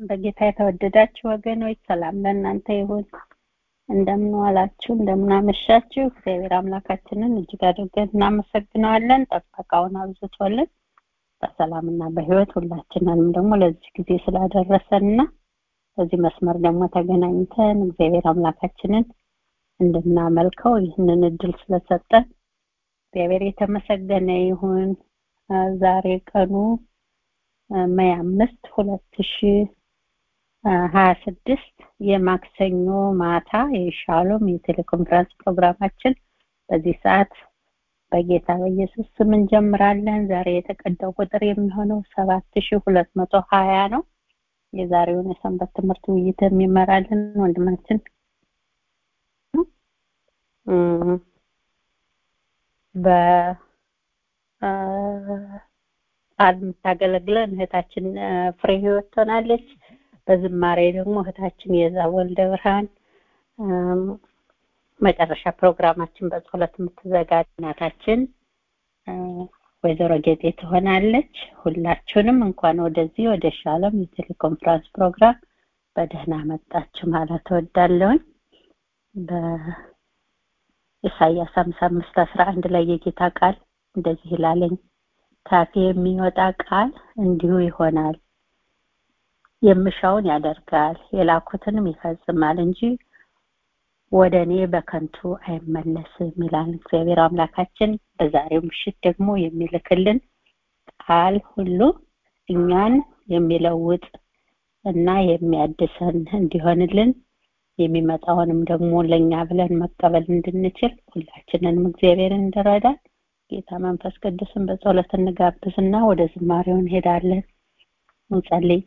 በጌታ የተወደዳችሁ ወገኖች ሰላም ለእናንተ ይሁን። እንደምን ዋላችሁ፣ እንደምን አመሻችሁ። እግዚአብሔር አምላካችንን እጅግ አድርገን እናመሰግነዋለን። ጥበቃውን አብዝቶልን በሰላምና በሕይወት ሁላችንንም ደግሞ ለዚህ ጊዜ ስላደረሰንና በዚህ መስመር ደግሞ ተገናኝተን እግዚአብሔር አምላካችንን እንድናመልከው ይህንን እድል ስለሰጠን እግዚአብሔር የተመሰገነ ይሁን። ዛሬ ቀኑ ሜይ አምስት ሁለት ሺ ሀያ ስድስት የማክሰኞ ማታ የሻሎም የቴሌኮንፈረንስ ፕሮግራማችን በዚህ ሰዓት በጌታ በኢየሱስ ስም እንጀምራለን። ዛሬ የተቀዳው ቁጥር የሚሆነው ሰባት ሺ ሁለት መቶ ሀያ ነው። የዛሬውን የሰንበት ትምህርት ውይይት የሚመራልን ወንድማችን በቃል የምታገለግለን እህታችን ፍሬ ህይወት ትሆናለች። በዝማሬ ደግሞ እህታችን የዛ ወልደ ብርሃን መጨረሻ ፕሮግራማችን በጸሎት የምትዘጋ እናታችን ወይዘሮ ጌጤ ትሆናለች። ሁላችሁንም እንኳን ወደዚህ ወደ ሻሎም የቴሌኮንፈረንስ ፕሮግራም በደህና መጣችሁ ማለት እወዳለሁኝ። በኢሳይያስ ሀምሳ አምስት አስራ አንድ ላይ የጌታ ቃል እንደዚህ ይላለኝ ካፌ የሚወጣ ቃል እንዲሁ ይሆናል፣ የምሻውን ያደርጋል፣ የላኩትንም ይፈጽማል እንጂ ወደ እኔ በከንቱ አይመለስም ይላል እግዚአብሔር አምላካችን። በዛሬው ምሽት ደግሞ የሚልክልን ቃል ሁሉ እኛን የሚለውጥ እና የሚያድሰን እንዲሆንልን የሚመጣውንም ደግሞ ለእኛ ብለን መቀበል እንድንችል ሁላችንንም እግዚአብሔር እንድረዳን ጌታ መንፈስ ቅዱስን በጸሎት እንጋብዝና ወደ ዝማሬው እንሄዳለን። እንጸልይ።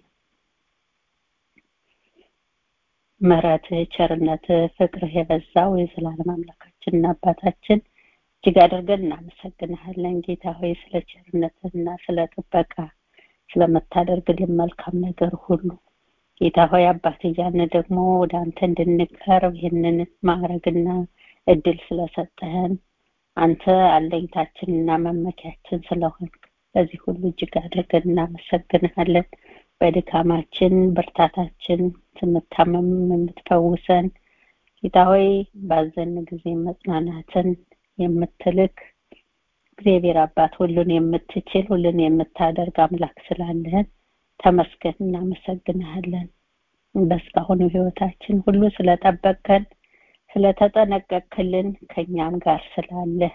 ምሕረትህ፣ ቸርነትህ፣ ፍቅርህ የበዛው የዘላለም አምላካችንና አባታችን እጅግ አድርገን እናመሰግንሃለን ጌታ ሆይ ስለ ቸርነትህና ስለ ጥበቃ ስለምታደርግልን መልካም ነገር ሁሉ ጌታ ሆይ አባት እያልን ደግሞ ወደ አንተ እንድንቀርብ ይህንን ማዕረግና እድል ስለሰጠህን አንተ አለኝታችንና መመኪያችን ስለሆንክ በዚህ ሁሉ እጅግ አድርገን እናመሰግንሃለን። በድካማችን ብርታታችን ስንታመም የምትፈውሰን ጌታ ሆይ ባዘን ጊዜ መጽናናትን የምትልክ እግዚአብሔር አባት ሁሉን የምትችል ሁሉን የምታደርግ አምላክ ስላለህን ተመስገን እናመሰግንሃለን። በእስካሁኑ ህይወታችን ሁሉ ስለጠበቀን ስለተጠነቀቅክልን ከኛም ጋር ስላለህ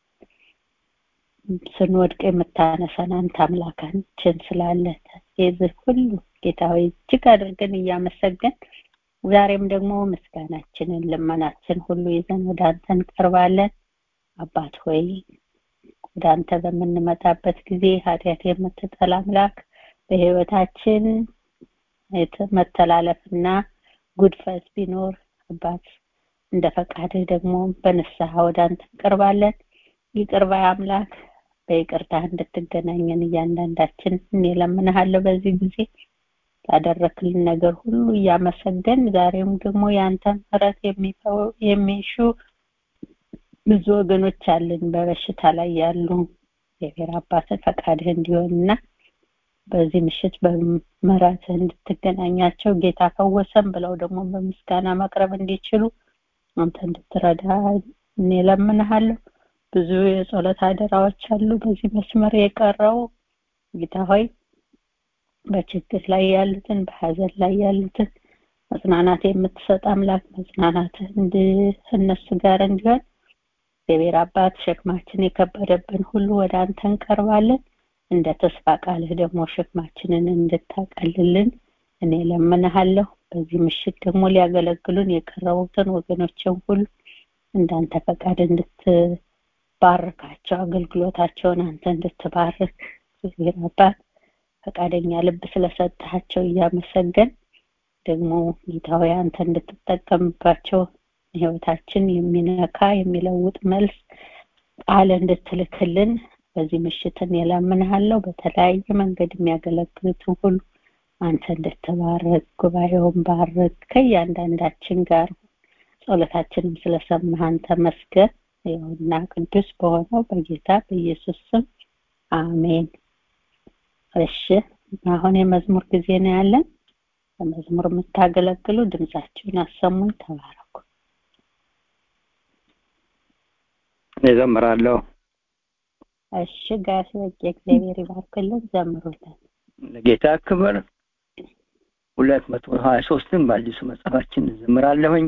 ስንወድቅ የምታነሳን አንተ አምላካችን ስላለ የዚህ ሁሉ ጌታ ሆይ እጅግ አድርገን እያመሰገን ዛሬም ደግሞ ምስጋናችንን ልመናችን ሁሉ ይዘን ወደ አንተ እንቀርባለን። አባት ሆይ ወደ አንተ በምንመጣበት ጊዜ ኃጢአት የምትጠላ አምላክ በህይወታችን መተላለፍና ጉድፈት ቢኖር አባት እንደ ፈቃድህ ደግሞ በንስሐ ወደ አንተ እንቀርባለን። ይቅር ባይ አምላክ በይቅርታ እንድትገናኘን እያንዳንዳችን እኔ እለምንሃለሁ። በዚህ ጊዜ ላደረክልን ነገር ሁሉ እያመሰገን ዛሬም ደግሞ የአንተ ምሕረት የሚሹ ብዙ ወገኖች አለን በበሽታ ላይ ያሉ እግዚአብሔር አባትን ፈቃድህ እንዲሆንና በዚህ ምሽት በምሕረትህ እንድትገናኛቸው ጌታ ፈወሰን ብለው ደግሞ በምስጋና መቅረብ እንዲችሉ አንተ እንድትረዳ እኔ እለምንሃለሁ። ብዙ የጸሎት አደራዎች አሉ በዚህ መስመር የቀረው ጌታ ሆይ በችግር ላይ ያሉትን በሀዘን ላይ ያሉትን መጽናናት የምትሰጥ አምላክ መጽናናት እነሱ ጋር እንዲሆን እግዚአብሔር አባት ሸክማችን የከበደብን ሁሉ ወደ አንተ እንቀርባለን። እንደ ተስፋ ቃልህ ደግሞ ሸክማችንን እንድታቀልልን እኔ ለምንሃለሁ። በዚህ ምሽት ደግሞ ሊያገለግሉን የቀረቡትን ወገኖችን ሁሉ እንዳንተ ፈቃድ እንድትባርካቸው አገልግሎታቸውን አንተ እንድትባርክ እግዚአብሔር አባት ፈቃደኛ ልብ ስለሰጣቸው እያመሰገን ደግሞ ጌታዊ አንተ እንድትጠቀምባቸው ህይወታችን የሚነካ የሚለውጥ መልስ ቃል እንድትልክልን በዚህ ምሽትን የለምንሃለው በተለያየ መንገድ የሚያገለግሉትን ሁሉ አንተ እንድትባረክ ጉባኤውን ባርክ ከእያንዳንዳችን ጋር ጸሎታችንም ስለሰማህ አንተ መስገን ይኸውና ቅዱስ በሆነው በጌታ በኢየሱስ ስም አሜን እሺ አሁን የመዝሙር ጊዜ ነው ያለን በመዝሙር የምታገለግሉ ድምጻችሁን አሰሙን። ተባረኩ። እዘምራለሁ። እሺ ጋሽ በቄ እግዚአብሔር ይባርክልን። ዘምሩልን። ለጌታ ክብር ሁለት መቶ ሀያ ሶስትን በአዲሱ መጽሐፋችን እዘምራለሁኝ።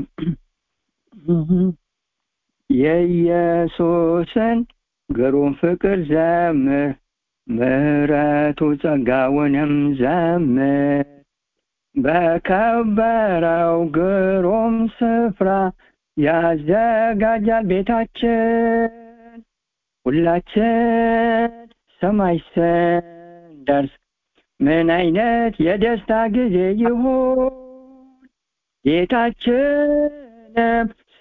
የኢየሱስን ግሩም ፍቅር ዘምር፣ ምሕረቱ ጸጋውንም ዘምር። በከበረው ግሩም ስፍራ ያዘጋጃል ቤታችን ሁላችን ሰማይ ስንደርስ ምን አይነት የደስታ ጊዜ ይሁን ጌታችንም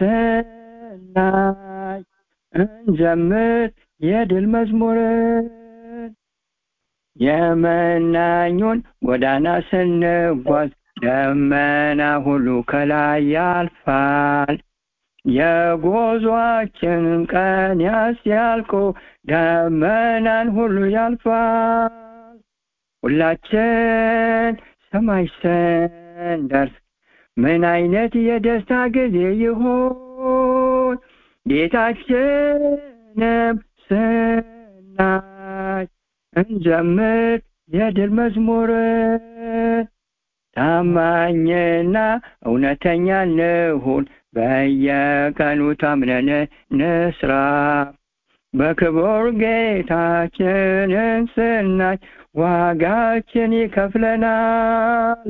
ስናይ እንዘምር የድል መዝሙርን የመናኙን ጎዳና ስንጓዝ ደመና ሁሉ ከላይ ያልፋል የጉዟችንን ቀን ያስያልቁ ደመናን ሁሉ ያልፋል ሁላችን ሰማይ ስንደርስ ምን አይነት የደስታ ጊዜ ይሆን ጌታችንም ስናይ እንዘምር የድል መዝሙርን ታማኝና እውነተኛ እንሁን በየቀኑ ታምነን ንስራ በክቡር ጌታችንን ስናይ ዋጋችን ይከፍለናል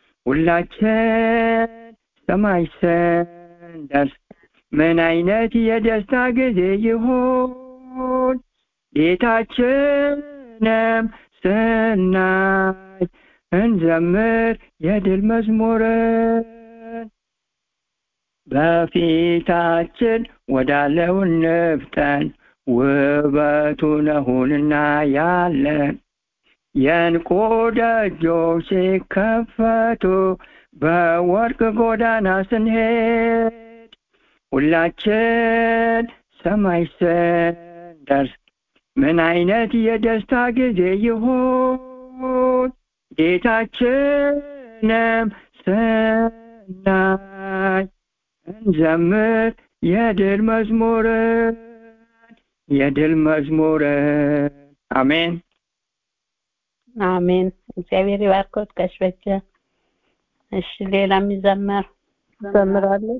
ሁላችን ሰማይ ስንደርስ ምን አይነት የደስታ ጊዜ ይሆን ጌታችንም ስናይ እንዘምር የድል መዝሙርን በፊታችን ወዳለው ንፍጠን ውበቱ ነሁንና ያለን የእንቁ ደጆች ሲከፈቱ በወርቅ ጎዳና ስንሄድ ሁላችን ሰማይ ስንደርስ ምን አይነት የደስታ ጊዜ ይሆን ጌታችንም ስናይ እንዘምር የድል መዝሙርን የድል መዝሙርን አሜን አሜን። እግዚአብሔር ይባርኮት ጋሽ በጀ። እሺ ሌላ የሚዘመር ዘምራለሁ።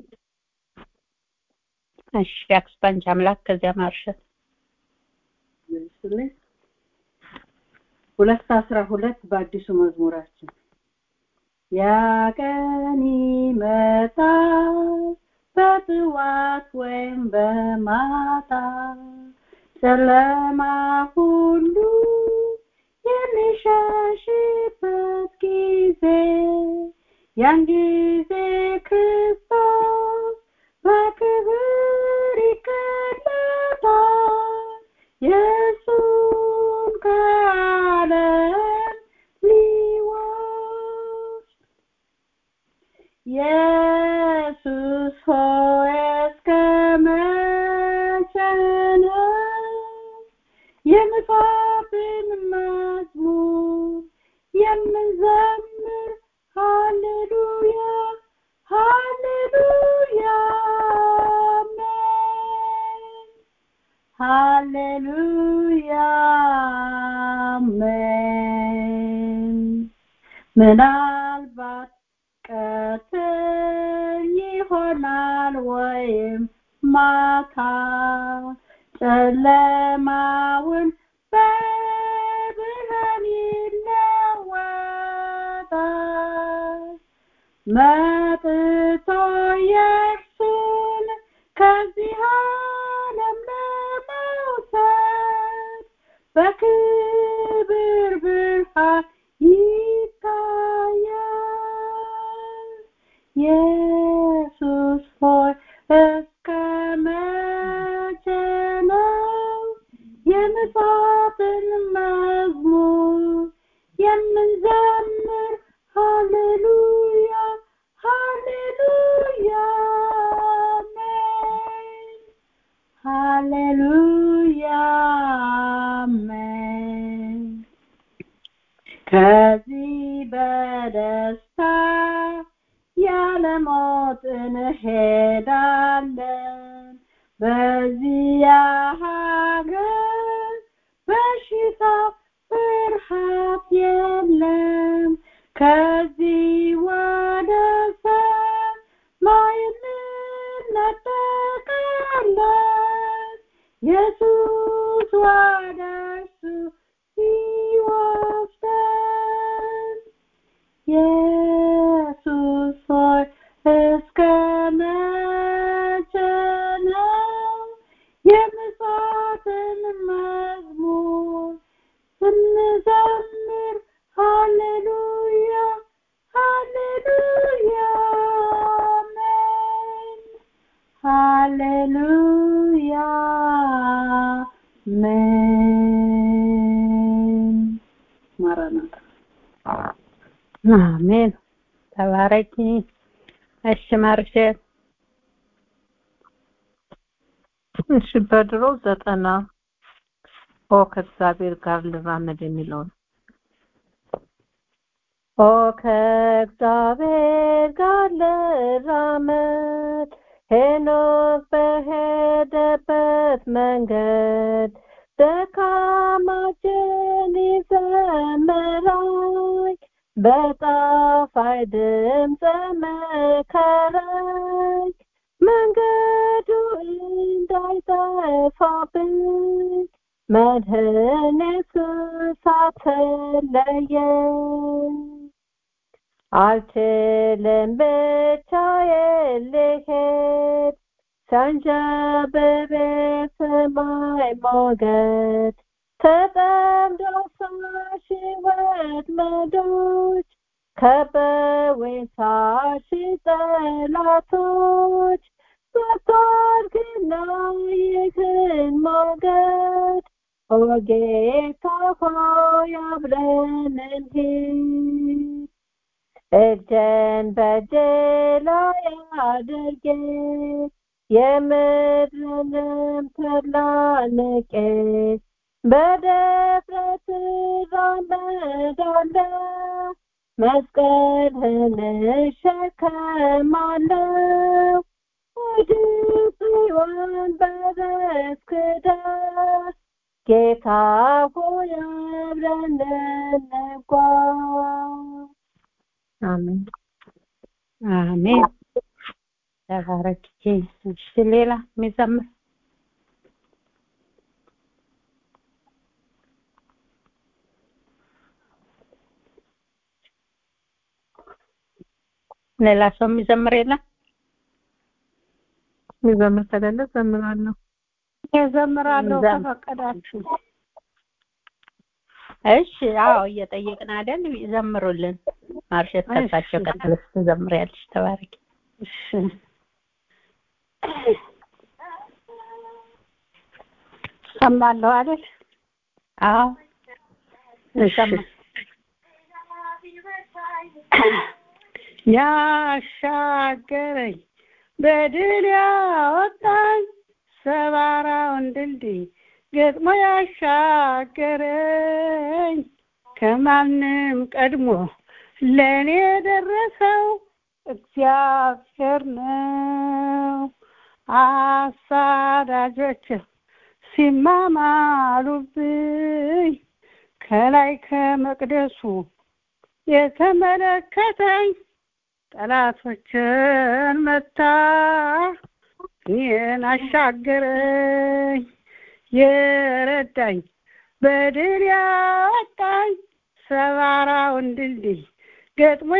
እሺ አክስፓንች አምላክ ከዚያ ማርሸት ይመስልኝ ሁለት አስራ ሁለት በአዲሱ መዝሙራችን ያ ቀን ይመጣል በጥዋት ወይም በማታ ጨለማ ሁሉ የሚሸሽበት ጊዜ ያን ጊዜ ክርስቶስ በክብር ይገለጣል የእሱን ከዓለም ሊወስድ ኢየሱስ ሆይ እስከ መቼ ነው የምጽፍን መዝሙር የምንዘምር ሃሌሉያ ሃሌሉያ አሜን ሃሌሉያ አሜን ምናልባት ቀትር ይሆናል ወይም ማታ ጨለማውን በብርሃን ይለወጣል መጥቶ የእርሱን ከዚህ ዓለም ለመውሰድ በክብር ብርሃን ይታያል ኢየሱስ ሆይ እስከ መቼ ነው የምጽፍን መዝሙር የምንዘምር ሃሌሉያ ሃሌሉያ አሜን ሃሌሉያ አሜን ከዚህ በደስታ ያለ ሞት እንሄዳለን በዚያ ሀገር በሽታ ፍርሃት የለም ከዚህ ወደ ሰማይ እንነጠቃለን ኢየሱስ ወደ እርሱ ሲወስደን ኢየሱስ ሆይ እስከ መቼ ነው የምጽዋትን መዝሙር ስንዘምር ሃሌሉያ ሃሌሉያ አሜን ሃሌሉያ አሜን ማራናታ አሜን ተባረኪ እሺ ማርሸት እሺ በድሮ ዘጠና ኦ ከእግዚአብሔር ጋር ልራመድ የሚለውን ኦ ከእግዚአብሔር ጋር ልራመድ ሄኖክ በሄደበት መንገድ ደካማችን ይዘምራል በጣፋጭ ድምፅ መከረኝ መንገዱ እንዳይጠፋብኝ መድህን ኢየሱስ አትለየኝ አልችልም ብቻዬን ልሄድ ሲያንዣብብ የሰማይ ሞገድ ተጠምዶ ሳሺ ወጥመዶች ከበውኝ ሳሺ ጠላቶች በታርግና ይህን ሞገድ ኦ ጌታ ሆይ አብረን እንሂድ እጄን በእጄ ላይ አድርጌ የምድርንም ተድላ ንቄ በድፍረት እራመዳለሁ መስቀልህን እሸከማለሁ ወደ ጽዮን በረስክ ደርስ ጌታ ሆይ አብረን እንጓዝ አሜን አሜን ተባረክ እሺ ሌላ የሚዘምር ሌላ ሰው የሚዘምር የለም የሚዘምር ከሌለ ዘምራለሁ እዘምራለሁ ዘም- ከፈቀዳችሁ እሺ አዎ እየጠየቅን አይደል ዘምሩልን ማርሸት ከሳቸው እሺ። ቀጥለሽ ትዘምሪያለሽ ተባረክ እሺ ሰማለሁ አይደል አዎ እሺ ይሰማል። ያሻገረኝ በድል ያወጣኝ ሰባራውን ድልድይ ገጥሞ ያሻገረኝ ከማንም ቀድሞ ለእኔ የደረሰው እግዚአብሔር ነው። አሳዳጆች ሲማማሉብኝ ከላይ ከመቅደሱ የተመለከተኝ ጠላቶችን መታ እኔን አሻገረኝ የረዳኝ በድል ያወጣኝ ሰባራውን ድልድይ ገጥሞ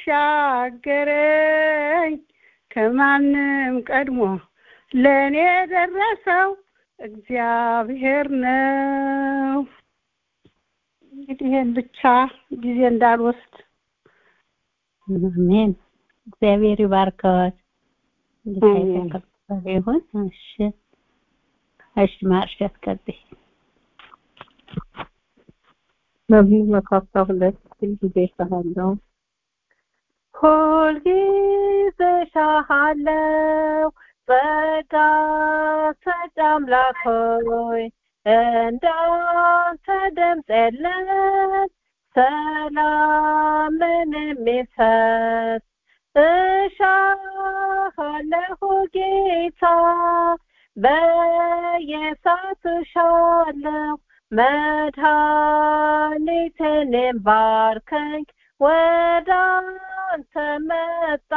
ያሻገረኝ ከማንም ቀድሞ ለእኔ የደረሰው እግዚአብሔር ነው። እንግዲህ ይሄን ብቻ ጊዜ እንዳልወስድ አሜን እግዚአብሔር ይባርከዎት ጌታ አሜን። የተከበረ ይሁን እሺ እሺ ማርሸት ቀጥይ መዝሙር መቶ አስራ ሁለት ሁልጊዜ እሰማለሁ ሁልጊዜ ሻሃለው ጸጋ ሰጭ አምላክ ሆይ እንዳንተ ድምፅ የለም ሰላምን የሚሰጥ እሻለሁ ጌታ በየሳቱ ሻለው መድኃኒቴን ባርከኝ ወደ አንተ መጣ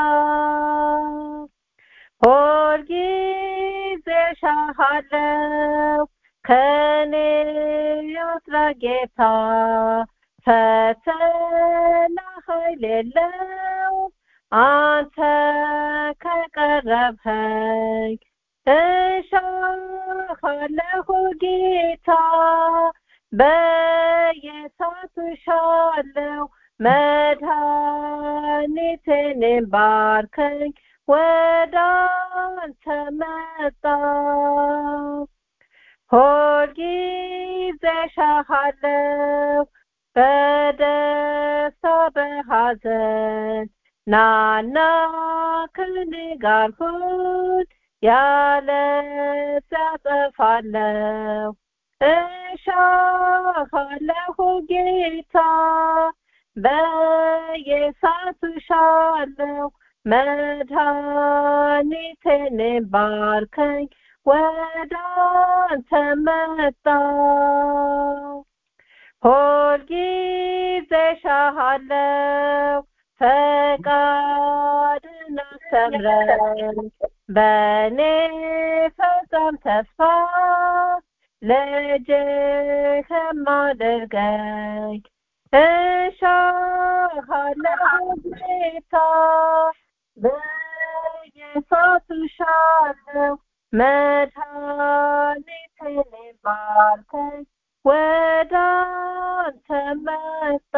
ሁልጊዜ ሻሃለው ከኔ ያስራ ጌታ ፈተና ኃይል የለው አንተ ከቀረብኸኝ እሻሃለሁ ጌታ በየሳቱ ሻለው መድኃኒቴን ባርከኝ ወደ አንተ መጣ ሁልጊዜ ሻሃለው በደስታ በሐዘን ናና ከኔ ጋር ሁን ያለ ያጠፋለው እሻሃለሁ ጌታ በየሳቱ ሻለው መድኃኒቴን ባርከኝ ወደ አንተ መጣ ሁልጊዜ ሻሃለው ፈቃድን አስተምረኝ በእኔ ፈጸም ተስፋ ልጅህም አድርገኝ እሻሃለሁ ጌታ በየሳቱ ሻለው መድኃኒቴን ባርከኝ ወደ አንተ መጣ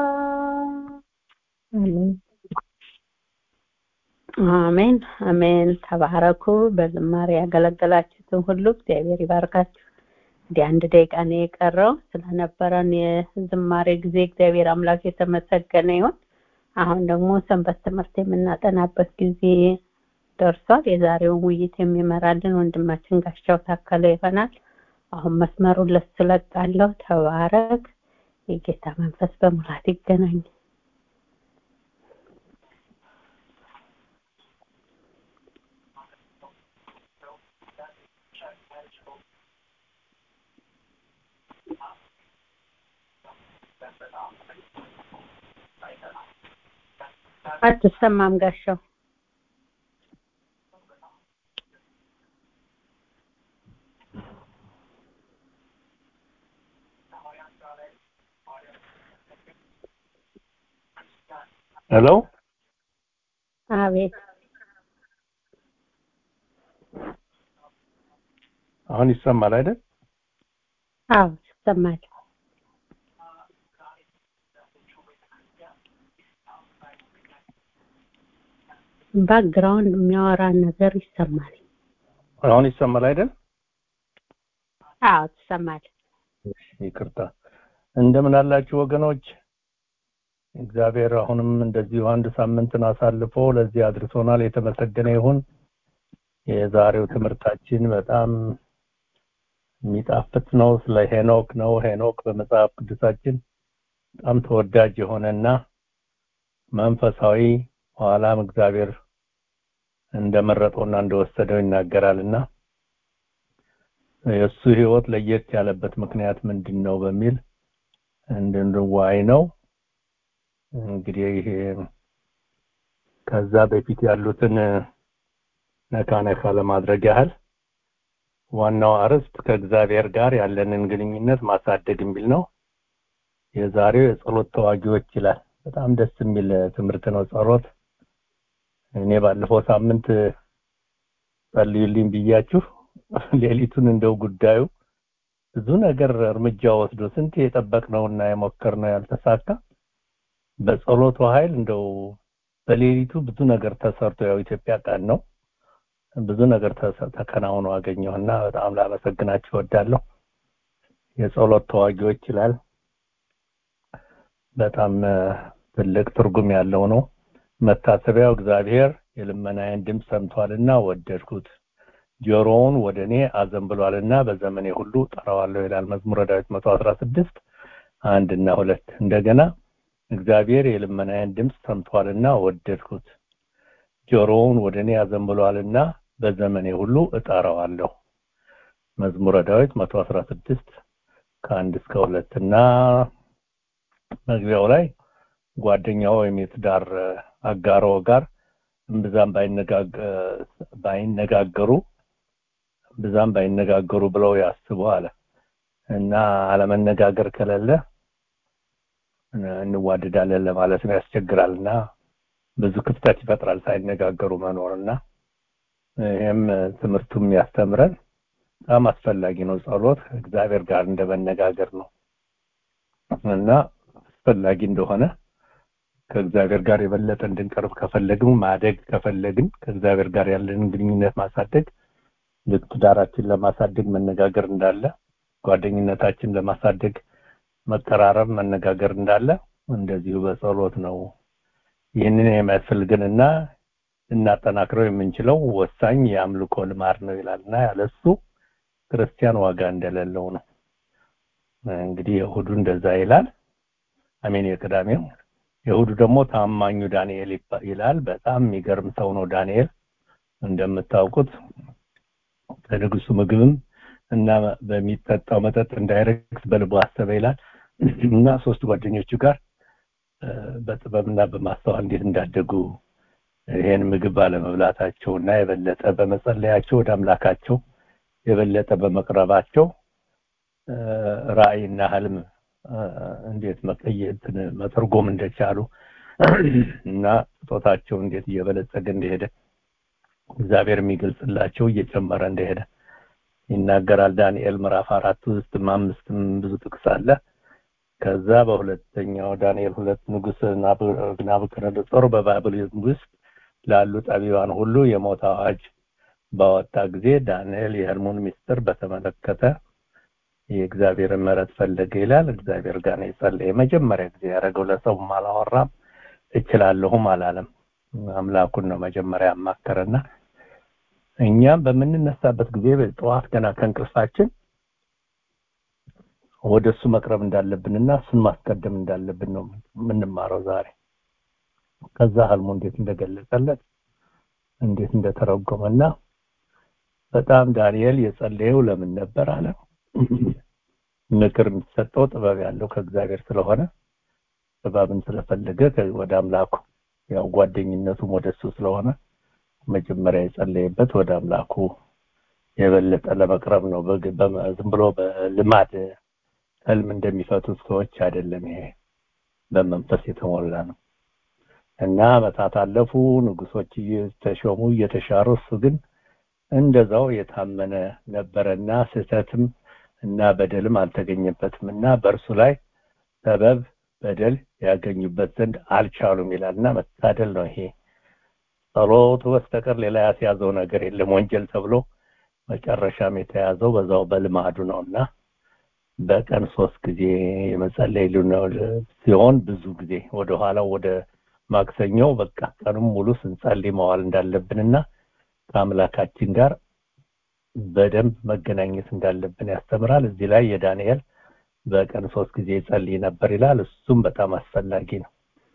አሜን አሜን ተባረኩ በዝማሬ ያገለገላችሁትን ሁሉ እግዚአብሔር ይባርካችሁ እንዲህ አንድ ደቂቃ ነው የቀረው ስለነበረን የዝማሬ ጊዜ እግዚአብሔር አምላክ የተመሰገነ ይሁን አሁን ደግሞ ሰንበት ትምህርት የምናጠናበት ጊዜ ደርሷል የዛሬውን ውይይት የሚመራልን ወንድማችን ጋሻው ታከለ ይሆናል አሁን መስመሩን ለሱ ለቃለሁ ተባረክ የጌታ መንፈስ በሙላት ይገናኝ አትሰማም ጋሻው ሄሎ አቤት አሁን ይሰማል አይደል አዎ ይሰማል ባክግራውንድ የሚያወራ ነገር ይሰማል አሁን ይሰማል አይደል አዎ ትሰማል ይቅርታ እንደምን አላችሁ ወገኖች እግዚአብሔር አሁንም እንደዚሁ አንድ ሳምንትን አሳልፎ ለዚህ አድርሶናል የተመሰገነ ይሁን የዛሬው ትምህርታችን በጣም የሚጣፍጥ ነው ስለ ሄኖክ ነው ሄኖክ በመጽሐፍ ቅዱሳችን በጣም ተወዳጅ የሆነና መንፈሳዊ ኋላም እግዚአብሔር እንደመረጠውና እንደወሰደው ይናገራልና የእሱ ህይወት ለየት ያለበት ምክንያት ምንድን ነው በሚል እንድንዋይ ነው እንግዲህ ይሄ ከዛ በፊት ያሉትን ነካ ነካ ለማድረግ ያህል ዋናው አርዕስት ከእግዚአብሔር ጋር ያለንን ግንኙነት ማሳደግ የሚል ነው የዛሬው የጸሎት ተዋጊዎች ይላል በጣም ደስ የሚል ትምህርት ነው ጸሎት እኔ ባለፈው ሳምንት ጸልዩልኝ ብያችሁ ሌሊቱን እንደው ጉዳዩ ብዙ ነገር እርምጃ ወስዶ ስንት የጠበቅነውና የሞከርነው ያልተሳካ በጸሎቱ ኃይል እንደው በሌሊቱ ብዙ ነገር ተሰርቶ ያው ኢትዮጵያ ቀን ነው ብዙ ነገር ተከናውኖ አገኘውና በጣም ላመሰግናችሁ እወዳለሁ የጸሎት ተዋጊዎች ይላል በጣም ትልቅ ትርጉም ያለው ነው መታሰቢያው እግዚአብሔር የልመናዬን ድምፅ ሰምቷልና ወደድኩት ጆሮውን ወደ እኔ አዘንብሏልና በዘመኔ ሁሉ ጠራዋለሁ ይላል መዝሙረ ዳዊት 116 አንድ እና ሁለት እንደገና እግዚአብሔር የልመናዬን ድምፅ ሰምቷልና ወደድኩት ጆሮውን ወደ እኔ ያዘንብሏልና በዘመኔ ሁሉ እጠራዋለሁ መዝሙረ ዳዊት 116 ከአንድ እስከ ሁለት እና መግቢያው ላይ ጓደኛው ወይም የትዳር አጋሮ ጋር እምብዛም ባይነጋገሩ ብዛም ባይነጋገሩ ብለው ያስቡ አለ እና አለመነጋገር ከሌለ እንዋደዳለን ለማለት ነው ያስቸግራል እና ብዙ ክፍተት ይፈጥራል ሳይነጋገሩ መኖርና ይህም ትምህርቱም ያስተምረን በጣም አስፈላጊ ነው ጸሎት እግዚአብሔር ጋር እንደመነጋገር ነው እና አስፈላጊ እንደሆነ ከእግዚአብሔር ጋር የበለጠ እንድንቀርብ ከፈለግን ማደግ ከፈለግን ከእግዚአብሔር ጋር ያለንን ግንኙነት ማሳደግ ልክ ትዳራችን ለማሳደግ መነጋገር እንዳለ ጓደኝነታችን ለማሳደግ መቀራረብ መነጋገር እንዳለ እንደዚሁ በጸሎት ነው ይህንን የሚያስፈልገንና እናጠናክረው የምንችለው ወሳኝ የአምልኮ ልማድ ነው ይላልና ያለሱ ክርስቲያን ዋጋ እንደሌለው ነው እንግዲህ የእሁዱ እንደዛ ይላል አሜን የቅዳሜው የእሁዱ ደግሞ ታማኙ ዳንኤል ይላል በጣም የሚገርም ሰው ነው ዳንኤል እንደምታውቁት ከንጉሱ ምግብም እና በሚጠጣው መጠጥ እንዳይረክስ በልቡ አሰበ ይላል እና ሶስት ጓደኞቹ ጋር በጥበብና በማስተዋል እንዴት እንዳደጉ ይሄን ምግብ ባለመብላታቸው እና የበለጠ በመጸለያቸው ወደ አምላካቸው የበለጠ በመቅረባቸው ራእይና ህልም እንዴት መቀየት መተርጎም እንደቻሉ እና ስጦታቸው እንዴት እየበለጸገ እንደሄደ እግዚአብሔር የሚገልጽላቸው እየጨመረ እንደሄደ ይናገራል ዳንኤል ምዕራፍ አራት ውስጥ አምስትም ብዙ ጥቅስ አለ ከዛ በሁለተኛው ዳንኤል ሁለት ንጉስ ናቡከደነጾር በባብል ውስጥ ላሉ ጠቢባን ሁሉ የሞት አዋጅ ባወጣ ጊዜ ዳንኤል የህልሙን ምስጢር በተመለከተ የእግዚአብሔር ምሕረት ፈለገ ይላል እግዚአብሔር ጋር ነው የጸለየ የመጀመሪያ ጊዜ ያደረገው ለሰውም አላወራም እችላለሁም አላለም አምላኩን ነው መጀመሪያ ያማከረና እኛም በምንነሳበት ጊዜ ጠዋት ገና ከእንቅልፋችን ወደ እሱ መቅረብ እንዳለብንና እሱን ማስቀደም እንዳለብን ነው የምንማረው ዛሬ ከዛ ህልሙ እንዴት እንደገለጸለት እንዴት እንደተረጎመና በጣም ዳንኤል የጸለየው ለምን ነበር አለ ምክር የሚሰጠው ጥበብ ያለው ከእግዚአብሔር ስለሆነ ጥበብን ስለፈለገ ወደ አምላኩ ያው ጓደኝነቱም ወደሱ ስለሆነ መጀመሪያ የጸለየበት ወደ አምላኩ የበለጠ ለመቅረብ ነው ዝም ብሎ በልማድ ህልም እንደሚፈቱት ሰዎች አይደለም ይሄ በመንፈስ የተሞላ ነው እና አመታት አለፉ ንጉሶች እየተሾሙ እየተሻሩ እሱ ግን እንደዛው የታመነ ነበረና ስህተትም እና በደልም አልተገኘበትም እና በእርሱ ላይ ሰበብ በደል ያገኙበት ዘንድ አልቻሉም ይላልና መታደል ነው ይሄ ጸሎቱ በስተቀር ሌላ ያስያዘው ነገር የለም ወንጀል ተብሎ መጨረሻም የተያዘው በዛው በልማዱ ነውና በቀን ሶስት ጊዜ የመጸለይ ሲሆን ብዙ ጊዜ ወደ ኋላው ወደ ማክሰኞው በቃ ቀኑም ሙሉ ስንጸልይ መዋል እንዳለብንና ከአምላካችን ጋር በደንብ መገናኘት እንዳለብን ያስተምራል እዚህ ላይ የዳንኤል በቀን ሶስት ጊዜ ጸልይ ነበር ይላል እሱም በጣም አስፈላጊ ነው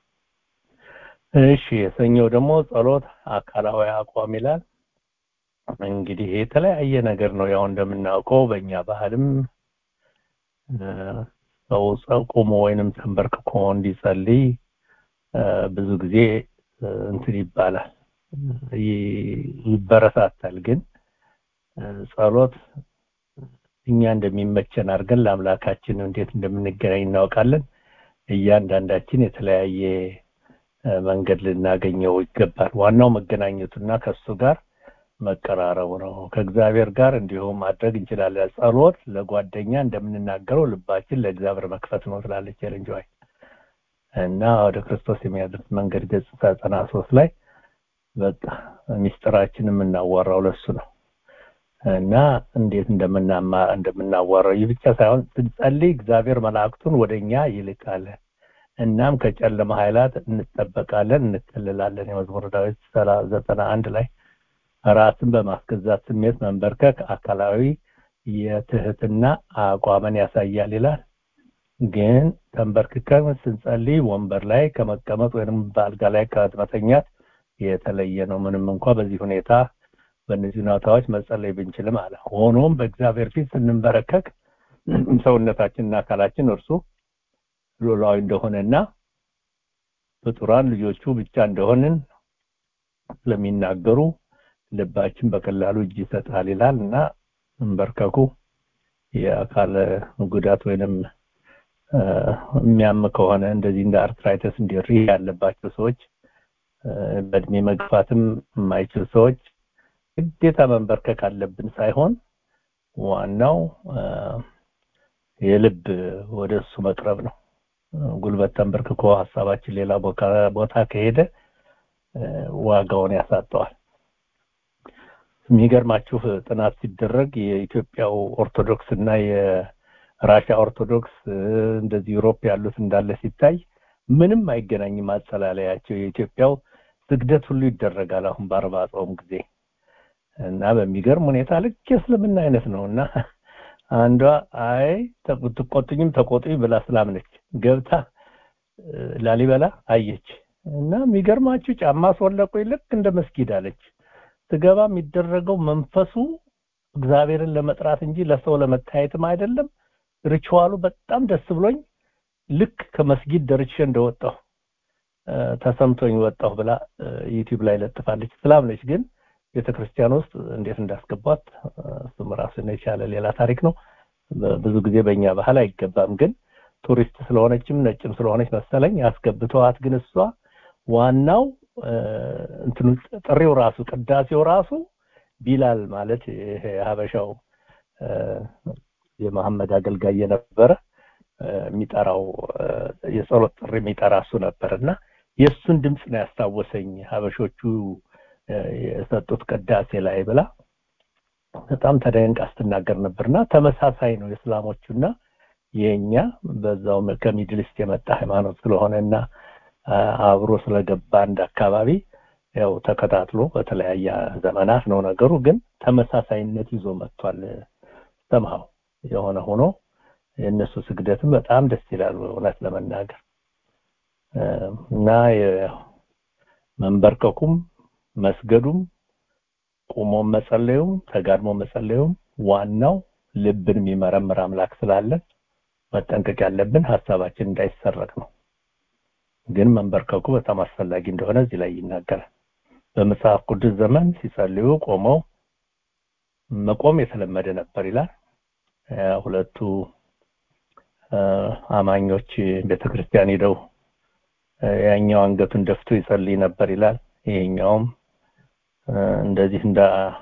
እሺ የሰኞው ደግሞ ጸሎት አካላዊ አቋም ይላል እንግዲህ የተለያየ ነገር ነው ያው እንደምናውቀው በእኛ ባህልም ሰው ቆሞ ወይንም ተንበርክኮ እንዲጸልይ ብዙ ጊዜ እንትን ይባላል ይበረታታል ግን ጸሎት እኛ እንደሚመቸን አድርገን ለአምላካችን እንዴት እንደምንገናኝ እናውቃለን እያንዳንዳችን የተለያየ መንገድ ልናገኘው ይገባል ዋናው መገናኘቱና ከሱ ጋር መቀራረቡ ነው ከእግዚአብሔር ጋር እንዲሁም ማድረግ እንችላለን ጸሎት ለጓደኛ እንደምንናገረው ልባችን ለእግዚአብሔር መክፈት ነው ትላለች የልንጆይ እና ወደ ክርስቶስ የሚያደርስ መንገድ ገጽ ዘጠና ሶስት ላይ በቃ ሚስጥራችን የምናዋራው ለሱ ነው እና እንዴት እንደምናማ እንደምናዋራው ይህ ብቻ ሳይሆን ስንጸልይ እግዚአብሔር መላእክቱን ወደኛ ይልካል እናም ከጨለማ ኃይላት እንጠበቃለን እንከልላለን የመዝሙር ዳዊት ዘጠና አንድ ላይ ራስን በማስገዛት ስሜት መንበርከክ አካላዊ የትህትና አቋምን ያሳያል ይላል ግን ተንበርክከን ስንጸልይ ወንበር ላይ ከመቀመጥ ወይንም በአልጋ ላይ ከመተኛት የተለየ ነው ምንም እንኳ በዚህ ሁኔታ በእነዚህ ሁኔታዎች መጸለይ ብንችልም አለ ሆኖም በእግዚአብሔር ፊት ስንንበረከክ ሰውነታችንና አካላችን እርሱ ሉላዊ እንደሆነና ፍጡራን ልጆቹ ብቻ እንደሆንን ስለሚናገሩ ልባችን በቀላሉ እጅ ይሰጣል ይላል እና እንበርከኩ የአካል ጉዳት ወይንም የሚያም ከሆነ እንደዚህ እንደ አርትራይተስ እንዲሪ ያለባቸው ሰዎች በእድሜ መግፋትም የማይችል ሰዎች ግዴታ መንበርከክ አለብን ሳይሆን ዋናው የልብ ወደ እሱ መቅረብ ነው ጉልበት ተንበርክኮ ሀሳባችን ሌላ ቦታ ከሄደ ዋጋውን ያሳጠዋል የሚገርማችሁ ጥናት ሲደረግ የኢትዮጵያው ኦርቶዶክስ እና የራሻ ኦርቶዶክስ እንደዚህ ዩሮፕ ያሉት እንዳለ ሲታይ ምንም አይገናኝም አጸላለያቸው የኢትዮጵያው ስግደት ሁሉ ይደረጋል አሁን በአርባ ጾም ጊዜ እና በሚገርም ሁኔታ ልክ የእስልምና አይነት ነው እና አንዷ አይ ትቆጡኝም ተቆጡኝ ብላ ስላምነች ገብታ ላሊበላ አየች እና የሚገርማችሁ ጫማ አስወለቁኝ ልክ እንደ መስጊድ አለች ስገባ የሚደረገው መንፈሱ እግዚአብሔርን ለመጥራት እንጂ ለሰው ለመታየትም አይደለም ሪቹዋሉ በጣም ደስ ብሎኝ ልክ ከመስጊድ ደርሼ እንደወጣሁ ተሰምቶኝ ወጣሁ ብላ ዩቲዩብ ላይ ለጥፋለች ስላምነች ግን ቤተክርስቲያን ውስጥ እንዴት እንዳስገቧት እሱም ራሱን የቻለ ሌላ ታሪክ ነው ብዙ ጊዜ በእኛ ባህል አይገባም ግን ቱሪስት ስለሆነችም ነጭም ስለሆነች መሰለኝ ያስገብተዋት ግን እሷ ዋናው እንትኑ ጥሪው ራሱ ቅዳሴው ራሱ ቢላል ማለት ይሄ ሀበሻው የመሐመድ አገልጋይ የነበረ የሚጠራው የጸሎት ጥሪ የሚጠራ እሱ ነበር እና የእሱን ድምፅ ነው ያስታወሰኝ ሀበሾቹ የሰጡት ቅዳሴ ላይ ብላ በጣም ተደንቃ ስትናገር ነበርና ተመሳሳይ ነው የእስላሞቹና የኛ በዛው ከሚድልስት የመጣ ሃይማኖት ስለሆነና አብሮ ስለገባ አንድ አካባቢ ያው ተከታትሎ በተለያየ ዘመናት ነው ነገሩ ግን ተመሳሳይነት ይዞ መጥቷል ሰምሃው የሆነ ሆኖ የእነሱ ስግደትም በጣም ደስ ይላል እውነት ለመናገር እና መንበርከኩም መስገዱም ቁሞ መጸለዩም ተጋድሞ መጸለዩም ዋናው ልብን የሚመረምር አምላክ ስላለን መጠንቀቅ ያለብን ሀሳባችን እንዳይሰረቅ ነው ግን መንበርከኩ በጣም አስፈላጊ እንደሆነ እዚህ ላይ ይናገራል በመጽሐፍ ቅዱስ ዘመን ሲጸልዩ ቆመው መቆም የተለመደ ነበር ይላል ሁለቱ አማኞች ቤተክርስቲያን ሄደው ያኛው አንገቱን ደፍቶ ይጸልይ ነበር ይላል ይሄኛውም እንደዚህ እንደ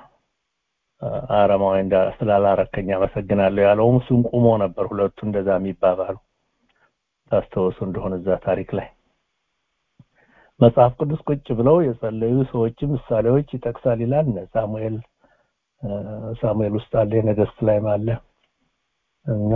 አረማዊ እንደ ስላላረከኝ አመሰግናለሁ ያለውም እሱም ቁሞ ነበር ሁለቱ እንደዛ የሚባባሉ ታስተውሱ እንደሆነ እዛ ታሪክ ላይ መጽሐፍ ቅዱስ ቁጭ ብለው የጸለዩ ሰዎችም ምሳሌዎች ይጠቅሳል ይላል ሳሙኤል ሳሙኤል ውስጥ አለ ነገስት ላይ አለ እና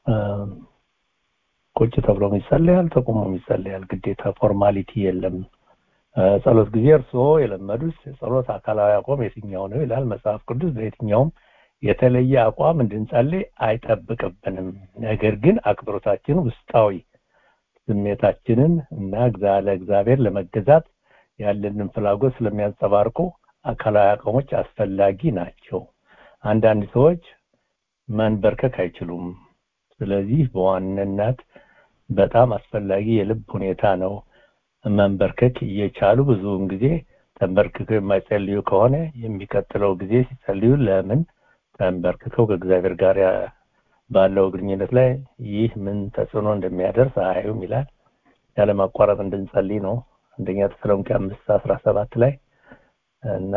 ቁጭ ተብሎ ይጸለያል ተቆሞ ይጸለያል ግዴታ ፎርማሊቲ የለም ጸሎት ጊዜ እርስዎ የለመዱት የጸሎት አካላዊ አቋም የትኛው ነው ይላል መጽሐፍ ቅዱስ በየትኛውም የተለየ አቋም እንድንጸልይ አይጠብቅብንም ነገር ግን አክብሮታችን ውስጣዊ ስሜታችንን እና ለእግዚአብሔር ለመገዛት ያለንን ፍላጎት ስለሚያንጸባርቁ አካላዊ አቋሞች አስፈላጊ ናቸው አንዳንድ ሰዎች መንበርከክ አይችሉም ስለዚህ በዋንነት በጣም አስፈላጊ የልብ ሁኔታ ነው መንበርከክ እየቻሉ ብዙውን ጊዜ ተንበርክከው የማይጸልዩ ከሆነ የሚቀጥለው ጊዜ ሲጸልዩ ለምን ተንበርክከው ከእግዚአብሔር ጋር ባለው ግንኙነት ላይ ይህ ምን ተጽዕኖ እንደሚያደርስ አያዩም ይላል ያለማቋረጥ እንድንጸልይ ነው አንደኛ ተሰሎንቄ አምስት አስራ ሰባት ላይ እና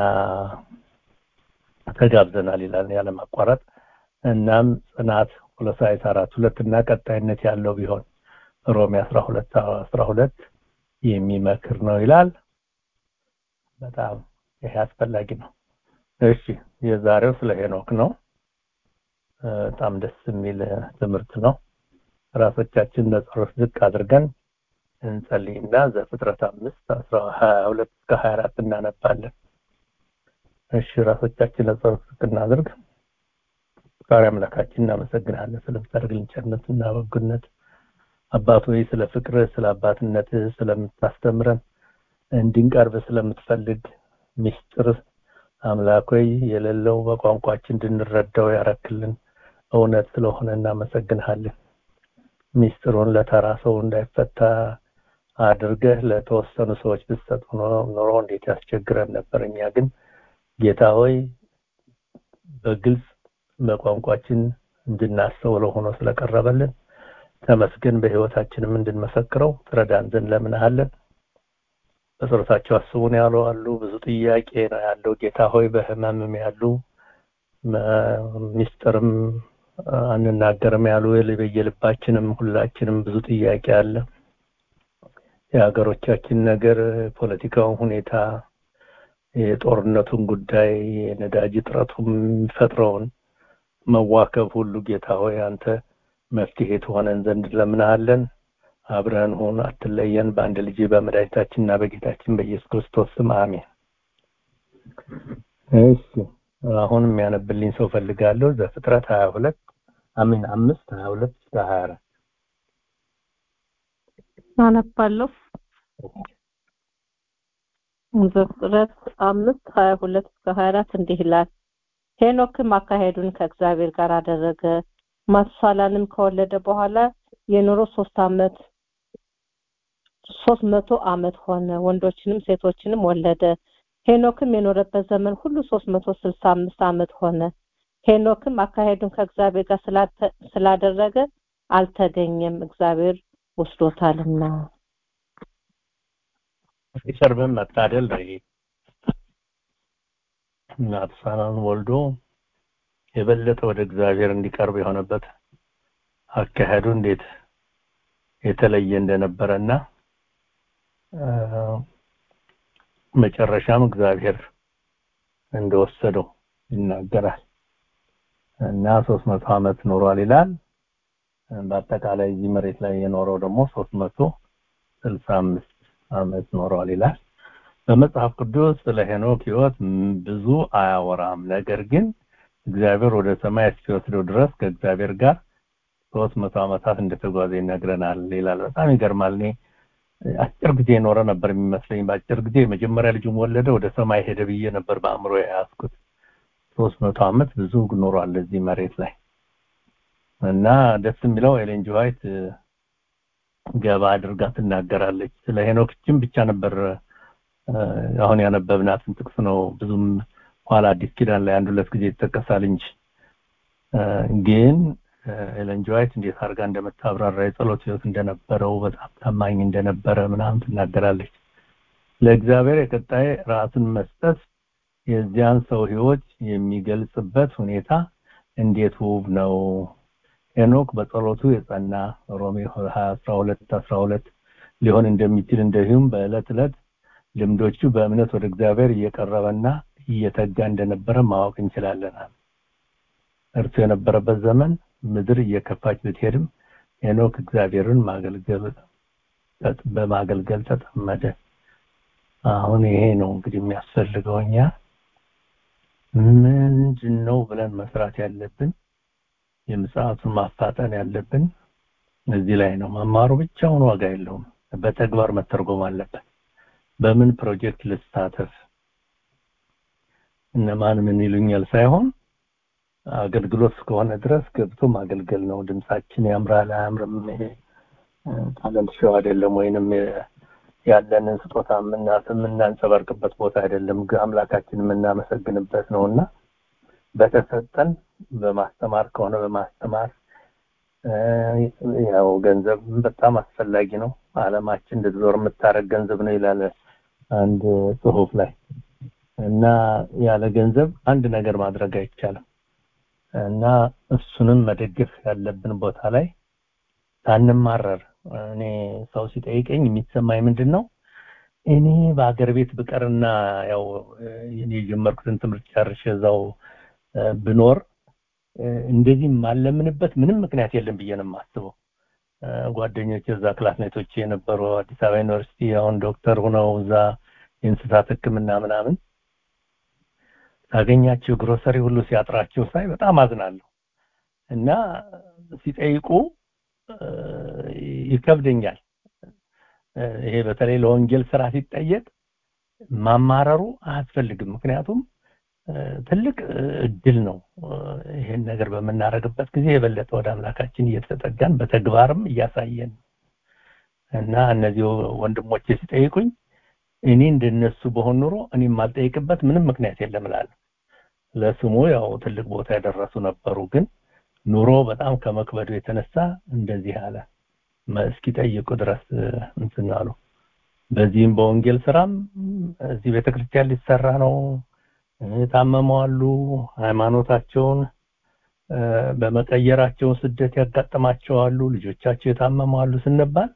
ተጋብዘናል ይላል ያለማቋረጥ እናም ጽናት ቆሎሳይስ አራት ሁለት እና ቀጣይነት ያለው ቢሆን ሮሜ አስራ ሁለት አስራ ሁለት የሚመክር ነው ይላል በጣም ይሄ አስፈላጊ ነው እሺ የዛሬው ስለ ሄኖክ ነው በጣም ደስ የሚል ትምህርት ነው ራሶቻችን ለጸሎት ዝቅ አድርገን እንጸልይና ዘፍጥረት አምስት አስራ ሀያ ሁለት እስከ ሀያ አራት እናነባለን እሺ ራሶቻችን ለጸሎት ዝቅ እናድርግ ፈጣሪ አምላካችን እናመሰግናለን ስለምታደርግልን ቸርነትና በጎነት አባት ሆይ ስለ ፍቅርህ ስለ አባትነትህ ስለምታስተምረን እንድንቀርብ ስለምትፈልግ ሚስጥር አምላክ ሆይ የሌለው በቋንቋችን እንድንረዳው ያረክልን እውነት ስለሆነ እናመሰግንሃለን ሚስጥሩን ለተራ ሰው እንዳይፈታ አድርገህ ለተወሰኑ ሰዎች ብትሰጥ ኖሮ እንዴት ያስቸግረን ነበር እኛ ግን ጌታ ሆይ በግልጽ በቋንቋችን እንድናስተውለው ሆኖ ስለቀረበልን ተመስገን በህይወታችንም እንድንመሰክረው ትረዳን ዘንድ ለምንሃለን በጸሎታቸው አስቡን ያሉ አሉ ብዙ ጥያቄ ነው ያለው ጌታ ሆይ በህመምም ያሉ ሚስጥርም አንናገርም ያሉ በየልባችንም ሁላችንም ብዙ ጥያቄ አለ የሀገሮቻችን ነገር ፖለቲካውን ሁኔታ የጦርነቱን ጉዳይ የነዳጅ እጥረቱም የሚፈጥረውን መዋከብ ሁሉ ጌታ ሆይ አንተ መፍትሄ ትሆነን ዘንድ ለምናሃለን አብረን ሁን አትለየን በአንድ ልጅ በመድኃኒታችንና በጌታችን በኢየሱስ ክርስቶስ ስም አሜን እሺ አሁን የሚያነብልኝ ሰው ፈልጋለሁ ዘፍጥረት 22 አሚን 5 22 እስከ 24 አነባለሁ ዘፍጥረት አምስት ሀያ ሁለት እስከ ሀያ አራት እንዲህ ይላል ሄኖክም አካሄዱን ከእግዚአብሔር ጋር አደረገ ማቱሳላንም ከወለደ በኋላ የኖሮ ሶስት አመት ሶስት መቶ አመት ሆነ ወንዶችንም ሴቶችንም ወለደ ሄኖክም የኖረበት ዘመን ሁሉ ሶስት መቶ ስልሳ አምስት አመት ሆነ ሄኖክም አካሄዱን ከእግዚአብሔር ጋር ስላደረገ አልተገኘም እግዚአብሔር ወስዶታልና ሲሰርብም መታደል ነው ይሄ ናትሳናን ወልዶ የበለጠ ወደ እግዚአብሔር እንዲቀርብ የሆነበት አካሄዱ እንዴት የተለየ እንደነበረና መጨረሻም እግዚአብሔር እንደወሰደው ይናገራል እና 300 አመት ኖሯል ይላል በአጠቃላይ እዚህ መሬት ላይ የኖረው ደግሞ 365 አመት ኖሯል ይላል በመጽሐፍ ቅዱስ ስለ ሄኖክ ህይወት ብዙ አያወራም ነገር ግን እግዚአብሔር ወደ ሰማይ እስኪወስደው ድረስ ከእግዚአብሔር ጋር 300 አመታት እንደተጓዘ ይነግረናል ይላል በጣም ይገርማል እኔ አጭር ጊዜ የኖረ ነበር የሚመስለኝ በአጭር ጊዜ የመጀመሪያ ልጁን ወለደ ወደ ሰማይ ሄደ ብዬ ነበር በአእምሮ የያዝኩት 300 አመት ብዙ ኖሯል እዚህ መሬት ላይ እና ደስ የሚለው ኤሌን ጂ ዋይት ገባ አድርጋ ትናገራለች ስለ ሄኖክችን ብቻ ነበር አሁን ያነበብናትን ጥቅስ ነው ብዙም ኋላ አዲስ ኪዳን ላይ አንድ ሁለት ጊዜ ይጠቀሳል እንጂ ግን ኤለን ጂ ዋይት እንዴት አድርጋ እንደምታብራራ የጸሎት ህይወት እንደነበረው በጣም ታማኝ እንደነበረ ምናምን ትናገራለች ለእግዚአብሔር የቀጣይ ራስን መስጠት የዚያን ሰው ህይወት የሚገልጽበት ሁኔታ እንዴት ውብ ነው ሄኖክ በጸሎቱ የጸና ሮሜ 12 12 ሊሆን እንደሚችል እንደዚሁም በዕለት ዕለት ልምዶቹ በእምነት ወደ እግዚአብሔር እየቀረበና እየተጋ እንደነበረ ማወቅ እንችላለን እርሱ የነበረበት ዘመን ምድር እየከፋች ብትሄድም ሄኖክ እግዚአብሔርን ማገልገል በማገልገል ተጠመደ አሁን ይሄ ነው እንግዲህ የሚያስፈልገው እኛ ምንድን ነው ብለን መስራት ያለብን የምጽአቱን ማፋጠን ያለብን እዚህ ላይ ነው መማሩ ብቻውን ዋጋ የለውም በተግባር መተርጎም አለበት በምን ፕሮጀክት ልሳተፍ እነማን ምን ይሉኛል ሳይሆን አገልግሎት እስከሆነ ድረስ ገብቶ ማገልገል ነው ድምጻችን ያምራል አያምርም ይሄ ታለንት ሾው አይደለም ወይንም ያለንን ስጦታ የምናንጸባርቅበት ቦታ አይደለም አምላካችን የምናመሰግንበት ነውና በተሰጠን በማስተማር ከሆነ በማስተማር ያው ገንዘብ በጣም አስፈላጊ ነው አለማችን እንድትዞር የምታረግ ገንዘብ ነው ይላል አንድ ጽሁፍ ላይ እና ያለ ገንዘብ አንድ ነገር ማድረግ አይቻልም እና እሱንም መደገፍ ያለብን ቦታ ላይ ሳንማረር እኔ ሰው ሲጠይቀኝ የሚሰማኝ ምንድን ነው እኔ በአገር ቤት ብቀርና ያው እኔ የጀመርኩትን ትምህርት ጨርሼ እዛው ብኖር እንደዚህ ማለምንበት ምንም ምክንያት የለም ብዬ ነው የማስበው ጓደኞች እዛ ክላስሜቶች የነበሩ አዲስ አበባ ዩኒቨርሲቲ አሁን ዶክተር ሆነው እዛ የእንስሳት ህክምና ምናምን ሳገኛቸው ግሮሰሪ ሁሉ ሲያጥራቸው ሳይ በጣም አዝናለሁ እና ሲጠይቁ ይከብደኛል። ይሄ በተለይ ለወንጌል ስራ ሲጠየቅ ማማረሩ አያስፈልግም። ምክንያቱም ትልቅ እድል ነው። ይሄን ነገር በምናደርግበት ጊዜ የበለጠ ወደ አምላካችን እየተጠጋን በተግባርም እያሳየን እና እነዚህ ወንድሞቼ ሲጠይቁኝ እኔ እንደነሱ በሆን ኑሮ እኔ የማልጠይቅበት ምንም ምክንያት የለም እላለሁ። ለስሙ ያው ትልቅ ቦታ የደረሱ ነበሩ፣ ግን ኑሮ በጣም ከመክበዱ የተነሳ እንደዚህ አለ እስኪጠይቁ ድረስ እንትን አሉ። በዚህም በወንጌል ስራም እዚህ ቤተክርስቲያን ሊሰራ ነው የታመመዋሉ ሃይማኖታቸውን በመቀየራቸው ስደት ያጋጥማቸዋሉ ልጆቻቸው የታመመዋሉ ስንባል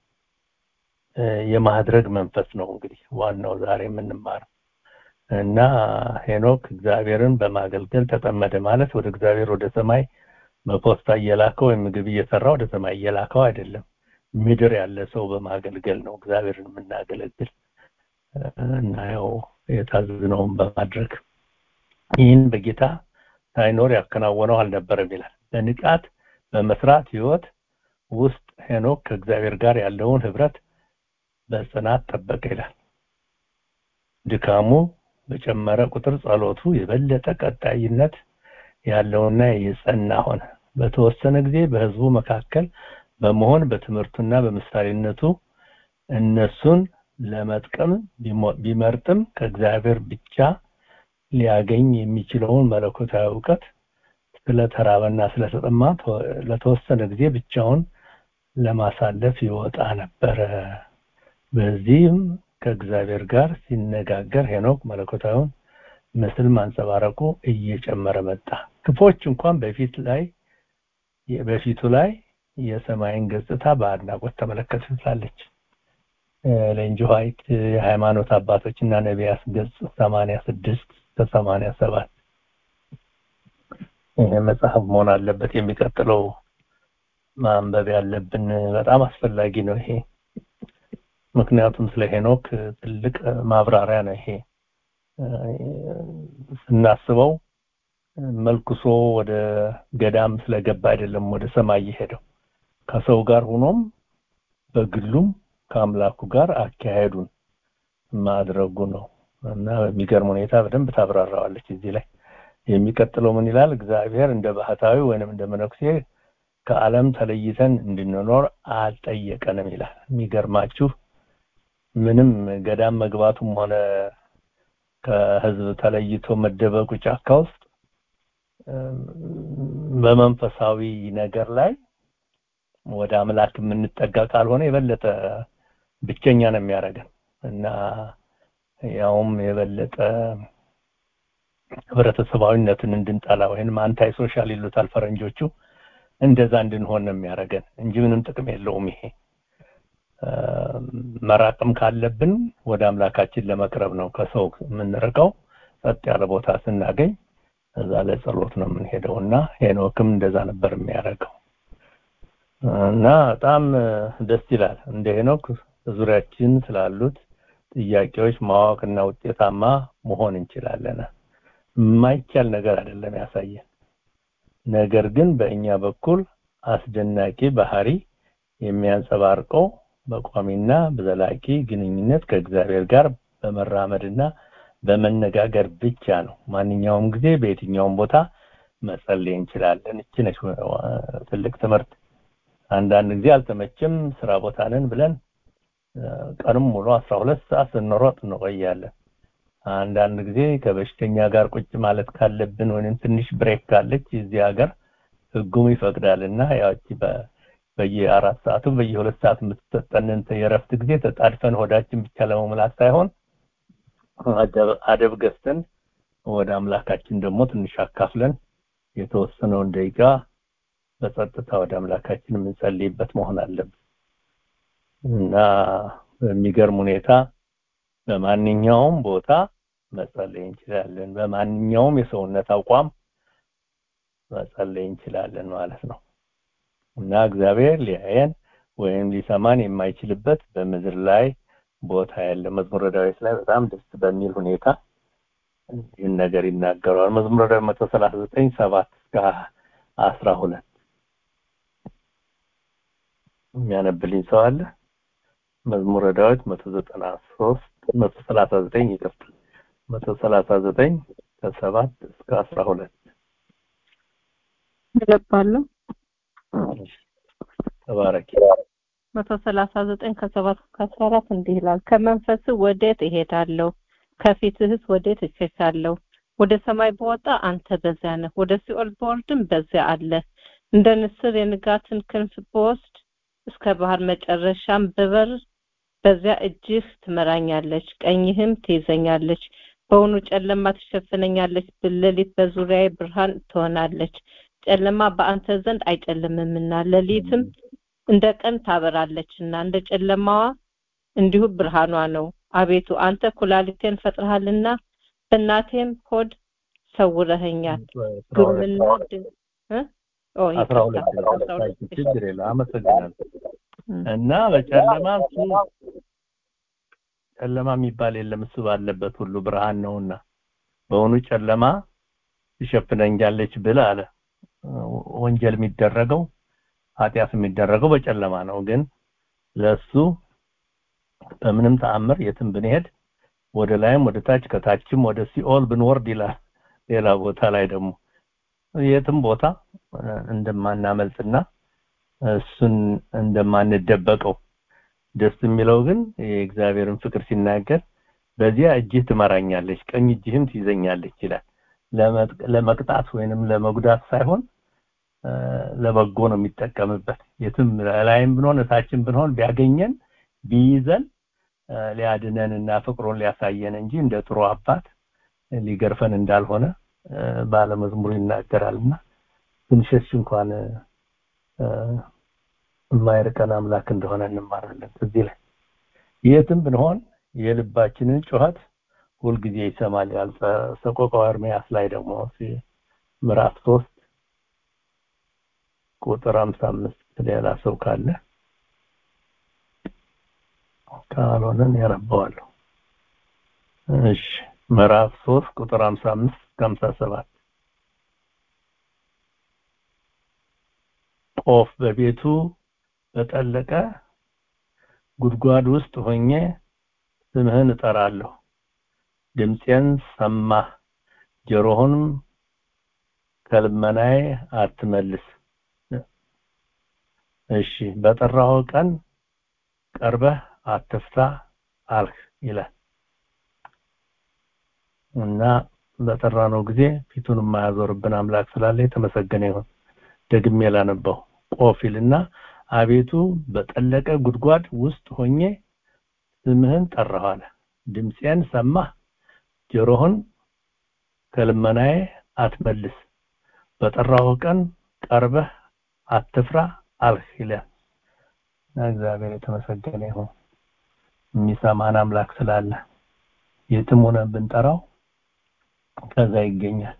የማድረግ መንፈስ ነው እንግዲህ ዋናው ዛሬ የምንማረው እና ሄኖክ እግዚአብሔርን በማገልገል ተጠመደ ማለት ወደ እግዚአብሔር ወደ ሰማይ በፖስታ እየላከው ወይም ምግብ እየሰራ ወደ ሰማይ እየላከው አይደለም ምድር ያለ ሰው በማገልገል ነው እግዚአብሔርን የምናገለግል እና ያው የታዘዝነውን በማድረግ ይህን በጌታ ሳይኖር ያከናወነው አልነበረም ይላል በንቃት በመስራት ህይወት ውስጥ ሄኖክ ከእግዚአብሔር ጋር ያለውን ህብረት በጽናት ጠበቀ ይላል ድካሙ በጨመረ ቁጥር ጸሎቱ የበለጠ ቀጣይነት ያለውና የጸና ሆነ በተወሰነ ጊዜ በህዝቡ መካከል በመሆን በትምህርቱና በምሳሌነቱ እነሱን ለመጥቀም ቢመርጥም ከእግዚአብሔር ብቻ ሊያገኝ የሚችለውን መለኮታዊ እውቀት ስለተራበና ስለተጠማ ለተወሰነ ጊዜ ብቻውን ለማሳለፍ ይወጣ ነበረ በዚህም ከእግዚአብሔር ጋር ሲነጋገር ሄኖክ መለኮታዊውን ምስል ማንጸባረቁ እየጨመረ መጣ ክፎች እንኳን በፊት ላይ በፊቱ ላይ የሰማይን ገጽታ በአድናቆት ተመለከተ ትላለች ሌንጅ ዋይት የሃይማኖት አባቶች እና ነቢያት ገጽ 86 ከ87 ይሄ መጽሐፍ መሆን አለበት የሚቀጥለው ማንበብ ያለብን በጣም አስፈላጊ ነው ይሄ ምክንያቱም ስለ ሄኖክ ትልቅ ማብራሪያ ነው ይሄ ስናስበው መልኩሶ ወደ ገዳም ስለገባ አይደለም ወደ ሰማይ የሄደው ከሰው ጋር ሆኖም በግሉም ከአምላኩ ጋር አካሄዱን ማድረጉ ነው እና በሚገርም ሁኔታ በደንብ ታብራራዋለች እዚህ ላይ የሚቀጥለው ምን ይላል እግዚአብሔር እንደ ባህታዊ ወይንም እንደ መነኩሴ ከዓለም ተለይተን እንድንኖር አልጠየቀንም ይላል የሚገርማችሁ ምንም ገዳም መግባቱም ሆነ ከህዝብ ተለይቶ መደበቁ ጫካ ውስጥ በመንፈሳዊ ነገር ላይ ወደ አምላክ የምንጠጋ ካልሆነ የበለጠ ብቸኛ ነው የሚያደርገን እና ያውም የበለጠ ህብረተሰባዊነትን እንድንጠላ ወይም አንታይ ሶሻል ይሉታል ፈረንጆቹ እንደዛ እንድንሆን ነው የሚያደርገን እንጂ ምንም ጥቅም የለውም ይሄ መራቅም ካለብን ወደ አምላካችን ለመቅረብ ነው ከሰው የምንርቀው ጸጥ ያለ ቦታ ስናገኝ እዛ ለጸሎት ነው የምንሄደው እና ሄኖክም እንደዛ ነበር የሚያደርገው እና በጣም ደስ ይላል እንደ ሄኖክ ዙሪያችን ስላሉት ጥያቄዎች ማወቅና ውጤታማ መሆን እንችላለን የማይቻል ነገር አይደለም ያሳየን ነገር ግን በእኛ በኩል አስደናቂ ባህሪ የሚያንጸባርቀው በቋሚና በዘላቂ ግንኙነት ከእግዚአብሔር ጋር በመራመድና በመነጋገር ብቻ ነው ማንኛውም ጊዜ በየትኛውም ቦታ መጸለይ እንችላለን እቺ ነች ትልቅ ትምህርት አንዳንድ ጊዜ አልተመችም ስራ ቦታ ነን ብለን ቀንም ሙሉ 12 ሰዓት ስንሮጥ እንቆያለን አንዳንድ ጊዜ ከበሽተኛ ጋር ቁጭ ማለት ካለብን ወይም ትንሽ ብሬክ ካለች እዚህ ሀገር ህጉም ይፈቅዳልና ያቺ በየአራት ሰዓቱ በየሁለት ሰዓት የምትሰጠንን የረፍት ጊዜ ተጣድፈን ሆዳችን ብቻ ለመሙላት ሳይሆን አደብ ገዝተን ወደ አምላካችን ደግሞ ትንሽ አካፍለን የተወሰነውን ደቂቃ በጸጥታ ወደ አምላካችን የምንጸልይበት መሆን አለብን እና በሚገርም ሁኔታ በማንኛውም ቦታ መጸለይ እንችላለን በማንኛውም የሰውነት አቋም መጸለይ እንችላለን ማለት ነው እና እግዚአብሔር ሊያየን ወይም ሊሰማን የማይችልበት በምድር ላይ ቦታ ያለ መዝሙረ ዳዊት ላይ በጣም ደስ በሚል ሁኔታ ይህን ነገር ይናገረዋል መዝሙረ ዳዊት 139 7 እስከ 12 የሚያነብልኝ ሰው አለ መዝሙረ ዳዊት መቶ ዘጠና ሶስት መቶ ሰላሳ ዘጠኝ ይቅርታ መቶ ሰላሳ ዘጠኝ ከሰባት እስከ አስራ ሁለት እለባለሁ ተባረኪ መቶ ሰላሳ ዘጠኝ ከሰባት እስከ አስራ አራት እንዲህ ይላል ከመንፈስ ወዴት እሄዳለሁ ከፊትህስ ወዴት እሸሻለሁ ወደ ሰማይ በወጣ አንተ በዚያ ነህ ወደ ሲኦል በወርድም በዚያ አለ እንደ ንስር የንጋትን ክንፍ ብወስድ እስከ ባህር መጨረሻም ብበር በዚያ እጅህ ትመራኛለች ቀኝህም ትይዘኛለች በውኑ ጨለማ ትሸፍነኛለች ሌሊት በዙሪያዬ ብርሃን ትሆናለች ጨለማ በአንተ ዘንድ አይጨልምምና ሌሊትም እንደ ቀን ታበራለችና እንደ ጨለማዋ እንዲሁ ብርሃኗ ነው አቤቱ አንተ ኩላሊቴን ፈጥረሃልና በእናቴም ሆድ ሰውረኸኛል ግርምና አስራ ሁለት ችግር የለ አመሰግናለሁ እና በጨለማ እሱ ጨለማ የሚባል የለም እሱ ባለበት ሁሉ ብርሃን ነውና በእውኑ ጨለማ ትሸፍነኛለች ብል አለ ወንጀል የሚደረገው ኃጢአት የሚደረገው በጨለማ ነው ግን ለሱ በምንም ተአምር የትም ብንሄድ ወደ ላይም ወደ ታች ከታችም ወደ ሲኦል ብንወርድ ይላል ሌላ ቦታ ላይ ደግሞ የትም ቦታ እንደማናመልጥና እሱን እንደማንደበቀው ደስ የሚለው ግን የእግዚአብሔርን ፍቅር ሲናገር በዚያ እጅህ ትመራኛለች ቀኝ እጅህም ትይዘኛለች ይላል ለመቅጣት ወይንም ለመጉዳት ሳይሆን ለበጎ ነው የሚጠቀምበት የትም ላይም ብንሆን እታችን ብንሆን ቢያገኘን ቢይዘን ሊያድነን እና ፍቅሩን ሊያሳየን እንጂ እንደ ጥሩ አባት ሊገርፈን እንዳልሆነ ባለመዝሙሩ ይናገራልና ትንሽሽ እንኳን የማይርቀን አምላክ እንደሆነ እንማራለን እዚህ ላይ የትም ብንሆን የልባችንን ጩኸት ሁልጊዜ ይሰማል ያል ሰቆቃው ኤርምያስ ላይ ደግሞ ምዕራፍ ሶስት ቁጥር 55 ሌላ ሰው ካለ ካልሆነን ያረባዋለሁ እሺ ምዕራፍ 3 ቁጥር 55 57 ቆፍ በቤቱ በጠለቀ ጉድጓድ ውስጥ ሆኜ ስምህን እጠራለሁ ድምፄን ሰማህ ጆሮህንም ከልመናዬ አትመልስ እሺ በጠራው ቀን ቀርበህ አትፍታ አልህ ይላል እና በጠራነው ጊዜ ፊቱን የማያዞርብን አምላክ ስላለ የተመሰገነ ይሁን ደግሜ ላነበው ቆፊልና አቤቱ በጠለቀ ጉድጓድ ውስጥ ሆኜ ስምህን ጠራሁ አለ ድምፄን ሰማህ ጆሮህን ከልመናዬ አትመልስ በጠራው ቀን ቀርበህ አትፍራ አልህ ይላል እግዚአብሔር የተመሰገነ ይሁን የሚሰማን አምላክ ስላለ የትም ሆነ ብንጠራው ከዛ ይገኛል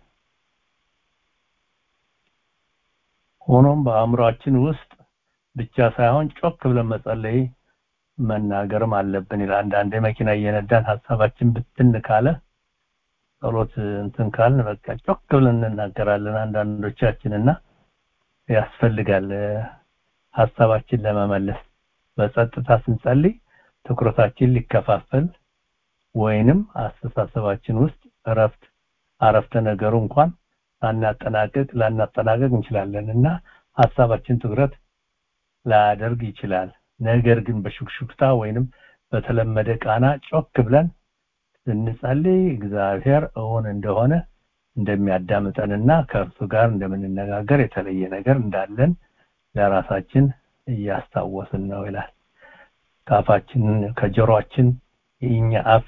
ሆኖም በአእምሯችን ውስጥ ብቻ ሳይሆን ጮክ ብለን መጸለይ መናገርም አለብን ይላል አንዳንዴ መኪና እየነዳን ሀሳባችን ብትን ካለ ጸሎት እንትን ካልን በቃ ጮክ ብለን እንናገራለን አንዳንዶቻችንና ያስፈልጋል ሀሳባችን ለመመለስ በጸጥታ ስንጸልይ ትኩረታችን ሊከፋፈል ወይንም አስተሳሰባችን ውስጥ እረፍት አረፍተ ነገሩ እንኳን ሳናጠናቅቅ ላናጠናቀቅ እንችላለን እና ሀሳባችን ትኩረት ላያደርግ ይችላል ነገር ግን በሹክሹክታ ወይንም በተለመደ ቃና ጮክ ብለን ስንጸልይ እግዚአብሔር እውን እንደሆነ እንደሚያዳምጠንና ከእርሱ ጋር እንደምንነጋገር የተለየ ነገር እንዳለን ለራሳችን እያስታወስን ነው ይላል ከአፋችን ከጆሮአችን የኛ አፍ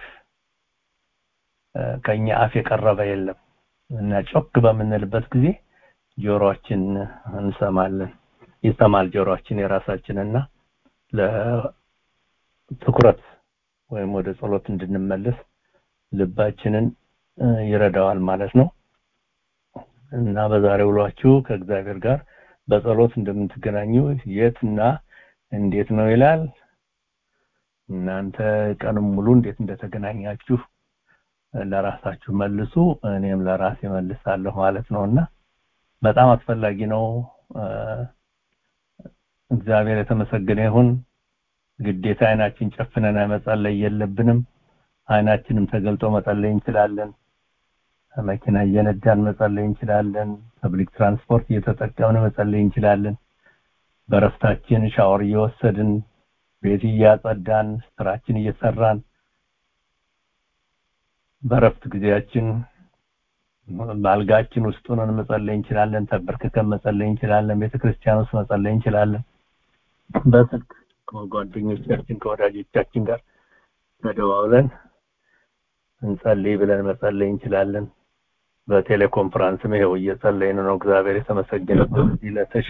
ከኛ አፍ የቀረበ የለም እና ጮክ በምንልበት ጊዜ ጆሮአችን እንሰማለን ይሰማል ጆሮአችን የራሳችንና ለትኩረት ወይም ወደ ጸሎት እንድንመለስ ልባችንን ይረዳዋል ማለት ነው እና በዛሬ ውሏችሁ ከእግዚአብሔር ጋር በጸሎት እንደምትገናኙ የትና እንዴት ነው ይላል እናንተ ቀንም ሙሉ እንዴት እንደተገናኛችሁ ለራሳችሁ መልሱ እኔም ለራሴ መልሳለሁ ማለት ነውና በጣም አስፈላጊ ነው እግዚአብሔር የተመሰገነ ይሁን ግዴታ አይናችን ጨፍነን መጸለይ የለብንም አይናችንም ተገልጦ መጸለይ እንችላለን መኪና እየነዳን መጸለይ እንችላለን ፐብሊክ ትራንስፖርት እየተጠቀምን መጸለይ እንችላለን በረፍታችን ሻወር እየወሰድን ቤት እያጸዳን ስራችን እየሰራን በረፍት ጊዜያችን ባልጋችን ውስጥ ሆነን መጸለይ እንችላለን ተበርክከን መጸለይ እንችላለን ቤተክርስቲያን ውስጥ መጸለይ እንችላለን በስልክ ከጓደኞቻችን ከወዳጆቻችን ጋር ተደዋውለን እንጸልይ ብለን መጸለይ እንችላለን በቴሌኮንፈረንስም ይሄው እየጸለይን ነው እግዚአብሔር የተመሰገነ እዚህ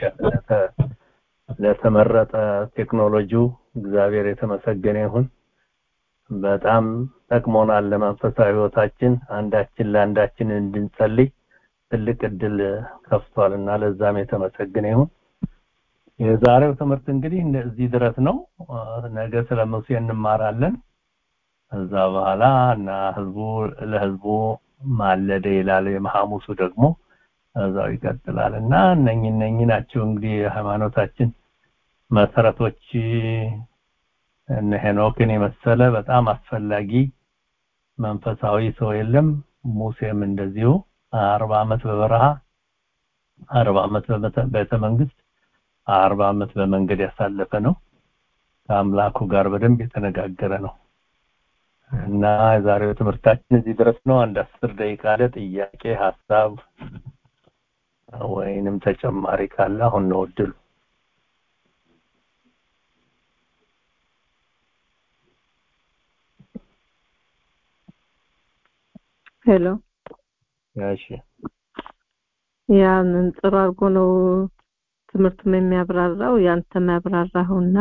ለተመረጠ ቴክኖሎጂው እግዚአብሔር የተመሰገነ ይሁን በጣም ጠቅሞናል ለመንፈሳዊ ህይወታችን አንዳችን ለአንዳችን እንድንጸልይ ትልቅ እድል ከፍቷልና ለዛም የተመሰገነ ይሁን የዛሬው ትምህርት እንግዲህ እዚህ ድረስ ነው ነገ ስለ ሙሴ እንማራለን ከዛ በኋላ እና ህዝቡ ለህዝቡ ማለደ ይላል የሐሙሱ ደግሞ እዛው ይቀጥላል እና እነኝ እነኝ ናቸው እንግዲህ የሃይማኖታችን መሰረቶች እነ ሄኖክን የመሰለ በጣም አስፈላጊ መንፈሳዊ ሰው የለም ሙሴም እንደዚሁ አርባ ዓመት በበረሃ አርባ ዓመት በቤተ መንግስት አርባ ዓመት በመንገድ ያሳለፈ ነው ከአምላኩ ጋር በደንብ የተነጋገረ ነው እና የዛሬው ትምህርታችን እዚህ ድረስ ነው አንድ አስር ደቂቃ ለጥያቄ ሀሳብ ወይንም ተጨማሪ ካለ አሁን ነው እድሉ ሄሎ እሺ ያንን ጥሩ አድርጎ ነው ትምህርቱም የሚያብራራው ያንተም ያብራራኸውና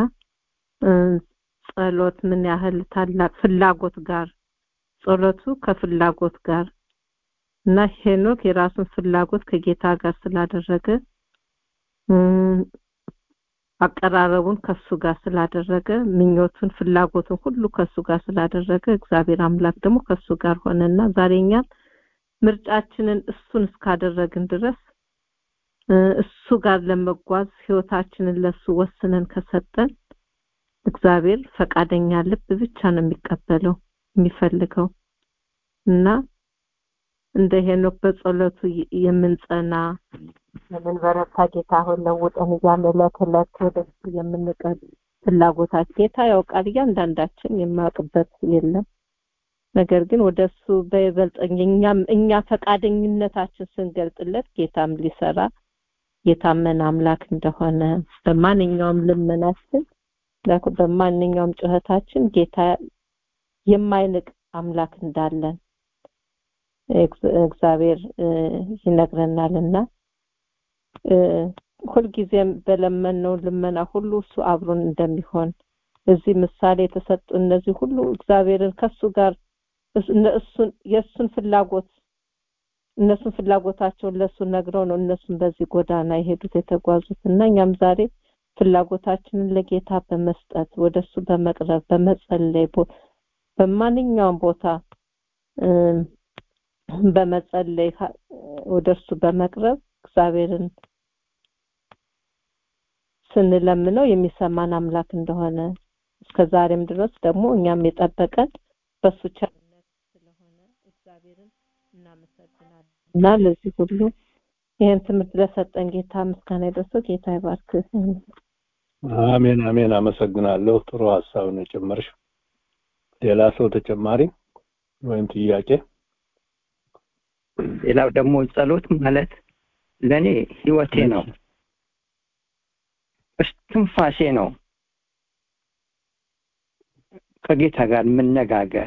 ጸሎት ምን ያህል ታላቅ ፍላጎት ጋር ጸሎቱ ከፍላጎት ጋር እና ሄኖክ የራሱን ፍላጎት ከጌታ ጋር ስላደረገ አቀራረቡን ከሱ ጋር ስላደረገ ምኞቱን ፍላጎቱን ሁሉ ከሱ ጋር ስላደረገ እግዚአብሔር አምላክ ደግሞ ከሱ ጋር ሆነና ዛሬኛም ምርጫችንን እሱን እስካደረግን ድረስ እሱ ጋር ለመጓዝ ህይወታችንን ለሱ ወስነን ከሰጠን እግዚአብሔር ፈቃደኛ ልብ ብቻ ነው የሚቀበለው የሚፈልገው እና እንደ ሄኖክ በጸሎቱ የምንጸና የምንበረታ ጌታ ሆይ ለውጠን እያለ ዕለት ዕለት ወደሱ የምንቀር ፍላጎታችን ጌታ ያውቃል እያንዳንዳችን የማያውቅበት የለም ነገር ግን ወደሱ በይበልጥ እኛም እኛ ፈቃደኝነታችን ስንገልጥለት ጌታም ሊሰራ የታመነ አምላክ እንደሆነ በማንኛውም ልመናችን በማንኛውም ጩኸታችን ጌታ የማይንቅ አምላክ እንዳለን እግዚአብሔር ይነግረናልና ሁልጊዜም በለመነው ልመና ሁሉ እሱ አብሮን እንደሚሆን እዚህ ምሳሌ የተሰጡ እነዚህ ሁሉ እግዚአብሔርን ከሱ ጋር እሱን የእሱን ፍላጎት እነሱን ፍላጎታቸውን ለሱ ነግረው ነው እነሱን በዚህ ጎዳና የሄዱት የተጓዙት እና እኛም ዛሬ ፍላጎታችንን ለጌታ በመስጠት ወደሱ በመቅረብ በመጸለይ በማንኛውም ቦታ በመጸለይ ወደሱ በመቅረብ እግዚአብሔርን ስንለምነው የሚሰማን አምላክ እንደሆነ እስከ ዛሬም ድረስ ደግሞ እኛም የጠበቀን በሱ ቸርነት ስለሆነ እግዚአብሔርን እናመሰግናለን እና ለዚህ ሁሉ ይህን ትምህርት ለሰጠን ጌታ ምስጋና ይድረሰው ጌታ ይባርክ አሜን አሜን አመሰግናለሁ ጥሩ ሀሳብ ነው ጨመርሽ ሌላ ሰው ተጨማሪ ወይም ጥያቄ ሌላው ደግሞ ጸሎት ማለት ለኔ ህይወቴ ነው እስትንፋሴ ነው ከጌታ ጋር መነጋገር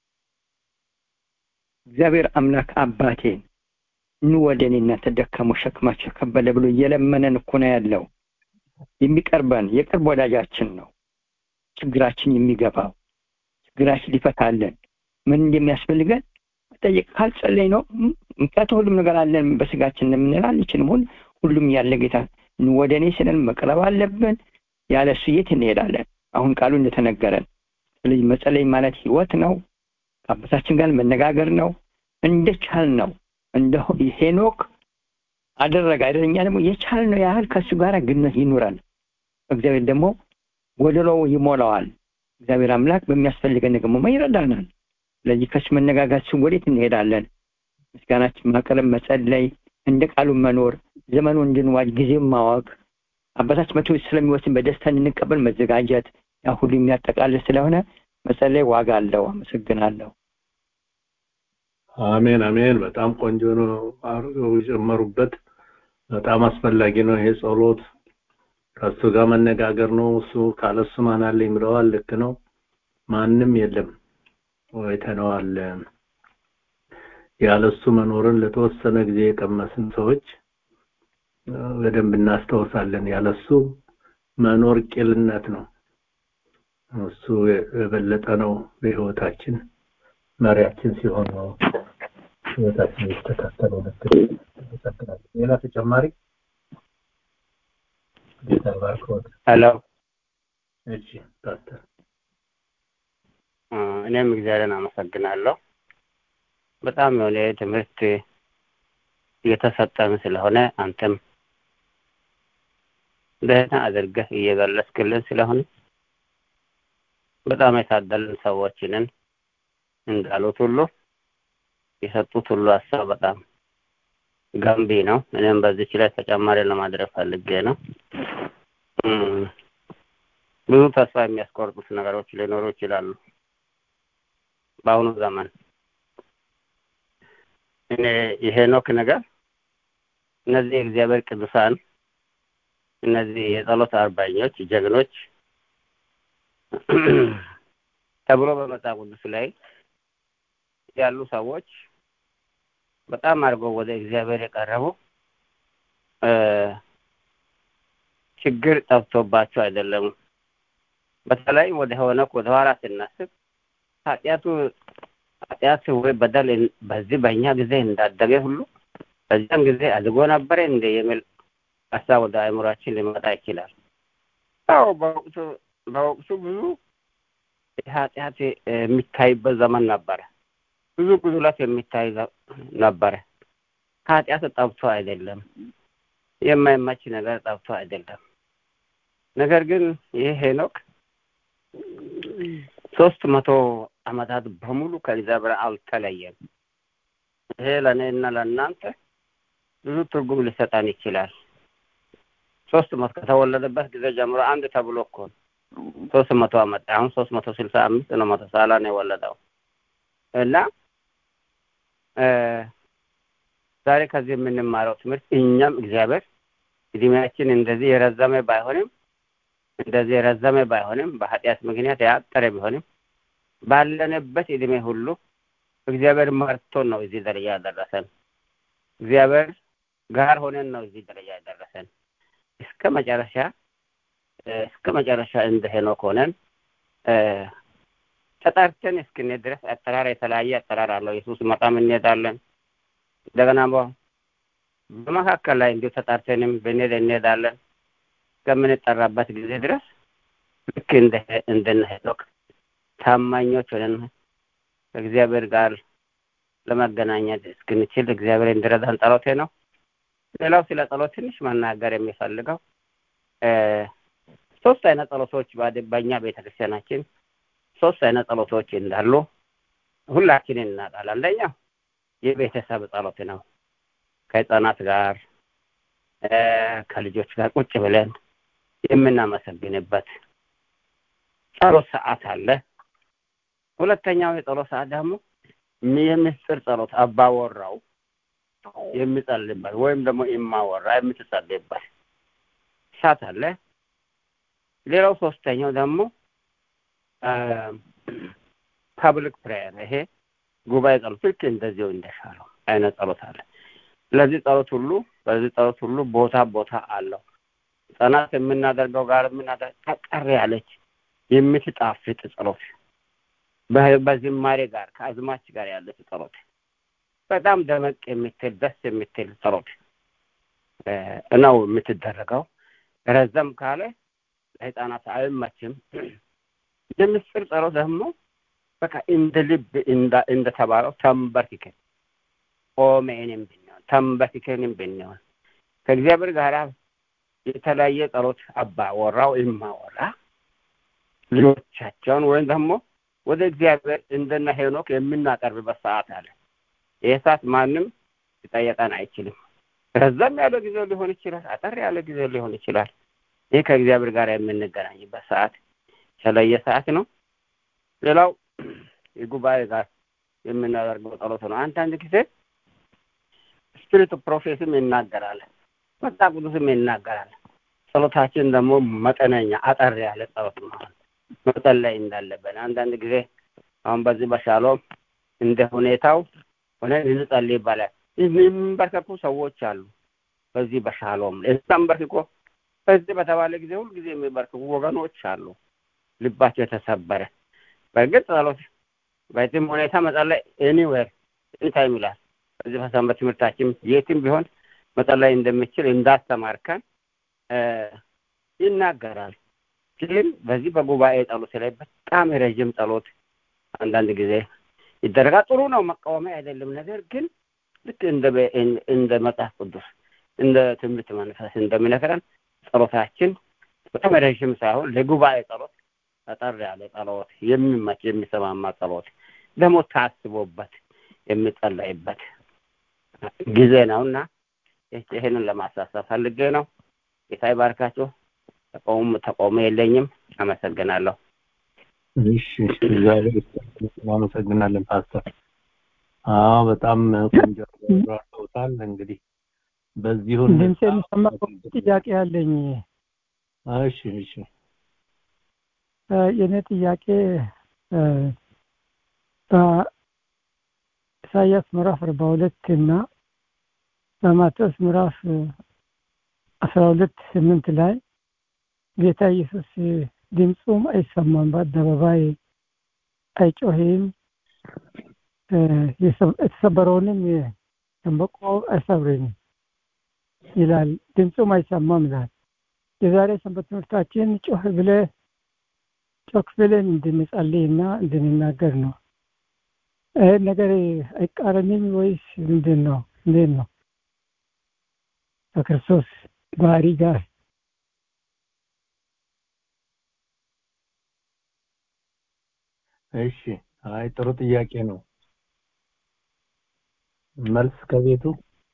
እግዚአብሔር አምላክ አባቴን ኑ ወደ እኔ እናንተ ደካሙ ሸክማቸው ከበደ ብሎ እየለመነን እኮ ነው ያለው የሚቀርበን የቅርብ ወዳጃችን ነው ችግራችን የሚገባው ችግራችን ሊፈታለን ምን እንደሚያስፈልገን ጠይቅ ካልጸለይ ነው ምክንያቱም ሁሉም ነገር አለን በስጋችን እንደምንል አንችልም ሁን ሁሉም ያለ ጌታ ወደ እኔ ስለን መቅረብ አለብን ያለ እሱ የት እንሄዳለን አሁን ቃሉ እንደተነገረን ስለዚህ መጸለይ ማለት ህይወት ነው ከአባታችን ጋር መነጋገር ነው እንደቻል ነው እንደ ሄኖክ አደረገ አይደለኛ ደግሞ የቻል ነው ያህል ከእሱ ጋር ግንኙነት ይኑረን እግዚአብሔር ደግሞ ጎደሎው ይሞላዋል። እግዚአብሔር አምላክ በሚያስፈልገን ደግሞ ይረዳናል። ስለዚህ ከሱ መነጋጋችን ወዴት እንሄዳለን? ምስጋናችን ማቅረብ፣ መጸለይ፣ እንደ ቃሉ መኖር፣ ዘመኑ እንድንዋጅ ጊዜም ማወቅ፣ አባታችን መቶ ስለሚወስን በደስታ እንድንቀበል መዘጋጀት፣ ያ ሁሉ የሚያጠቃልል ስለሆነ መጸለይ ዋጋ አለው። አመሰግናለሁ። አሜን አሜን። በጣም ቆንጆ ነው አድርገው የጨመሩበት። በጣም አስፈላጊ ነው ይሄ ጸሎት። ከሱ ጋር መነጋገር ነው። እሱ ካለሱ ማን አለኝ ብለዋል። ልክ ነው። ማንም የለም ወይተነዋል። ያለሱ መኖርን ለተወሰነ ጊዜ የቀመስን ሰዎች በደንብ እናስታውሳለን። ያለሱ መኖር ቂልነት ነው። እሱ የበለጠ ነው በህይወታችን መሪያችን ሲሆን ነው ህይወታችን የተስተካከለው። ልክ ይቀጥላል። ሌላ ተጨማሪ ጌታ ባርኮት። ሄሎ እሺ ፓስተር እኔም እግዚአብሔርን አመሰግናለሁ። በጣም የሆነ ትምህርት እየተሰጠን ስለሆነ አንተም ደህና አድርገህ እየገለጽክልን ስለሆነ በጣም የታደልን ሰዎችንን እንዳሉት ሁሉ የሰጡት ሁሉ ሀሳብ በጣም ገንቢ ነው። እኔም በዚች ላይ ተጨማሪ ለማድረግ ፈልጌ ነው። ብዙ ተስፋ የሚያስቆርጡት ነገሮች ሊኖሩ ይችላሉ በአሁኑ ዘመን። እኔ የሄኖክ ነገር እነዚህ የእግዚአብሔር ቅዱሳን እነዚህ የጸሎት አርበኞች ጀግኖች ተብሎ በመጽሐፍ ቅዱስ ላይ ያሉ ሰዎች በጣም አድርገው ወደ እግዚአብሔር የቀረቡ ችግር ጠብቶባቸው አይደለም። በተለይ ወደ ሆነክ ወደ ኋላ ስናስብ ኃጢአቱ ኃጢአት ወይ በደል በዚህ በእኛ ጊዜ እንዳደገ ሁሉ በዚያን ጊዜ አድጎ ነበረ እንደ የሚል ሀሳብ ወደ አእምሯችን ሊመጣ ይችላል። አዎ በወቅቱ በወቅቱ ብዙ ኃጢአት የሚታይበት ዘመን ነበረ። ብዙ ጉድለት የሚታይ ነበረ። ኃጢአት ጠብቶ አይደለም፣ የማይመች ነገር ጠብቶ አይደለም። ነገር ግን ይህ ሄኖክ ሶስት መቶ አመታት በሙሉ ከእግዚአብሔር አልተለየም። ይሄ ለእኔ እና ለእናንተ ብዙ ትርጉም ሊሰጠን ይችላል። ሶስት መቶ ከተወለደበት ጊዜ ጀምሮ አንድ ተብሎ እኮ ሶስት መቶ አመት አሁን ሶስት መቶ ስልሳ አምስት ነው መቶ ሳላ ነው የወለደው እና ዛሬ ከዚህ የምንማረው ትምህርት እኛም እግዚአብሔር እድሜያችን እንደዚህ የረዘመ ባይሆንም እንደዚህ የረዘመ ባይሆንም በኃጢአት ምክንያት ያጠረ ቢሆንም ባለንበት እድሜ ሁሉ እግዚአብሔር መርቶን ነው እዚህ ደረጃ ያደረሰን። እግዚአብሔር ጋር ሆነን ነው እዚህ ደረጃ ያደረሰን። እስከ መጨረሻ እስከ መጨረሻ እንደ ሄኖክ ሆነን ተጠርተን እስክንሄድ ድረስ አጠራር የተለያየ አጠራር አለው። ኢየሱስ መጣም እንሄዳለን። እንደገና በመካከል ላይ እንዲሁ ተጠርተንም ብንሄድ እንሄዳለን እስከምንጠራበት ጊዜ ድረስ ልክ እንደ እንደነ ሄኖክ ታማኞች ሆነን ከእግዚአብሔር ጋር ለመገናኘት እስክንችል እግዚአብሔር እንዲረዳን ጸሎቴ ነው። ሌላው ስለ ጸሎት ትንሽ መናገር የሚፈልገው ሶስት አይነት ጸሎቶች በእኛ ቤተክርስቲያናችን ሶስት አይነት ጸሎቶች እንዳሉ ሁላችንን እናውቃለን። አንደኛው የቤተሰብ ጸሎት ነው። ከህፃናት ጋር ከልጆች ጋር ቁጭ ብለን የምናመሰግንበት ጸሎት ሰዓት አለ። ሁለተኛው የጸሎት ሰዓት ደግሞ የምስጢር ጸሎት አባወራው የሚጸልይበት ወይም ደግሞ የማወራ የምትጸልይበት ሰዓት አለ። ሌላው ሶስተኛው ደግሞ ፐብሊክ ፕሬየር ይሄ ጉባኤ ጸሎት ልክ እንደዚሁ እንደሻለው አይነት ጸሎት አለ። ስለዚህ ጸሎት ሁሉ በዚህ ጸሎት ሁሉ ቦታ ቦታ አለው። ህጻናት የምናደርገው ጋር የምናደርግ ጠቀር ያለች የምትጣፍጥ ጸሎት በዝማሬ ጋር ከአዝማች ጋር ያለች ጸሎት በጣም ደመቅ የምትል ደስ የምትል ጸሎት ነው የምትደረገው። ረዘም ካለ ለህፃናት አይመችም። የምስጢር ጸሎት ደግሞ በቃ እንደ ልብ እንደተባለው ተንበርክከን ቆመንም ብንሆን ተንበርክከንም ብንሆን ከእግዚአብሔር ጋር የተለያየ ጸሎት አባወራው እማወራ ልጆቻቸውን ወይም ደግሞ ወደ እግዚአብሔር እንደነ ሄኖክ የምናቀርብበት ሰዓት አለ። ይህ ሰዓት ማንም ሊጠየቀን አይችልም። ረዘም ያለ ጊዜ ሊሆን ይችላል፣ አጠር ያለ ጊዜ ሊሆን ይችላል። ይህ ከእግዚአብሔር ጋር የምንገናኝበት ሰዓት የተለየ ሰዓት ነው። ሌላው የጉባኤ ጋር የምናደርገው ጸሎት ነው። አንዳንድ ጊዜ ስፒሪት ፕሮፌስም ይናገራል፣ መጽሐፍ ቅዱስም ይናገራል። ጸሎታችን ደግሞ መጠነኛ አጠር ያለ ጸሎት መሆን መጸለይ እንዳለብን አንዳንድ ጊዜ አሁን በዚህ በሻሎም እንደ ሁኔታው ሆነ እንጸልይ ይባላል። የሚንበርከኩ ሰዎች አሉ። በዚህ በሻሎም ተንበርክኮ በዚህ በተባለ ጊዜ ሁልጊዜ የሚበርክኩ ወገኖች አሉ። ልባቸው የተሰበረ በእርግጥ ጸሎት በዚህም ሁኔታ መጸለይ ኤኒዌር ኤኒታይም ይላል። በዚህ በሰንበት ትምህርታችን የትም ቢሆን መጸለይ እንደሚችል እንዳስተማርከን ይናገራል። ግን በዚህ በጉባኤ ጸሎት ላይ በጣም ረዥም ጸሎት አንዳንድ ጊዜ ይደረጋል። ጥሩ ነው፣ መቃወሚያ አይደለም። ነገር ግን ልክ እንደ እንደ መጽሐፍ ቅዱስ እንደ ትምህርት መንፈስ እንደሚነግረን ጸሎታችን በጣም ረዥም ሳይሆን ለጉባኤ ጸሎት አጠር ያለ ጸሎት፣ የሚመች የሚሰማማ ጸሎት ደግሞ ታስቦበት የሚጸለይበት ጊዜ ነው እና ይህንን ለማሳሰብ ፈልጌ ነው። ጌታ ይባርካችሁ። ተቃውሞ ተቃውሞ የለኝም። አመሰግናለሁ። እሺ እግዚአብሔር እናመሰግናለን ፓስተር። አዎ በጣም ቆንጆ አብራርተውታል። እንግዲህ በዚሁ ድምፅ የሚሰማ ጥያቄ አለኝ። እሺ እሺ የእኔ ጥያቄ በኢሳያስ ምዕራፍ አርባ ሁለት እና በማቴዎስ ምዕራፍ አስራ ሁለት ስምንት ላይ ጌታ ኢየሱስ ድምፁም አይሰማም፣ በአደባባይ አይጮህም፣ የተሰበረውንም ሸንበቆ አይሰብርም ይላል። ድምፁም አይሰማም ይላል። የዛሬ ሰንበት ትምህርታችን ጮህ ብለ ጮክ ብለን እንድንጸልይ እና እንድንናገር ነው። ይህ ነገር አይቃረንም ወይስ ምንድን ነው? እንዴት ነው? ከክርስቶስ ባህሪ ጋር እሺ አይ ጥሩ ጥያቄ ነው። መልስ ከቤቱ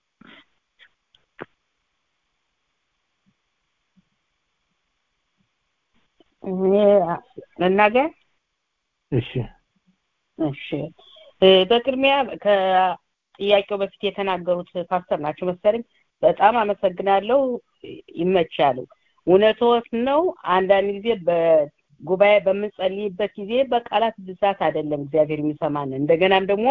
መናገር እሺ እሺ በቅድሚያ ከጥያቄው በፊት የተናገሩት ፓስተር ናቸው መሰለኝ። በጣም አመሰግናለሁ። ይመቻሉ። እውነቶት ነው። አንዳንድ ጊዜ በጉባኤ በምንጸልይበት ጊዜ በቃላት ብዛት አይደለም እግዚአብሔር የሚሰማን እንደገናም ደግሞ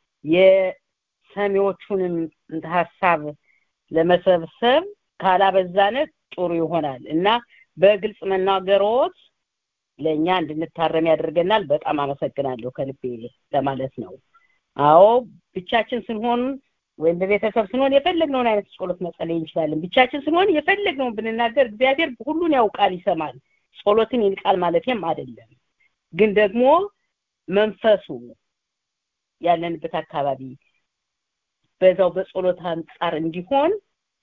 የሰሚዎቹንም ሀሳብ ለመሰብሰብ ካላበዛነ ጥሩ ይሆናል እና በግልጽ መናገሮት ለእኛ እንድንታረም ያደርገናል። በጣም አመሰግናለሁ ከልቤ ለማለት ነው። አዎ ብቻችን ስንሆን ወይም በቤተሰብ ስንሆን የፈለግነውን አይነት ጸሎት መጸለይ እንችላለን። ብቻችን ስንሆን የፈለግነውን ብንናገር እግዚአብሔር ሁሉን ያውቃል፣ ይሰማል። ጸሎትን ይንቃል ማለትም አይደለም። ግን ደግሞ መንፈሱ ያለንበት አካባቢ በዛው በጸሎት አንጻር እንዲሆን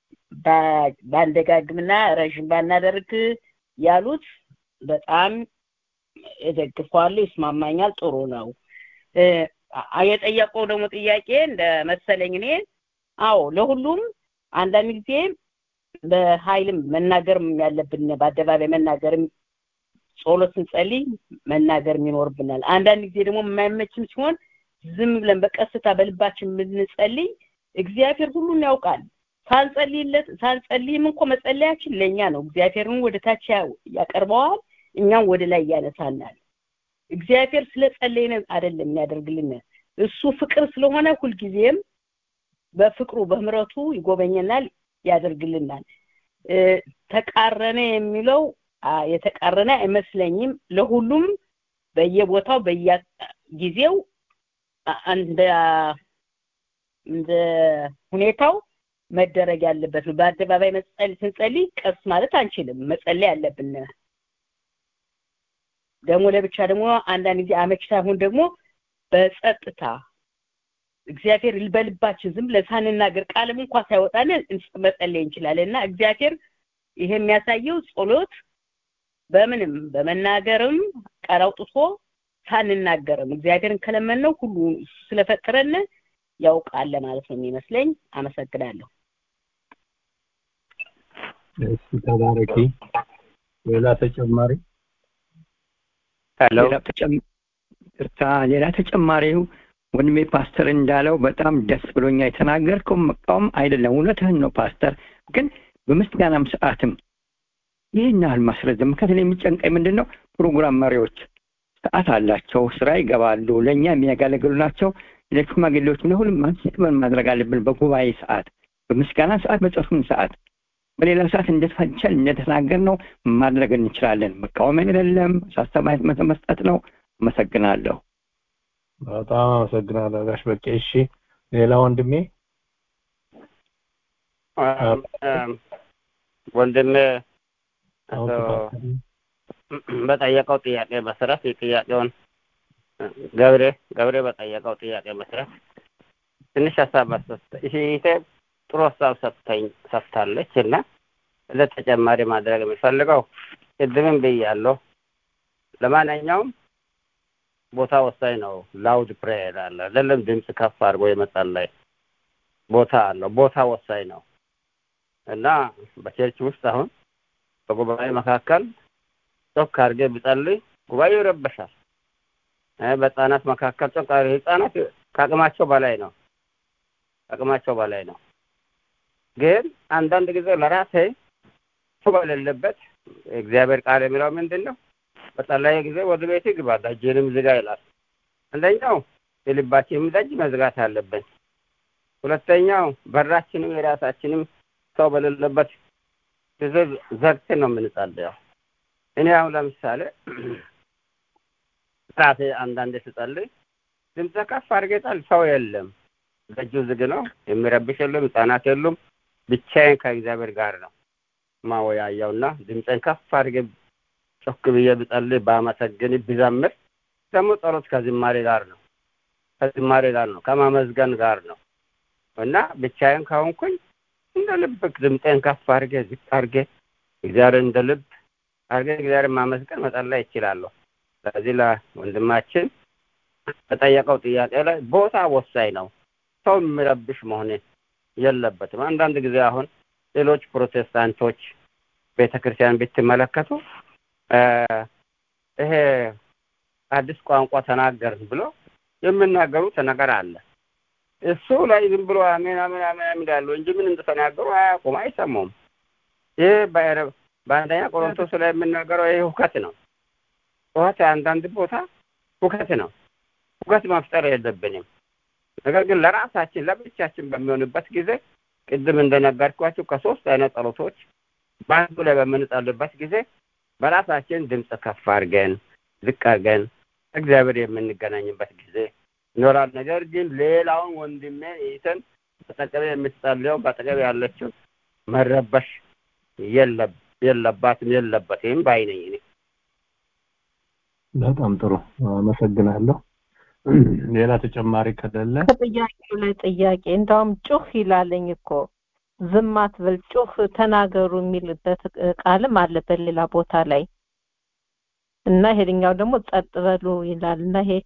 ባንደጋግምና ረዥም ባናደርግ ያሉት በጣም እደግፈዋለሁ፣ ይስማማኛል። ጥሩ ነው። የጠየቀው ደግሞ ጥያቄ እንደ መሰለኝ እኔ አዎ ለሁሉም አንዳንድ ጊዜ በኃይልም መናገርም ያለብን በአደባባይ መናገርም ጸሎት ስንጸልይ መናገርም ይኖርብናል። አንዳንድ ጊዜ ደግሞ የማይመችም ሲሆን ዝም ብለን በቀስታ በልባችን የምንጸልይ እግዚአብሔር ሁሉን ያውቃል። ሳንጸልይለት ሳንጸልይም እንኳ መጸለያችን ለእኛ ነው። እግዚአብሔርን ወደ ታች ያቀርበዋል፣ እኛም ወደ ላይ ያነሳናል። እግዚአብሔር ስለጸለይን አይደለም የሚያደርግልን እሱ ፍቅር ስለሆነ ሁልጊዜም በፍቅሩ በምረቱ ይጎበኘናል፣ ያደርግልናል። ተቃረነ የሚለው የተቃረነ አይመስለኝም። ለሁሉም በየቦታው በየጊዜው እንደ እንደ ሁኔታው መደረግ ያለበት ነው። በአደባባይ መጸለይ ስንጸልይ ቀስ ማለት አንችልም። መጸለይ አለብን። ደግሞ ለብቻ ደግሞ አንዳንድ ጊዜ አመች ሳይሆን ደግሞ በጸጥታ እግዚአብሔር በልባችን ዝም ብለን ሳንናገር ቃልም እንኳ ሳይወጣን መጸለይ እንችላለን እና እግዚአብሔር ይሄ የሚያሳየው ጸሎት በምንም በመናገርም ቃል አውጥቶ ሳንናገርም እግዚአብሔርን ከለመነው ሁሉ እሱ ስለፈጠረን ያውቃል ለማለት ነው የሚመስለኝ። አመሰግናለሁ። እሺ ተባረኪ። ሌላ ተጨማሪ ሄሎ ሌላ ተጨም- ይቅርታ፣ ሌላ ተጨማሪው ወንድሜ ፓስተር እንዳለው በጣም ደስ ብሎኛ የተናገርከው መቃወም አይደለም፣ እውነትህን ነው ፓስተር። ግን በምስጋናም ሰዓትም ይህን ያህል ማስረዘም ምክንያቱም የሚጨንቀኝ ምንድን ነው ፕሮግራም መሪዎች ሰዓት አላቸው፣ ስራ ይገባሉ፣ ለእኛ የሚያገለግሉ ናቸው። ለሽማግሌዎች ለሁሉም ማንስክመን ማድረግ አለብን። በጉባኤ ሰዓት፣ በምስጋና ሰዓት፣ በጸሎት ሰዓት፣ በሌላ ሰዓት እንደተፈቸል እንደተናገር ነው ማድረግ እንችላለን። መቃወም አይደለም፣ ሳስተማየት መስጠት ነው። አመሰግናለሁ። በጣም አመሰግናለሁ ጋሽ በቄ። እሺ ሌላ ወንድሜ አም፣ አም፣ ወንድሜ አሁን አቶ ተባረክ። በጠየቀው ጥያቄ መሰረት የጥያቄውን ገብሬ ገብሬ በጠየቀው ጥያቄ መሰረት ትንሽ ሀሳብ መስጠት ይሄ ጥሩ ሀሳብ ሰጥተኝ ሰጥታለች እና እንደ ተጨማሪ ማድረግ የሚፈልገው ቅድምም ብያለሁ። ለማንኛውም ቦታ ወሳኝ ነው። ላውድ ፕሬየር አለ አይደለም? ድምፅ ከፍ አድርጎ የመጸለይ ቦታ አለው። ቦታ ወሳኝ ነው እና በቸርች ውስጥ አሁን በጉባኤ መካከል ጮክ አድርጌ ብጸልይ ጉባኤው ይረበሻል። እ በህጻናት መካከል ጮክ አድርጌ ህጻናት ከአቅማቸው በላይ ነው ከአቅማቸው በላይ ነው። ግን አንዳንድ ጊዜ ለራሴ ሰው በሌለበት እግዚአብሔር ቃል የሚለው ምንድን ነው? በጸለየ ጊዜ ወደ ቤት ግባ ደጅንም ዝጋ ይላል። አንደኛው የልባችንም ደጅ መዝጋት አለብን። ሁለተኛው በራችንም የራሳችንም ሰው በሌለበት ጊዜ ዘግተን ነው የምንጸልየው። እኔ አሁን ለምሳሌ ራሴ አንዳንዴ ስጸልይ ድምፀ ከፍ አድርጌ ጸል ሰው የለም፣ ደጁ ዝግ ነው፣ የሚረብሽ የለም፣ ህጻናት የሉም። ብቻዬን ከእግዚአብሔር ጋር ነው ማወያየው እና ድምፄን ከፍ አድርጌ ጮክ ብዬ ብጸልይ ባመሰግን ብዘምር ደግሞ ጸሎት ከዝማሬ ጋር ነው ከዝማሬ ጋር ነው ከማመዝገን ጋር ነው እና ብቻዬን ከሆንኩኝ እንደ ልብ ድምፄን ከፍ አድርጌ ዝቅ አድርጌ እግዚአብሔር እንደ ልብ አድርጌ እግዚአብሔር ማመስገን መጸለይ ይችላለሁ። ስለዚህ ለወንድማችን በጠየቀው ጥያቄ ላይ ቦታ ወሳኝ ነው። ሰው የሚረብሽ መሆን የለበትም። አንዳንድ ጊዜ አሁን ሌሎች ፕሮቴስታንቶች ቤተ ክርስቲያን ብትመለከቱ ይሄ አዲስ ቋንቋ ተናገርን ብሎ የሚናገሩት ነገር አለ። እሱ ላይ ዝም ብሎ አሜን አሜን አሜን ይላሉ እንጂ ምን እንደተናገሩ አያውቁም፣ አይሰሙም። ይህ በአንደኛ ቆሮንቶስ ላይ የምናገረው ይህ ሁከት ነው። ሁከት አንዳንድ ቦታ ሁከት ነው። ሁከት መፍጠር የለብንም። ነገር ግን ለራሳችን ለብቻችን በሚሆንበት ጊዜ ቅድም እንደነገርኳችሁ ከሶስት አይነት ጸሎቶች በአንዱ ላይ በምንጸልበት ጊዜ በራሳችን ድምፅ ከፍ አድርገን ዝቅ አድርገን እግዚአብሔር የምንገናኝበት ጊዜ ይኖራል። ነገር ግን ሌላውን ወንድሜ ይተን በጠገቤ የምትጸልየው በጠገቤ ያለችው መረበሽ የለባትም የለበትም ባይ ነኝ እኔ። በጣም ጥሩ አመሰግናለሁ። ሌላ ተጨማሪ ከሌለ ከጥያቄው ላይ ጥያቄ እንዳውም ጩህ ይላለኝ እኮ ዝም አትበል ጩህ ተናገሩ የሚልበት ቃልም አለ በሌላ ቦታ ላይ እና ይሄኛው ደግሞ ጸጥ በሉ ይላል እና ይሄ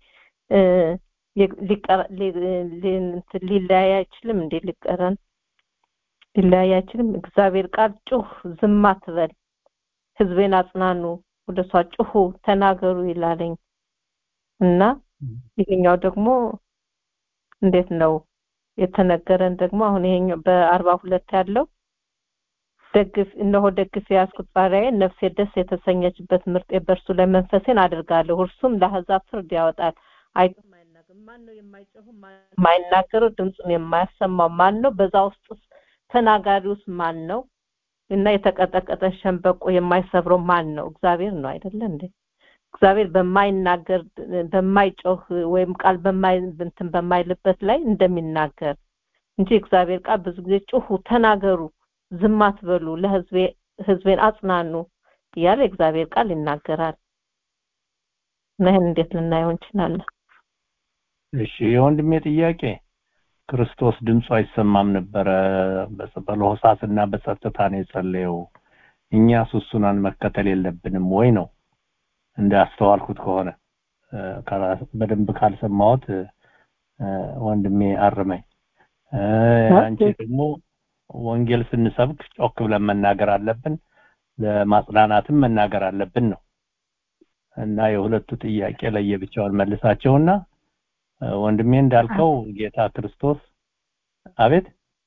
ሊለያይ አይችልም እንዴ ሊቀረን ሊለያይ አይችልም እግዚአብሔር ቃል ጩህ ዝም አትበል ህዝቤን አጽናኑ ወደ እሷ ጩሁ ተናገሩ ይላለኝ እና ይሄኛው ደግሞ እንዴት ነው የተነገረን ደግሞ አሁን ይሄኛው በአርባ ሁለት ያለው ደግፍ እነሆ ደግፍ የያዝኩት ባሪያዬን ነፍሴ ደስ የተሰኘችበት ምርጤ በእርሱ ላይ መንፈሴን አድርጋለሁ እርሱም ለአሕዛብ ፍርድ ያወጣል አይቶ ማይናገር ማን ነው የማይጮህ የማይናገረው ድምፁን የማያሰማው ማን ነው በዛ ውስጥ ተናጋሪውስ ማን ነው እና የተቀጠቀጠ ሸንበቆ የማይሰብረው ማን ነው እግዚአብሔር ነው አይደለ እንዴ እግዚአብሔር በማይናገር በማይጮህ ወይም ቃል በማይ እንትን በማይልበት ላይ እንደሚናገር እንጂ እግዚአብሔር ቃል ብዙ ጊዜ ጩሁ ተናገሩ ዝም አትበሉ ለህዝቤ ህዝቤን አጽናኑ እያለ እግዚአብሔር ቃል ይናገራል እና ይህን እንዴት ልናየው እንችላለን እሺ የወንድሜ ጥያቄ ክርስቶስ ድምፁ አይሰማም ነበረ በለሆሳስና በጸጥታ ነው የጸለየው እኛ ሱሱናን መከተል የለብንም ወይ ነው እንዳስተዋልኩት ከሆነ በደንብ ካልሰማሁት ወንድሜ አርመኝ አንቺ ደግሞ ወንጌል ስንሰብክ ጮክ ብለን መናገር አለብን ለማጽናናትም መናገር አለብን ነው እና የሁለቱ ጥያቄ ለየብቻውን መልሳቸውና ወንድሜ እንዳልከው ጌታ ክርስቶስ አቤት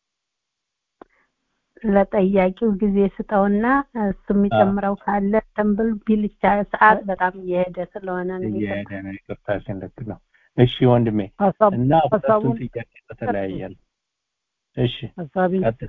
ለጠያቂው ጊዜ ስጠውና እሱ የሚጨምረው ካለ ተንብል ቢልቻ ሰዓት በጣም እየሄደ ስለሆነ ነው እየሄደ ነው ይቅርታሽን ልክ ነው እሺ ወንድሜ እና ሁለቱን ጥያቄ በተለያየ ነው እሺ ሀሳቢ ቀጥል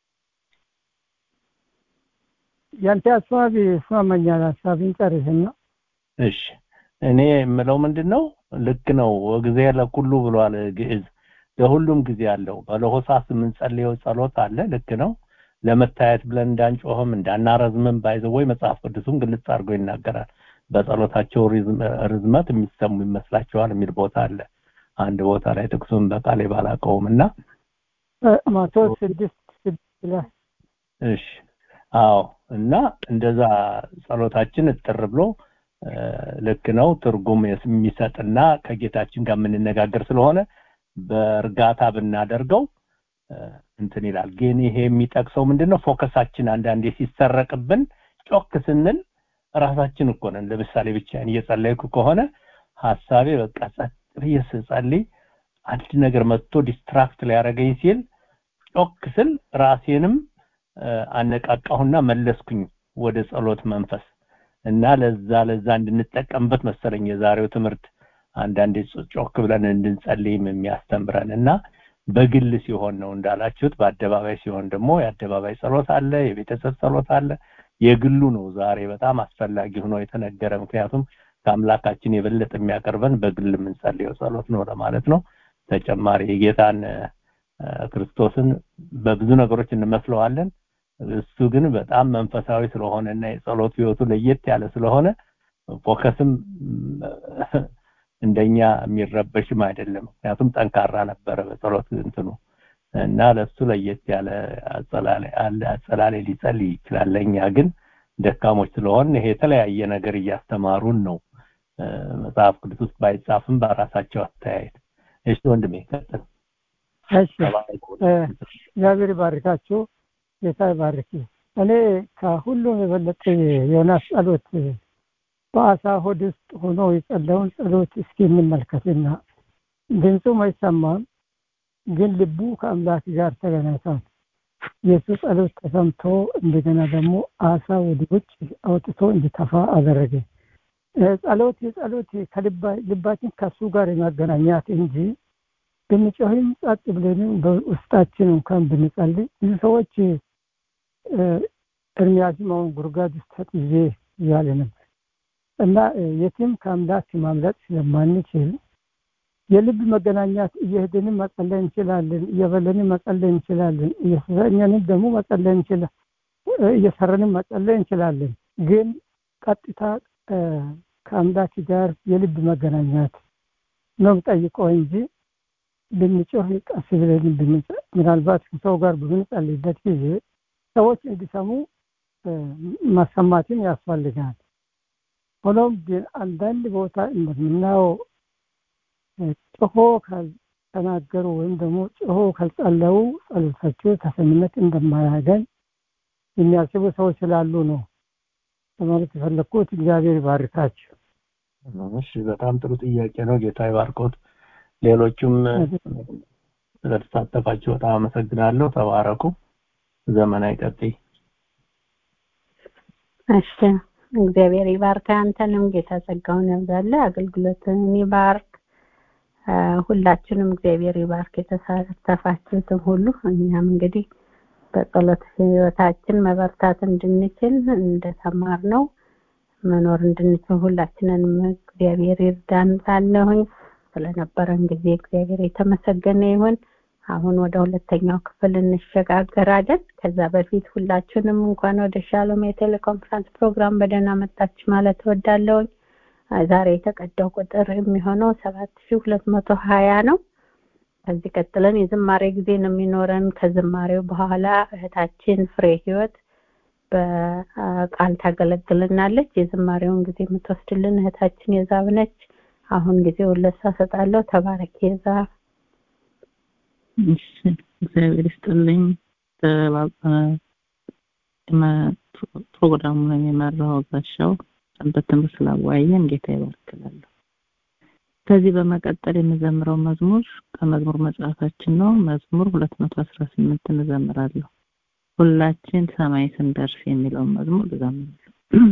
ያንተ ሀሳብ ይስማማኛል ሀሳብን ጨርስና እሺ እኔ የምለው ምንድን ነው ልክ ነው ጊዜ ለኩሉ ብሏል ግዕዝ ለሁሉም ጊዜ አለው በለሆሳስ የምንጸልየው ጸሎት አለ ልክ ነው ለመታየት ብለን እንዳንጮህም እንዳናረዝምም ባይዘወይ መጽሐፍ ቅዱስም ግልጽ አድርጎ ይናገራል በጸሎታቸው ርዝመት የሚሰሙ ይመስላቸዋል የሚል ቦታ አለ አንድ ቦታ ላይ ጥቅሱን በቃሌ ባላቀውም እና መቶ ስድስት ስድስት ላይ እሺ አዎ እና እንደዛ ጸሎታችን እጥር ብሎ ልክ ነው ትርጉም የሚሰጥና ከጌታችን ጋር የምንነጋገር ስለሆነ በእርጋታ ብናደርገው እንትን ይላል ግን ይሄ የሚጠቅሰው ምንድነው ፎከሳችን አንዳንዴ ሲሰረቅብን ጮክ ስንል ራሳችን እኮ ነን ለምሳሌ ብቻዬን እየጸለይኩ ከሆነ ሀሳቤ በቃ ጸጥ ብዬ ስጸልይ አንድ ነገር መጥቶ ዲስትራክት ሊያደርገኝ ሲል ጮክ ስል ራሴንም አነቃቃሁና መለስኩኝ ወደ ጸሎት መንፈስ እና ለዛ ለዛ እንድንጠቀምበት መሰለኝ የዛሬው ትምህርት አንዳንዴ ጮክ ብለን እንድንጸልይም የሚያስተምረን እና በግል ሲሆን ነው እንዳላችሁት በአደባባይ ሲሆን ደግሞ የአደባባይ ጸሎት አለ የቤተሰብ ጸሎት አለ የግሉ ነው ዛሬ በጣም አስፈላጊ ሆኖ የተነገረ ምክንያቱም ከአምላካችን የበለጠ የሚያቀርበን በግል የምንጸልየው ጸሎት ነው ለማለት ነው ተጨማሪ የጌታን ክርስቶስን በብዙ ነገሮች እንመስለዋለን እሱ ግን በጣም መንፈሳዊ ስለሆነ እና የጸሎት ህይወቱ ለየት ያለ ስለሆነ ፎከስም እንደኛ የሚረበሽም አይደለም ምክንያቱም ጠንካራ ነበረ በጸሎት እንትኑ እና ለሱ ለየት ያለ አጸላላይ ሊጸልይ ይችላል ለእኛ ግን ደካሞች ስለሆን ይሄ የተለያየ ነገር እያስተማሩን ነው መጽሐፍ ቅዱስ ውስጥ ባይጻፍም በራሳቸው አስተያየት እሺ ወንድሜ ቀጥል እሺ እግዚአብሔር ይባርካችሁ ጌታ ይባርክ እኔ ከሁሉም የበለጠ ዮናስ ጸሎት በአሳ ሆድ ውስጥ ሆኖ የጸለውን ጸሎት እስኪ እንመልከትና ድምፁም አይሰማም ግን ልቡ ከአምላክ ጋር ተገናኝቷል የእሱ ጸሎት ተሰምቶ እንደገና ደግሞ አሳ ወደ ውጭ አውጥቶ እንዲተፋ አደረገ ጸሎት የጸሎት ልባችን ከሱ ጋር የማገናኛት እንጂ ብንጮህም ጸጥ ብለንም በውስጣችን እንኳን ብንጸልይ ብዙ ሰዎች እርሚያዝም አሁን ጉርጋድ ውስጥ ተጥዬ እያለ ነበር እና የትም ከአምላክ ማምለጥ ስለማንችል የልብ መገናኛት እየሄድንም መጸለይ እንችላለን እየበለንም መጸለይ እንችላለን እየሰኘንም ደግሞ መጸለይ እንችላለን እየሰረንም መጸለይ እንችላለን ግን ቀጥታ ከአምላክ ጋር የልብ መገናኛት ነው ጠይቀው እንጂ ብንጮህ ቀስ ብለን ምናልባት ከሰው ጋር በምንጸልይበት ጊዜ ሰዎች እንዲሰሙ ማሰማትን ያስፈልጋል ሆኖም ግን አንዳንድ ቦታ እንደምናየው ጮሆ ካልተናገሩ ወይም ደግሞ ጮሆ ካልጸለዩ ጸሎታቸው ተሰሚነት እንደማያገኝ የሚያስቡ ሰዎች ስላሉ ነው ለማለት የፈለግኩት እግዚአብሔር ይባርካችሁ እሺ በጣም ጥሩ ጥያቄ ነው ጌታ ይባርኮት ሌሎቹም ስለተሳተፋችሁ በጣም አመሰግናለሁ ተባረኩ ዘመን አይቀጥይ እሺ እግዚአብሔር ይባርክ አንተንም ጌታ ጸጋውን ያብዛለ አገልግሎትን ይባርክ ሁላችንም እግዚአብሔር ይባርክ የተሳተፋችሁትም ሁሉ እኛም እንግዲህ በጸሎት ህይወታችን መበርታት እንድንችል እንደተማር ነው መኖር እንድንችል ሁላችንንም እግዚአብሔር ይርዳን ሳለሁኝ ስለነበረን ጊዜ እግዚአብሔር የተመሰገነ ይሁን አሁን ወደ ሁለተኛው ክፍል እንሸጋገራለን ከዛ በፊት ሁላችንም እንኳን ወደ ሻሎም የቴሌኮንፈረንስ ፕሮግራም በደህና መጣችሁ ማለት እወዳለሁኝ ዛሬ የተቀዳው ቁጥር የሚሆነው ሰባት ሺ ሁለት መቶ ሀያ ነው ከዚህ ቀጥለን የዝማሬ ጊዜ ነው የሚኖረን ከዝማሬው በኋላ እህታችን ፍሬ ህይወት በቃል ታገለግልናለች። የዝማሬውን ጊዜ የምትወስድልን እህታችን የዛብ ነች። አሁን ጊዜውን ለእሷ እሰጣለሁ። ተባረክ የዛብ። እሺ እግዚአብሔር ይስጥልኝ። ፕሮግራሙን የመራው ጋሻው ሰንበት ትምህርት ስላወያየን ጌታ ይባርክላለሁ። ከዚህ በመቀጠል የምዘምረው መዝሙር ከመዝሙር መጽሐፋችን ነው። መዝሙር 218 እንዘምራለሁ። ሁላችን ሰማይ ስንደርስ የሚለውን መዝሙር እዘምራለሁ።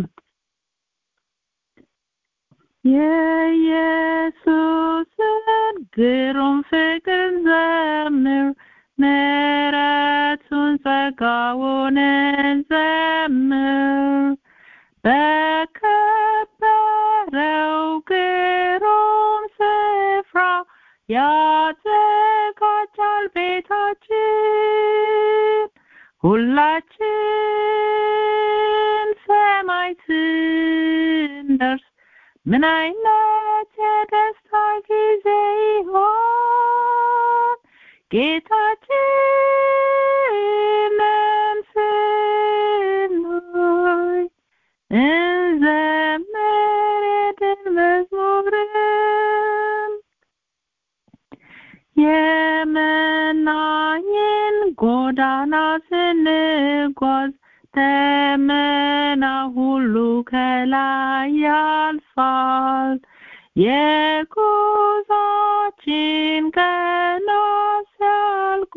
የኢየሱስን ግሩም ፍቅር ዘምር ምሕረቱን ጸጋውን እንዘምር በከበረው ግሩም ስፍራ ያዘጋጃል ቤታችን ሁላችን ሰማይ ስንደርስ ምን አይነት የደስታ ጊዜ ይሆን ጌታችንን ስናይ እንዘምር የድል መዝሙርን የመናኝን ጎዳና ስንጓዝ ደመና ሁሉ ከላይ ያልፋል የጉዟችን ቀናት ሲያልቁ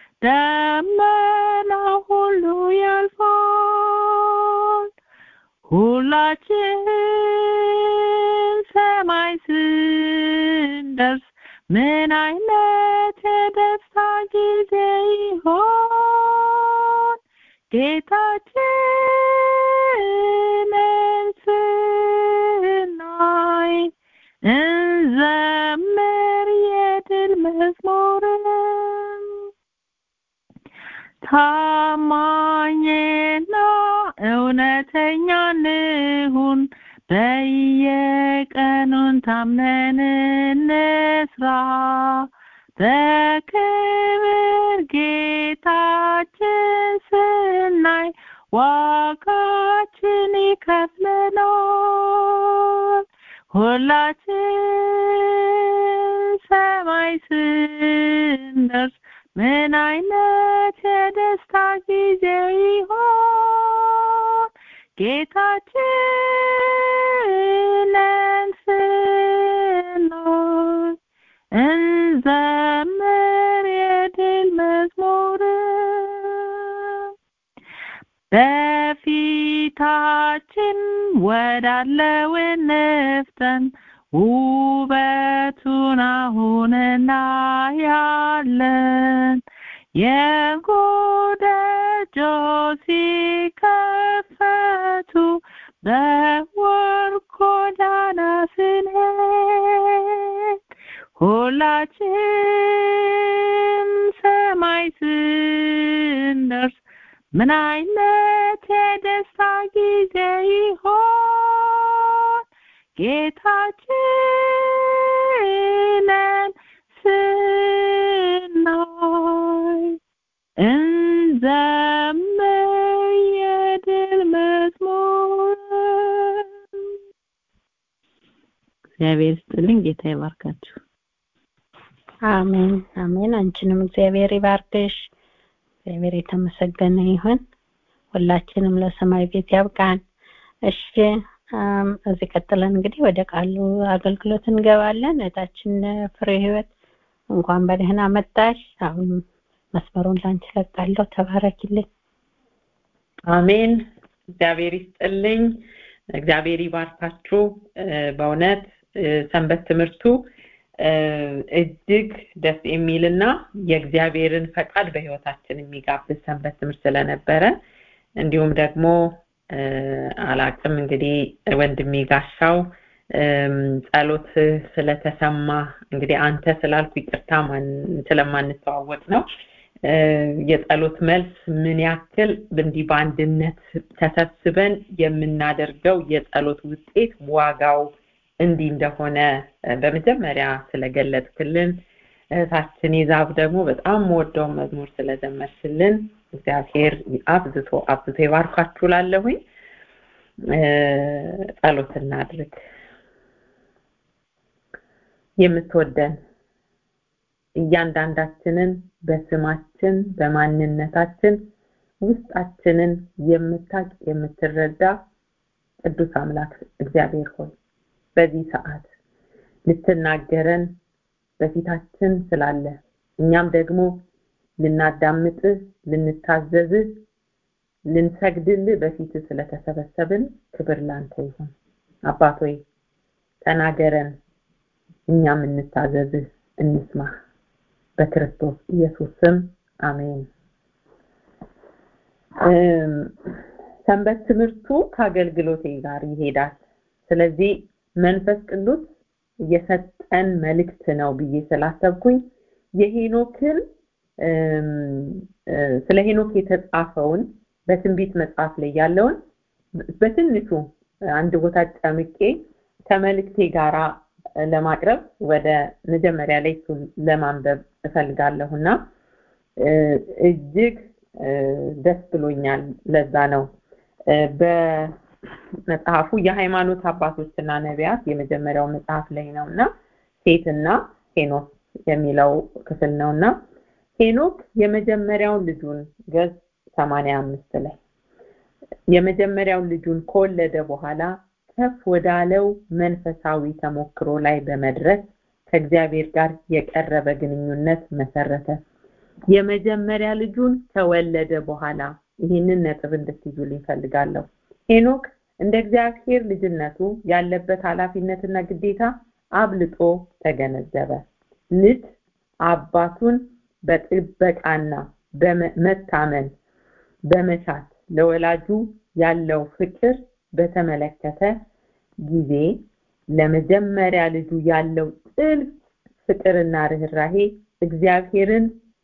ደመና ሁሉ ያልፋል ሁላችን ሰማይ ስንደርስ ምን አይነት የደስታ ጊዜ ይሆን ጌታችንን ስናይ እንዘምር የድል መዝሙርን ታማኝና እውነተኛ እንሁን በየቀኑን ታምነን እንስራ በክብር ጌታችን ስናይ ዋጋችን ይከፍለናል ሁላችን ሰማይ ስንደርስ ምን አይነት የደስታ ጊዜ ይሆን ጌታችንን ስናይ እንዘምር የድል መዝሙርን በፊታችን ወዳለው እንፍጠን ውበቱን አሁን እናያለን የጎደጆች ሲከፈቱ በወርቅ ጎዳና ስንሄድ ሁላችን ሰማይ ስንደርስ ምን አይነት የደስታ ጊዜ ይሆን ጌታችንን ስናይ እንዘምር የድል መዝሙር እግዚአብሔር ይስጥልኝ ጌታ ይባርካችሁ አሜን አሜን አንቺንም እግዚአብሔር ይባርክሽ እግዚአብሔር የተመሰገነ ይሁን ሁላችንም ለሰማይ ቤት ያብቃን እሺ እዚህ ቀጥለን እንግዲህ ወደ ቃሉ አገልግሎት እንገባለን እህታችን ፍሬ ህይወት እንኳን በደህና መጣሽ አሁን መስመሩን ላንቺ ለቃለሁ ተባረኪልኝ አሜን እግዚአብሔር ይስጥልኝ እግዚአብሔር ይባርካችሁ በእውነት ሰንበት ትምህርቱ እጅግ ደስ የሚልና የእግዚአብሔርን ፈቃድ በህይወታችን የሚጋብዝ ሰንበት ትምህርት ስለነበረ እንዲሁም ደግሞ አላቅም እንግዲህ ወንድሜ ጋሻው ጸሎት ስለተሰማ እንግዲህ አንተ ስላልኩ ይቅርታ ስለማንተዋወቅ ነው የጸሎት መልስ ምን ያክል እንዲህ በአንድነት ተሰብስበን የምናደርገው የጸሎት ውጤት ዋጋው እንዲህ እንደሆነ በመጀመሪያ ስለገለጥክልን እህታችን ይዛብ ደግሞ በጣም ወደው መዝሙር ስለዘመርሽልን እግዚአብሔር አብዝቶ አብዝቶ ይባርካችሁ ላለሁኝ ጸሎት እናድርግ የምትወደን እያንዳንዳችንን በስማችን በማንነታችን ውስጣችንን የምታቅ የምትረዳ ቅዱስ አምላክ እግዚአብሔር ሆይ በዚህ ሰዓት ልትናገረን በፊታችን ስላለ እኛም ደግሞ ልናዳምጥህ ልንታዘዝህ ልንሰግድልህ በፊት ስለተሰበሰብን ክብር ላንተ ይሁን አባት ሆይ ተናገረን እኛም እንታዘዝህ እንስማ በክርስቶስ ኢየሱስ ስም አሜን ሰንበት ትምህርቱ ከአገልግሎቴ ጋር ይሄዳል ስለዚህ መንፈስ ቅዱስ የሰጠን መልእክት ነው ብዬ ስላሰብኩኝ የሄኖክን ስለ ሄኖክ የተጻፈውን በትንቢት መጽሐፍ ላይ ያለውን በትንሹ አንድ ቦታ ጨምቄ ከመልእክቴ ጋራ ለማቅረብ ወደ መጀመሪያ ላይ እሱን ለማንበብ እፈልጋለሁና እጅግ ደስ ብሎኛል ለዛ ነው በመጽሐፉ የሃይማኖት አባቶችና ነቢያት የመጀመሪያው መጽሐፍ ላይ ነውና ሴትና ሄኖክ የሚለው ክፍል ነውና ሄኖክ የመጀመሪያውን ልጁን ገጽ 85 ላይ የመጀመሪያውን ልጁን ከወለደ በኋላ ከፍ ወዳለው መንፈሳዊ ተሞክሮ ላይ በመድረስ ከእግዚአብሔር ጋር የቀረበ ግንኙነት መሰረተ የመጀመሪያ ልጁን ከወለደ በኋላ ይህንን ነጥብ እንድትይዙልኝ ፈልጋለሁ ሄኖክ እንደ እግዚአብሔር ልጅነቱ ያለበት ኃላፊነትና ግዴታ አብልጦ ተገነዘበ ልጅ አባቱን በጥበቃና በመታመን በመሻት ለወላጁ ያለው ፍቅር በተመለከተ ጊዜ ለመጀመሪያ ልጁ ያለው ጥልቅ ፍቅርና ርኅራሄ እግዚአብሔርን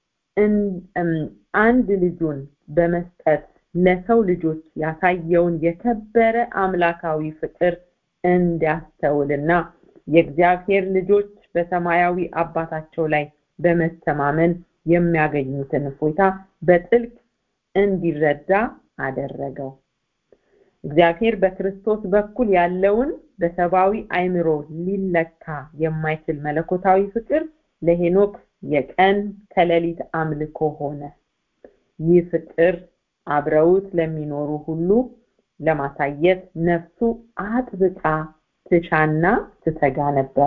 አንድ ልጁን በመስጠት ለሰው ልጆች ያሳየውን የከበረ አምላካዊ ፍቅር እንዲያስተውልና የእግዚአብሔር ልጆች በሰማያዊ አባታቸው ላይ በመተማመን የሚያገኙትን እፎይታ በጥልቅ እንዲረዳ አደረገው እግዚአብሔር በክርስቶስ በኩል ያለውን በሰብአዊ አይምሮ ሊለካ የማይችል መለኮታዊ ፍቅር ለሄኖክ የቀን ከሌሊት አምልኮ ሆነ ይህ ፍቅር አብረውት ለሚኖሩ ሁሉ ለማሳየት ነፍሱ አጥብቃ ትሻና ትተጋ ነበር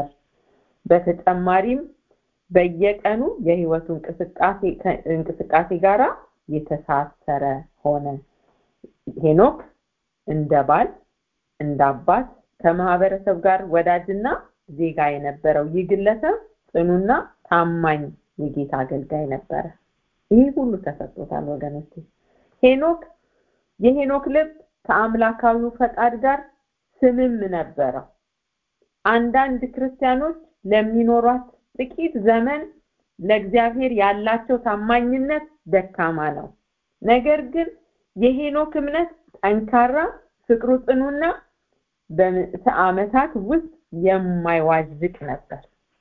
በተጨማሪም በየቀኑ የህይወቱ እንቅስቃሴ እንቅስቃሴ ጋራ የተሳሰረ ሆነ ሄኖክ እንደ ባል እንደ አባት ከማህበረሰብ ጋር ወዳጅና ዜጋ የነበረው ይህ ግለሰብ ጽኑና ታማኝ የጌታ አገልጋይ ነበረ ይህ ሁሉ ተሰጥቶታል ወገኖች ሄኖክ የሄኖክ ልብ ከአምላካዊው ፈቃድ ጋር ስምም ነበረው አንዳንድ ክርስቲያኖች ለሚኖሯት ጥቂት ዘመን ለእግዚአብሔር ያላቸው ታማኝነት ደካማ ነው ነገር ግን የሄኖክ እምነት ጠንካራ ፍቅሩ ጽኑና በምዕተ ዓመታት ውስጥ የማይዋዥቅ ነበር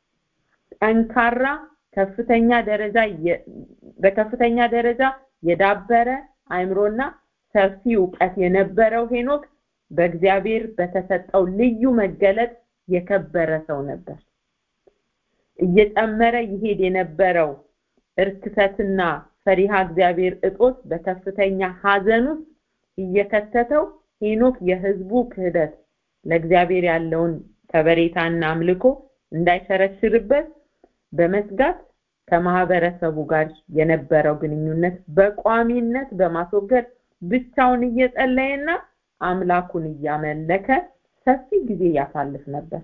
ጠንካራ ከፍተኛ ደረጃ በከፍተኛ ደረጃ የዳበረ አይምሮና ሰፊ እውቀት የነበረው ሄኖክ በእግዚአብሔር በተሰጠው ልዩ መገለጥ የከበረ ሰው ነበር እየጨመረ ይሄድ የነበረው እርክሰትና ፈሪሃ እግዚአብሔር እጦት በከፍተኛ ሀዘን ውስጥ እየከተተው ሄኖክ የህዝቡ ክህደት ለእግዚአብሔር ያለውን ከበሬታና አምልኮ እንዳይሸረሽርበት በመስጋት ከማህበረሰቡ ጋር የነበረው ግንኙነት በቋሚነት በማስወገድ ብቻውን እየጸለየና አምላኩን እያመለከ ሰፊ ጊዜ ያሳልፍ ነበር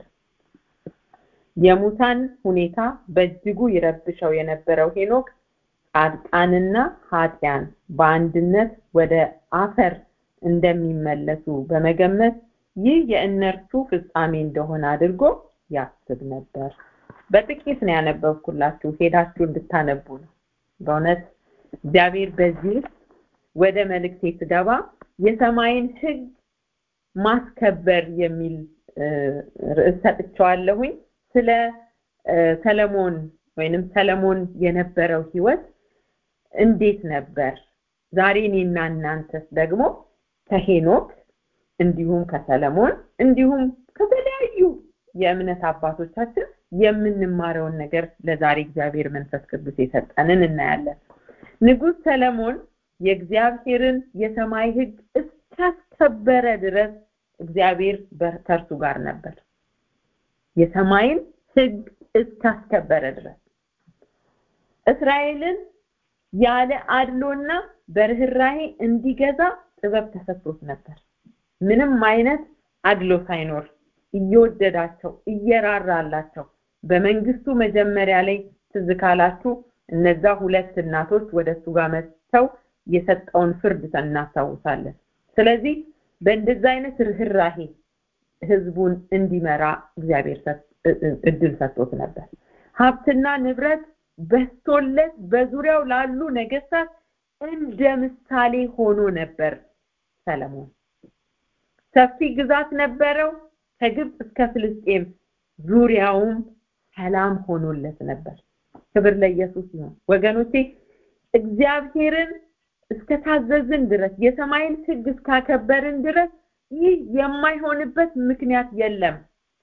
የሙታን ሁኔታ በእጅጉ ይረብሸው የነበረው ሄኖክ ጻድቃንና ኃጢያን በአንድነት ወደ አፈር እንደሚመለሱ በመገመት ይህ የእነርሱ ፍጻሜ እንደሆነ አድርጎ ያስብ ነበር በጥቂት ነው ያነበብኩላችሁ ሄዳችሁ እንድታነቡ ነው በእውነት እግዚአብሔር በዚህ ወደ መልእክቴ ስገባ የሰማይን ህግ ማስከበር የሚል ርዕስ ሰጥቸዋለሁኝ ስለ ሰለሞን ወይንም ሰለሞን የነበረው ህይወት እንዴት ነበር ዛሬ እኔና እናንተስ ደግሞ ከሄኖክ እንዲሁም ከሰለሞን እንዲሁም ከተለያዩ የእምነት አባቶቻችን የምንማረውን ነገር ለዛሬ እግዚአብሔር መንፈስ ቅዱስ የሰጠንን እናያለን። ንጉሥ ሰለሞን የእግዚአብሔርን የሰማይ ሕግ እስካስከበረ ድረስ እግዚአብሔር ከእርሱ ጋር ነበር። የሰማይን ሕግ እስካስከበረ ድረስ እስራኤልን ያለ አድሎና በርህራሄ እንዲገዛ ጥበብ ተሰጥቶት ነበር። ምንም አይነት አድሎ ሳይኖር እየወደዳቸው እየራራላቸው በመንግስቱ መጀመሪያ ላይ ትዝ ካላችሁ እነዛ ሁለት እናቶች ወደ እሱ ጋር መጥተው የሰጠውን ፍርድ እናስታውሳለን። ስለዚህ በእንደዛ አይነት ርህራሄ ህዝቡን እንዲመራ እግዚአብሔር እድል ሰጥቶት ነበር። ሀብትና ንብረት በስቶለት በዙሪያው ላሉ ነገስታት እንደ ምሳሌ ሆኖ ነበር ሰለሞን። ሰፊ ግዛት ነበረው። ከግብፅ እስከ ፍልስጤም ዙሪያውም ሰላም ሆኖለት ነበር። ክብር ለኢየሱስ ይሁን። ወገኖቼ እግዚአብሔርን እስከታዘዝን ድረስ የሰማይን ህግ እስካከበርን ድረስ ይህ የማይሆንበት ምክንያት የለም።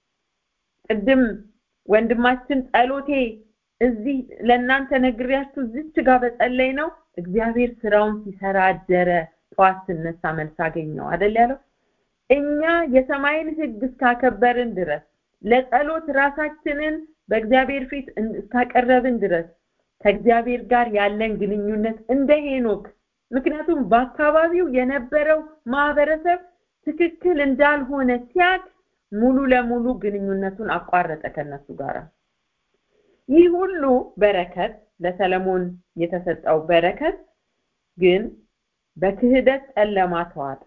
ቅድም ወንድማችን ጸሎቴ እዚህ ለእናንተ ነግሬያችሁ እዚች ጋር በጸለይ ነው እግዚአብሔር ስራውን ሲሰራ አደረ። ጠዋት ስነሳ መልስ አገኘው አይደል ያለው። እኛ የሰማይን ህግ እስካከበርን ድረስ ለጸሎት ራሳችንን በእግዚአብሔር ፊት እስካቀረብን ድረስ ከእግዚአብሔር ጋር ያለን ግንኙነት እንደ ሄኖክ ምክንያቱም በአካባቢው የነበረው ማህበረሰብ ትክክል እንዳልሆነ ሲያቅ ሙሉ ለሙሉ ግንኙነቱን አቋረጠ ከነሱ ጋር። ይህ ሁሉ በረከት ለሰለሞን የተሰጠው በረከት ግን በክህደት ጨለማ ተዋጠ።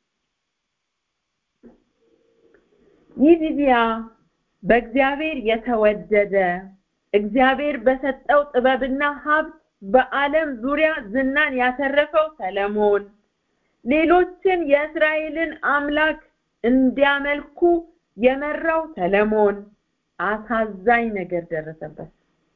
ይዲዲያ በእግዚአብሔር የተወደደ እግዚአብሔር በሰጠው ጥበብና ሀብት በዓለም ዙሪያ ዝናን ያተረፈው ሰለሞን ሌሎችን የእስራኤልን አምላክ እንዲያመልኩ የመራው ሰለሞን አሳዛኝ ነገር ደረሰበት።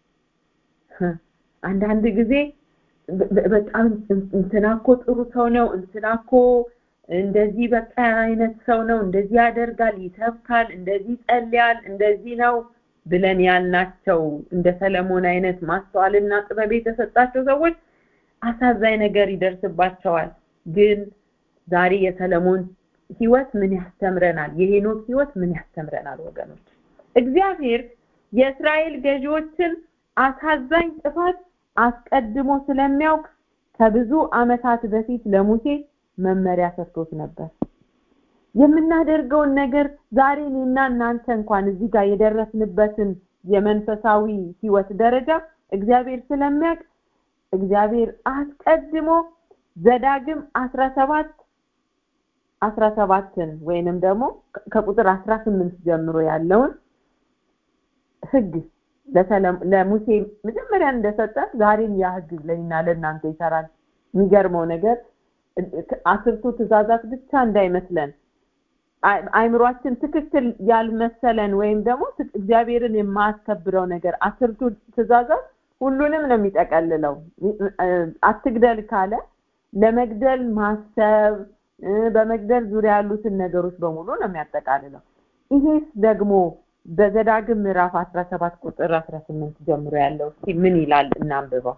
አንዳንድ ጊዜ በጣም እንትና እኮ ጥሩ ሰው ነው፣ እንትና እኮ እንደዚህ በቃ አይነት ሰው ነው፣ እንደዚህ ያደርጋል፣ ይሰብካል፣ እንደዚህ ይጸልያል፣ እንደዚህ ነው ብለን ያልናቸው እንደ ሰለሞን አይነት ማስተዋልና ጥበብ የተሰጣቸው ሰዎች አሳዛኝ ነገር ይደርስባቸዋል። ግን ዛሬ የሰለሞን ህይወት ምን ያስተምረናል? የሄኖክ ህይወት ምን ያስተምረናል? ወገኖች እግዚአብሔር የእስራኤል ገዢዎችን አሳዛኝ ጥፋት አስቀድሞ ስለሚያውቅ ከብዙ ዓመታት በፊት ለሙሴ መመሪያ ሰጥቶት ነበር። የምናደርገውን ነገር ዛሬ እኔና እናንተ እንኳን እዚህ ጋር የደረስንበትን የመንፈሳዊ ህይወት ደረጃ እግዚአብሔር ስለሚያውቅ እግዚአብሔር አስቀድሞ ዘዳግም አስራ ሰባት አስራ ሰባትን ወይንም ደግሞ ከቁጥር አስራ ስምንት ጀምሮ ያለውን ህግ ለሙሴ መጀመሪያ እንደሰጠ ዛሬም ያ ህግ ለእኛ ለእናንተ ይሰራል። የሚገርመው ነገር አስርቱ ትእዛዛት ብቻ እንዳይመስለን አይምሯችን ትክክል ያልመሰለን ወይም ደግሞ እግዚአብሔርን የማያስከብረው ነገር አስርቱ ትእዛዛት ሁሉንም ነው የሚጠቀልለው። አትግደል ካለ ለመግደል ማሰብ በመግደል ዙሪያ ያሉትን ነገሮች በሙሉ ነው የሚያጠቃልለው። ይሄስ ደግሞ በዘዳግም ምዕራፍ 17 ቁጥር 18 ጀምሮ ያለው እስኪ ምን ይላል እናንብበው።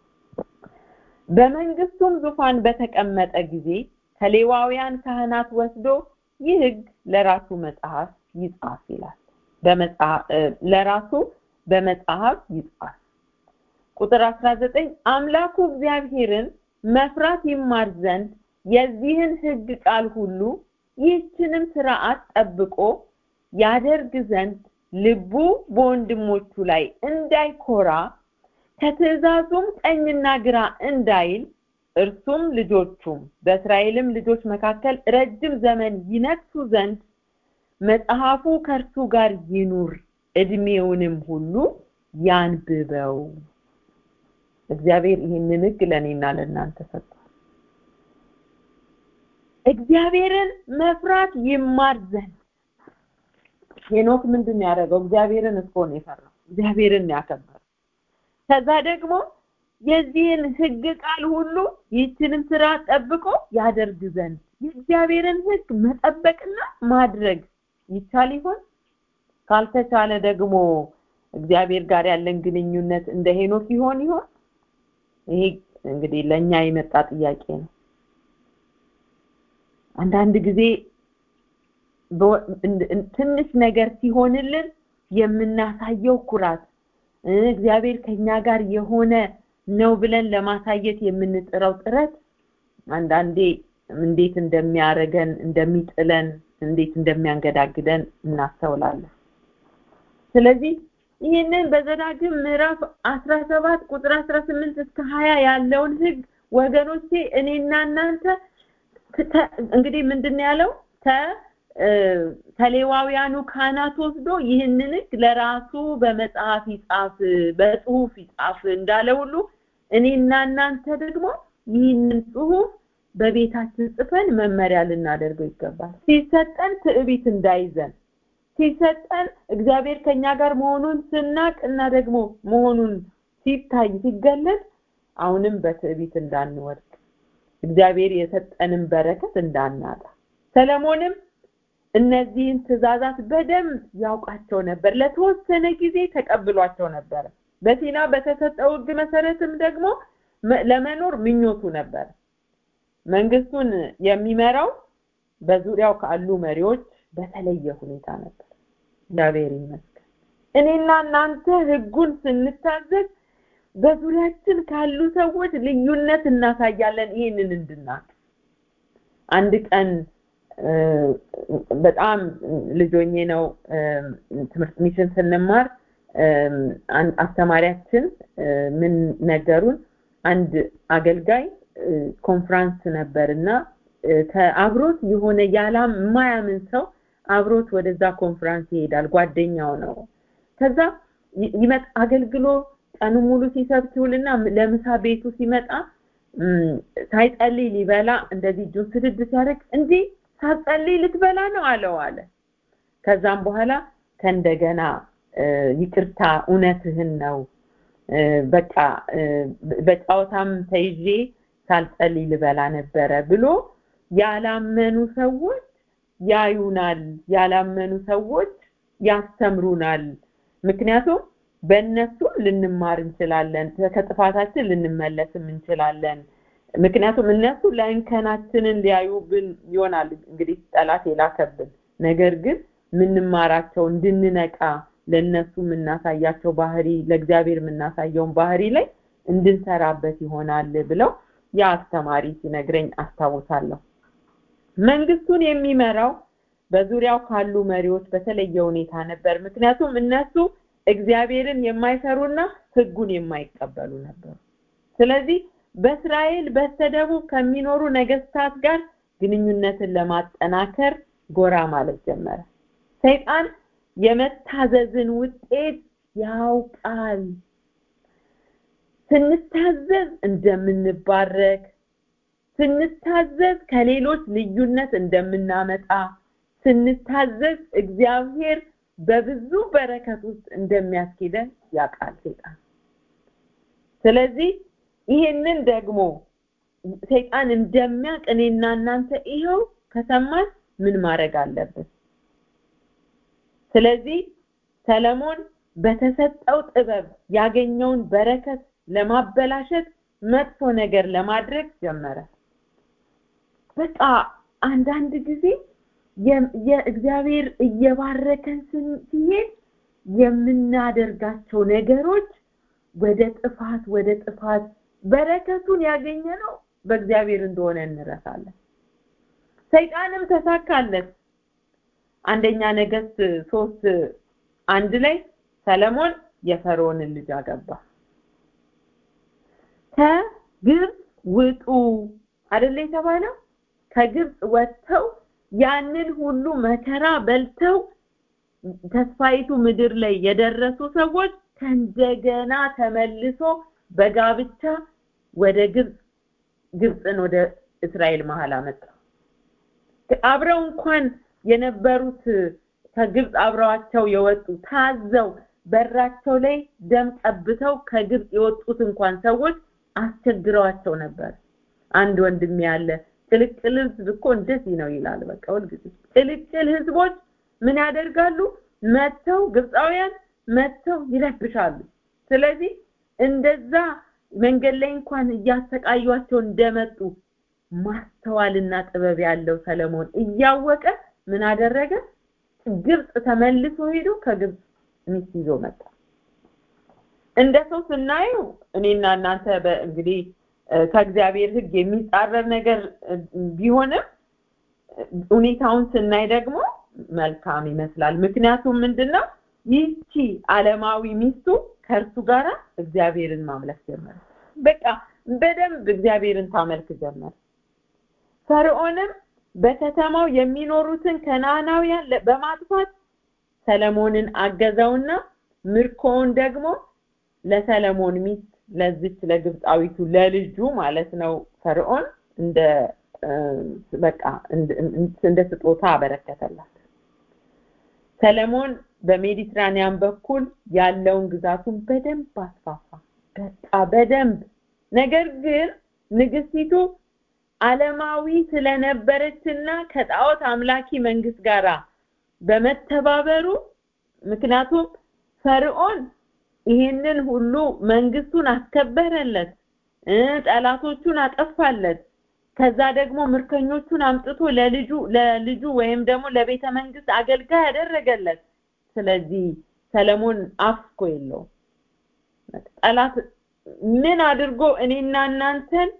በመንግስቱም ዙፋን በተቀመጠ ጊዜ ከሌዋውያን ካህናት ወስዶ ይህ ህግ ለራሱ መጽሐፍ ይጻፍ ይላል። ለራሱ በመጽሐፍ ይጻፍ። ቁጥር 19 አምላኩ እግዚአብሔርን መፍራት ይማር ዘንድ የዚህን ህግ ቃል ሁሉ ይህችንም ስርዓት ጠብቆ ያደርግ ዘንድ ልቡ በወንድሞቹ ላይ እንዳይኮራ ከትእዛዙም ቀኝና ግራ እንዳይል እርሱም ልጆቹም በእስራኤልም ልጆች መካከል ረጅም ዘመን ይነግሱ ዘንድ መጽሐፉ ከእርሱ ጋር ይኑር፣ እድሜውንም ሁሉ ያንብበው። እግዚአብሔር ይህንን ህግ ለእኔና ለእናንተ ሰጥቷል። እግዚአብሔርን መፍራት ይማር ዘንድ ሄኖክ ምንድን ነው ያደረገው? እግዚአብሔርን እኮ ነው የፈራው። እግዚአብሔርን ነው ያከበረው። ከዛ ደግሞ የዚህን ህግ ቃል ሁሉ ይህችንም ስራ ጠብቆ ያደርግ ዘንድ የእግዚአብሔርን ህግ መጠበቅና ማድረግ ይቻል ይሆን? ካልተቻለ ደግሞ እግዚአብሔር ጋር ያለን ግንኙነት እንደ ሄኖክ ይሆን ይሆን? ይሄ እንግዲህ ለኛ የመጣ ጥያቄ ነው። አንዳንድ ጊዜ ትንሽ ነገር ሲሆንልን የምናሳየው ኩራት እግዚአብሔር ከኛ ጋር የሆነ ነው ብለን ለማሳየት የምንጥረው ጥረት አንዳንዴ እንዴት እንደሚያረገን እንደሚጥለን እንዴት እንደሚያንገዳግደን እናስተውላለን ስለዚህ ይህንን በዘዳግም ምዕራፍ 17 ቁጥር 18 እስከ 20 ያለውን ህግ ወገኖቼ እኔና እናንተ እንግዲህ ምንድን ያለው ከሌዋውያኑ ካህናት ወስዶ ይህንን ህግ ለራሱ በመጽሐፍ ይጻፍ በጽሁፍ ይጻፍ እንዳለ ሁሉ እኔና እናንተ ደግሞ ይህንን ጽሁፍ በቤታችን ጽፈን መመሪያ ልናደርገው ይገባል ሲሰጠን ትዕቢት እንዳይዘን ሲሰጠን እግዚአብሔር ከኛ ጋር መሆኑን ስናቅ እና ደግሞ መሆኑን ሲታይ ሲገለጥ አሁንም በትዕቢት እንዳንወድቅ እግዚአብሔር የሰጠንን በረከት እንዳናጣ ሰለሞንም እነዚህን ትእዛዛት በደንብ ያውቃቸው ነበር ለተወሰነ ጊዜ ተቀብሏቸው ነበር በሲና በተሰጠው ህግ መሰረትም ደግሞ ለመኖር ምኞቱ ነበር መንግስቱን የሚመራው በዙሪያው ካሉ መሪዎች በተለየ ሁኔታ ነበር እግዚአብሔር ይመስገን እኔና እናንተ ህጉን ስንታዘዝ በዙሪያችን ካሉ ሰዎች ልዩነት እናሳያለን ይህንን እንድናቅ አንድ ቀን በጣም ልጆኜ ነው ትምህርት ሚሽን ስንማር አስተማሪያችን ምን ነገሩን አንድ አገልጋይ ኮንፍራንስ ነበር እና ከአብሮት የሆነ ያላም የማያምን ሰው አብሮት ወደዛ ኮንፍራንስ ይሄዳል ጓደኛው ነው ከዛ ይመጣ አገልግሎ ቀኑ ሙሉ ሲሰብክ ይውልና ለምሳ ቤቱ ሲመጣ ሳይጸልይ ሊበላ እንደዚህ እጁን ስድድ ሲያደርግ እንዲህ ሳትጸልይ ልትበላ ነው አለው አለ ከዛም በኋላ ከእንደገና ይቅርታ እውነትህን ነው በቃ በጫወታም ተይዤ ሳልጸልይ ልበላ ነበረ ብሎ ያላመኑ ሰዎች ያዩናል ያላመኑ ሰዎች ያስተምሩናል ምክንያቱም በእነሱ ልንማር እንችላለን ከጥፋታችን ልንመለስም እንችላለን ምክንያቱም እነሱ ለእንከናችንን ሊያዩብን ይሆናል እንግዲህ ጠላት የላከብን ነገር ግን ምንማራቸው እንድንነቃ ለነሱ የምናሳያቸው ባህሪ ለእግዚአብሔር የምናሳየውን ባህሪ ላይ እንድንሰራበት ይሆናል ብለው ያ አስተማሪ ሲነግረኝ አስታውሳለሁ መንግስቱን የሚመራው በዙሪያው ካሉ መሪዎች በተለየ ሁኔታ ነበር ምክንያቱም እነሱ እግዚአብሔርን የማይሰሩና ህጉን የማይቀበሉ ነበሩ ስለዚህ በእስራኤል በስተደቡብ ከሚኖሩ ነገስታት ጋር ግንኙነትን ለማጠናከር ጎራ ማለት ጀመረ ሰይጣን የመታዘዝን ውጤት ያውቃል ስንታዘዝ እንደምንባረክ ስንታዘዝ ከሌሎች ልዩነት እንደምናመጣ ስንታዘዝ እግዚአብሔር በብዙ በረከት ውስጥ እንደሚያስኬደን ያውቃል ሰይጣን ስለዚህ ይሄንን ደግሞ ሰይጣን እንደሚያውቅ እኔና እናንተ ይኸው ከሰማን ምን ማድረግ አለብን ስለዚህ ሰለሞን በተሰጠው ጥበብ ያገኘውን በረከት ለማበላሸት መጥፎ ነገር ለማድረግ ጀመረ በቃ አንዳንድ ጊዜ የእግዚአብሔር እየባረከን ሲሄድ የምናደርጋቸው ነገሮች ወደ ጥፋት ወደ ጥፋት በረከቱን ያገኘ ነው በእግዚአብሔር እንደሆነ እንረሳለን ሰይጣንም ተሳካለት አንደኛ ነገስት ሶስት አንድ ላይ ሰለሞን የፈርዖንን ልጅ አገባ ከግብፅ ውጡ አይደለ የተባለው ከግብፅ ወጥተው ያንን ሁሉ መከራ በልተው ተስፋይቱ ምድር ላይ የደረሱ ሰዎች ከእንደገና ተመልሶ በጋብቻ ወደ ግብፅ ግብፅን ወደ እስራኤል መሀል አመጣ አብረው እንኳን የነበሩት ከግብፅ አብረዋቸው የወጡ ታዘው በራቸው ላይ ደም ቀብተው ከግብፅ የወጡት እንኳን ሰዎች አስቸግረዋቸው ነበር አንድ ወንድም ያለ ቅልቅል ህዝብ እኮ እንደዚህ ነው ይላል በቃ ሁልጊዜ ቅልቅል ህዝቦች ምን ያደርጋሉ መተው ግብፃውያን መተው ይረብሻሉ ስለዚህ እንደዛ መንገድ ላይ እንኳን እያሰቃዩቸው እንደመጡ ማስተዋልና ጥበብ ያለው ሰለሞን እያወቀ ምን አደረገ ግብፅ ተመልሶ ሄዶ ከግብፅ ሚስት ይዞ መጣ እንደ ሰው ስናየው እኔና እናንተ እንግዲህ ከእግዚአብሔር ህግ የሚጻረር ነገር ቢሆንም ሁኔታውን ስናይ ደግሞ መልካም ይመስላል ምክንያቱም ምንድነው ይቺ ዓለማዊ ሚስቱ ከእርሱ ጋራ እግዚአብሔርን ማምለክ ጀመረ በቃ በደንብ እግዚአብሔርን ታመልክ ጀመረ ፈርዖንም በከተማው የሚኖሩትን ከነዓናውያን በማጥፋት ሰለሞንን አገዘውና ምርኮውን ደግሞ ለሰለሞን ሚስት ለዚች ለግብፃዊቱ ለልጁ ማለት ነው ፈርዖን እንደ በቃ እንደ ስጦታ አበረከተላት ሰለሞን በሜዲትራኒያን በኩል ያለውን ግዛቱን በደንብ አስፋፋ በቃ በደንብ ነገር ግን ንግስቲቱ ዓለማዊ ስለነበረችና ከጣዖት አምላኪ መንግስት ጋራ በመተባበሩ ምክንያቱም ፈርዖን ይሄንን ሁሉ መንግስቱን አስከበረለት ጠላቶቹን አጠፋለት ከዛ ደግሞ ምርኮኞቹን አምጥቶ ለልጁ ለልጁ ወይም ደግሞ ለቤተ መንግስት አገልጋይ ያደረገለት ስለዚህ ሰለሞን አፍኮ የለው ጠላት ምን አድርጎ እኔና እናንተን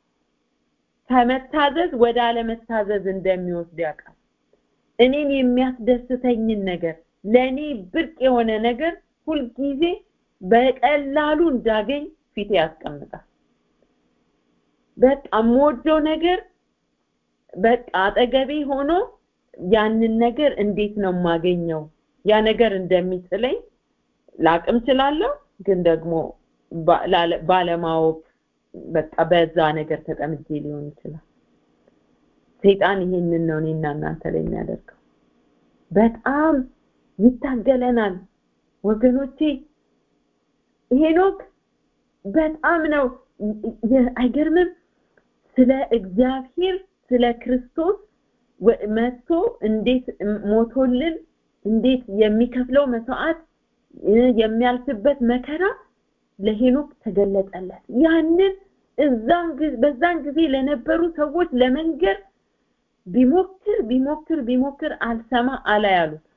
ከመታዘዝ ወደ አለመታዘዝ እንደሚወስድ ያውቃል እኔን የሚያስደስተኝን ነገር ለኔ ብርቅ የሆነ ነገር ሁልጊዜ በቀላሉ እንዳገኝ ፊቴ ያስቀምጣል በቃ የምወደው ነገር በቃ አጠገቤ ሆኖ ያንን ነገር እንዴት ነው የማገኘው ያ ነገር እንደሚጥለኝ ላቅም ችላለሁ ግን ደግሞ ባለማወቅ በቃ በዛ ነገር ተጠምጄ ሊሆን ይችላል ሰይጣን ይሄንን ነው እኔና እናንተ ላይ የሚያደርገው በጣም ይታገለናል ወገኖቼ ሄኖክ በጣም ነው አይገርምም ስለ እግዚአብሔር ስለ ክርስቶስ መጥቶ እንዴት ሞቶልን እንዴት የሚከፍለው መስዋዕት የሚያልፍበት መከራ ለሄኖክ ተገለጠለት ያንን እዛን በዛን ጊዜ ለነበሩ ሰዎች ለመንገር ቢሞክር ቢሞክር ቢሞክር አልሰማ አላ ያሉት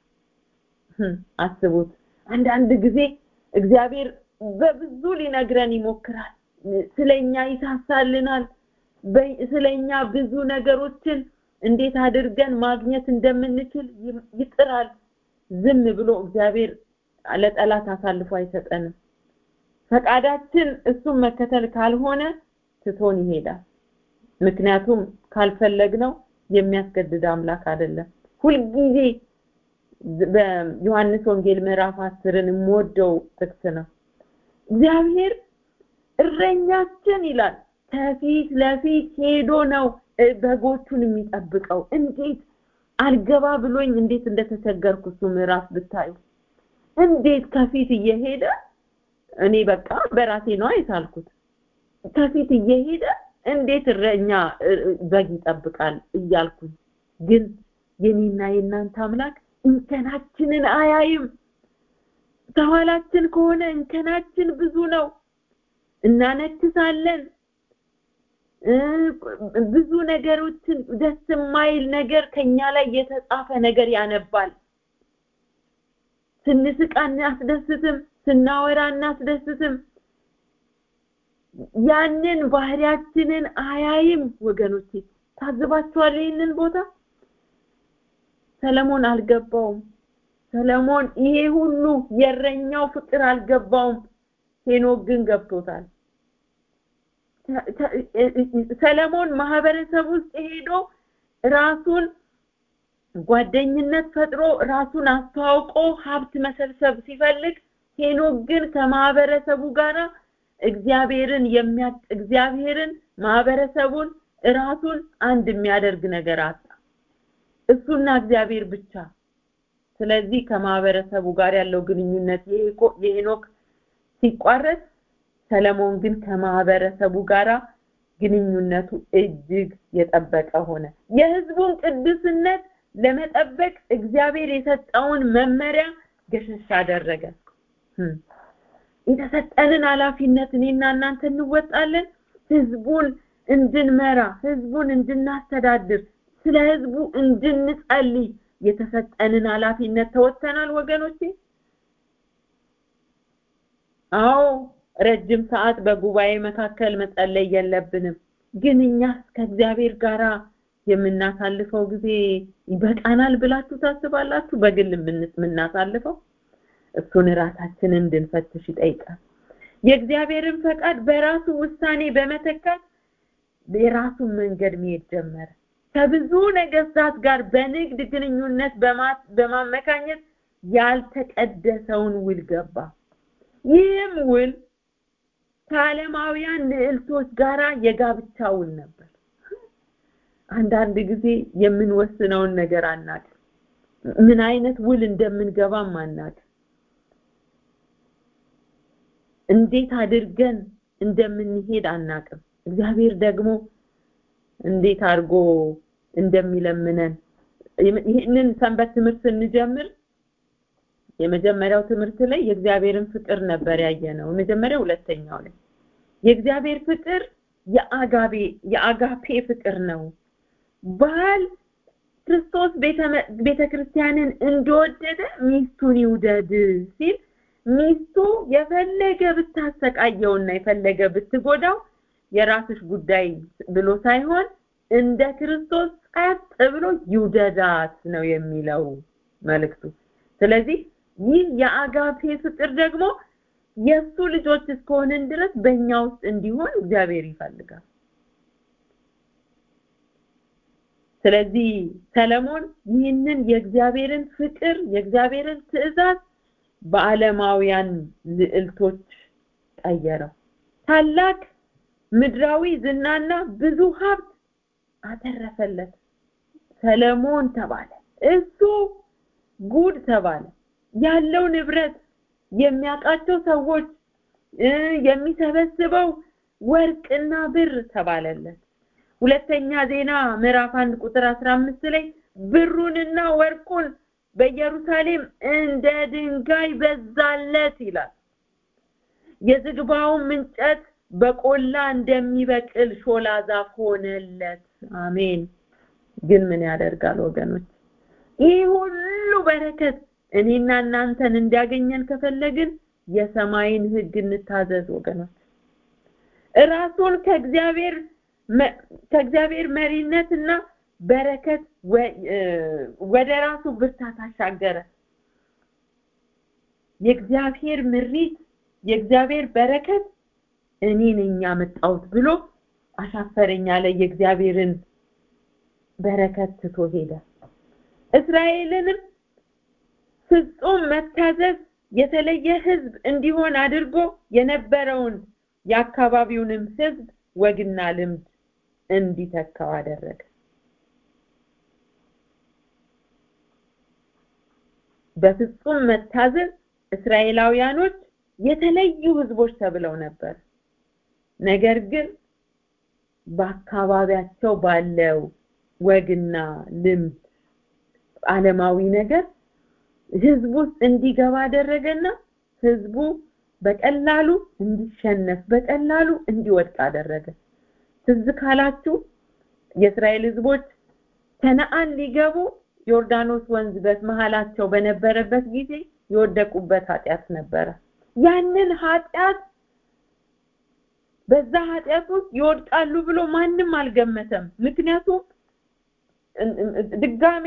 አስቡት አንዳንድ ጊዜ እግዚአብሔር በብዙ ሊነግረን ይሞክራል ስለኛ ይሳሳልናል ስለኛ ብዙ ነገሮችን እንዴት አድርገን ማግኘት እንደምንችል ይጥራል ዝም ብሎ እግዚአብሔር ለጠላት አሳልፎ አይሰጠንም ፈቃዳችን እሱን መከተል ካልሆነ ትቶን ይሄዳል ምክንያቱም ካልፈለግነው የሚያስገድድ አምላክ አይደለም ሁልጊዜ በዮሐንስ ወንጌል ምዕራፍ አስርን የምወደው ጥቅስ ነው እግዚአብሔር እረኛችን ይላል ከፊት ለፊት ሄዶ ነው በጎቹን የሚጠብቀው እንዴት አልገባ ብሎኝ እንዴት እንደተቸገርኩ እሱ ምዕራፍ ብታዩ እንዴት ከፊት እየሄደ እኔ በቃ በራሴ ነው አይሳልኩት ከፊት እየሄደ እንዴት እረኛ በግ ይጠብቃል እያልኩኝ ግን የኔና የእናንተ አምላክ እንከናችንን አያይም ከኋላችን ከሆነ እንከናችን ብዙ ነው እናነክሳለን ብዙ ነገሮችን ደስ የማይል ነገር ከኛ ላይ የተጻፈ ነገር ያነባል ስንስቅ አናስደስትም ስናወራ አናስደስትም ያንን ባህሪያችንን አያይም ወገኖቼ ታዝባችኋል ይህንን ቦታ ሰለሞን አልገባውም ሰለሞን ይሄ ሁሉ የረኛው ፍቅር አልገባውም ሄኖክ ግን ገብቶታል ሰለሞን ማህበረሰብ ውስጥ ሄዶ ራሱን ጓደኝነት ፈጥሮ ራሱን አስተዋውቆ ሀብት መሰብሰብ ሲፈልግ ሄኖክ ግን ከማህበረሰቡ ጋራ እግዚአብሔርን የሚያ እግዚአብሔርን ማህበረሰቡን ራሱን አንድ የሚያደርግ ነገር አጣ እሱና እግዚአብሔር ብቻ ስለዚህ ከማህበረሰቡ ጋር ያለው ግንኙነት የሄኖክ ሲቋረጥ ሰለሞን ግን ከማህበረሰቡ ጋራ ግንኙነቱ እጅግ የጠበቀ ሆነ የህዝቡን ቅዱስነት ለመጠበቅ እግዚአብሔር የሰጠውን መመሪያ ገሸሽ አደረገ የተሰጠንን ኃላፊነት እኔና እናንተ እንወጣለን ህዝቡን እንድንመራ ህዝቡን እንድናስተዳድር ስለ ህዝቡ እንድንጸልይ የተሰጠንን ኃላፊነት ተወጥተናል ወገኖቼ አዎ ረጅም ሰዓት በጉባኤ መካከል መጸለይ የለብንም ግን እኛ ከእግዚአብሔር ጋራ የምናሳልፈው ጊዜ ይበቃናል ብላችሁ ታስባላችሁ በግል የምናሳልፈው እሱን ራሳችንን እንድንፈትሽ ይጠይቃል የእግዚአብሔርን ፈቃድ በራሱ ውሳኔ በመተካት የራሱን መንገድ መሄድ ጀመረ ከብዙ ነገስታት ጋር በንግድ ግንኙነት በማመካኘት ያልተቀደሰውን ውል ገባ ይህም ውል ከዓለማውያን ልዕልቶች ጋራ የጋብቻ ውል ነበር አንዳንድ ጊዜ የምንወስነውን ነገር አናቅ ምን አይነት ውል እንደምንገባም አናቅ እንዴት አድርገን እንደምንሄድ አናቅም እግዚአብሔር ደግሞ እንዴት አድርጎ እንደሚለምነን ይህንን ሰንበት ትምህርት ስንጀምር የመጀመሪያው ትምህርት ላይ የእግዚአብሔርን ፍቅር ነበር ያየነው መጀመሪያው ሁለተኛው ላይ የእግዚአብሔር ፍቅር የአጋቤ የአጋፔ ፍቅር ነው ባል ክርስቶስ ቤተ ክርስቲያንን እንደወደደ ሚስቱን ይውደድ ሲል ሚስቱ የፈለገ ብታሰቃየውና የፈለገ ብትጎዳው የራስሽ ጉዳይ ብሎ ሳይሆን እንደ ክርስቶስ ጸጥ ብሎ ይውደዳት ነው የሚለው መልእክቱ ስለዚህ ይህ የአጋፔ ፍቅር ደግሞ የሱ ልጆች እስከሆንን ድረስ በእኛ ውስጥ እንዲሆን እግዚአብሔር ይፈልጋል ስለዚህ ሰለሞን ይህንን የእግዚአብሔርን ፍቅር የእግዚአብሔርን ትእዛዝ በዓለማውያን ልዕልቶች ቀየረው ታላቅ ምድራዊ ዝናና ብዙ ሀብት አተረፈለት ሰለሞን ተባለ እሱ ጉድ ተባለ ያለው ንብረት የሚያውቃቸው ሰዎች የሚሰበስበው ወርቅና ብር ተባለለት ሁለተኛ ዜና ምዕራፍ 1 ቁጥር 15 ላይ ብሩንና ወርቁን በኢየሩሳሌም እንደ ድንጋይ በዛለት ይላል የዝግባውን እንጨት በቆላ እንደሚበቅል ሾላ ዛፍ ሆነለት አሜን ግን ምን ያደርጋል ወገኖች ይህ ሁሉ በረከት እኔና እናንተን እንዲያገኘን ከፈለግን የሰማይን ህግ እንታዘዝ ወገኖች ራሱን ከእግዚአብሔር ከእግዚአብሔር መሪነትና በረከት ወደ ራሱ ብርታት አሻገረ የእግዚአብሔር ምሪት የእግዚአብሔር በረከት እኔ ነኝ ያመጣሁት ብሎ አሻፈረኝ አለ የእግዚአብሔርን በረከት ትቶ ሄደ እስራኤልንም ፍጹም መታዘዝ የተለየ ህዝብ እንዲሆን አድርጎ የነበረውን የአካባቢውንም ህዝብ ወግና ልምድ እንዲተካው አደረገ በፍጹም መታዘዝ እስራኤላውያኖች የተለዩ ህዝቦች ተብለው ነበር ነገር ግን በአካባቢያቸው ባለው ወግና ልምድ ዓለማዊ ነገር ህዝቡ ውስጥ እንዲገባ አደረገና ህዝቡ በቀላሉ እንዲሸነፍ በቀላሉ እንዲወድቅ አደረገ ትዝ ካላችሁ የእስራኤል ህዝቦች ከነአን ሊገቡ ዮርዳኖስ ወንዝ በመሃላቸው በነበረበት ጊዜ የወደቁበት ኃጢአት ነበረ ያንን ኃጢአት በዛ ኃጢአት ውስጥ ይወድቃሉ ብሎ ማንም አልገመተም ምክንያቱም ድጋሜ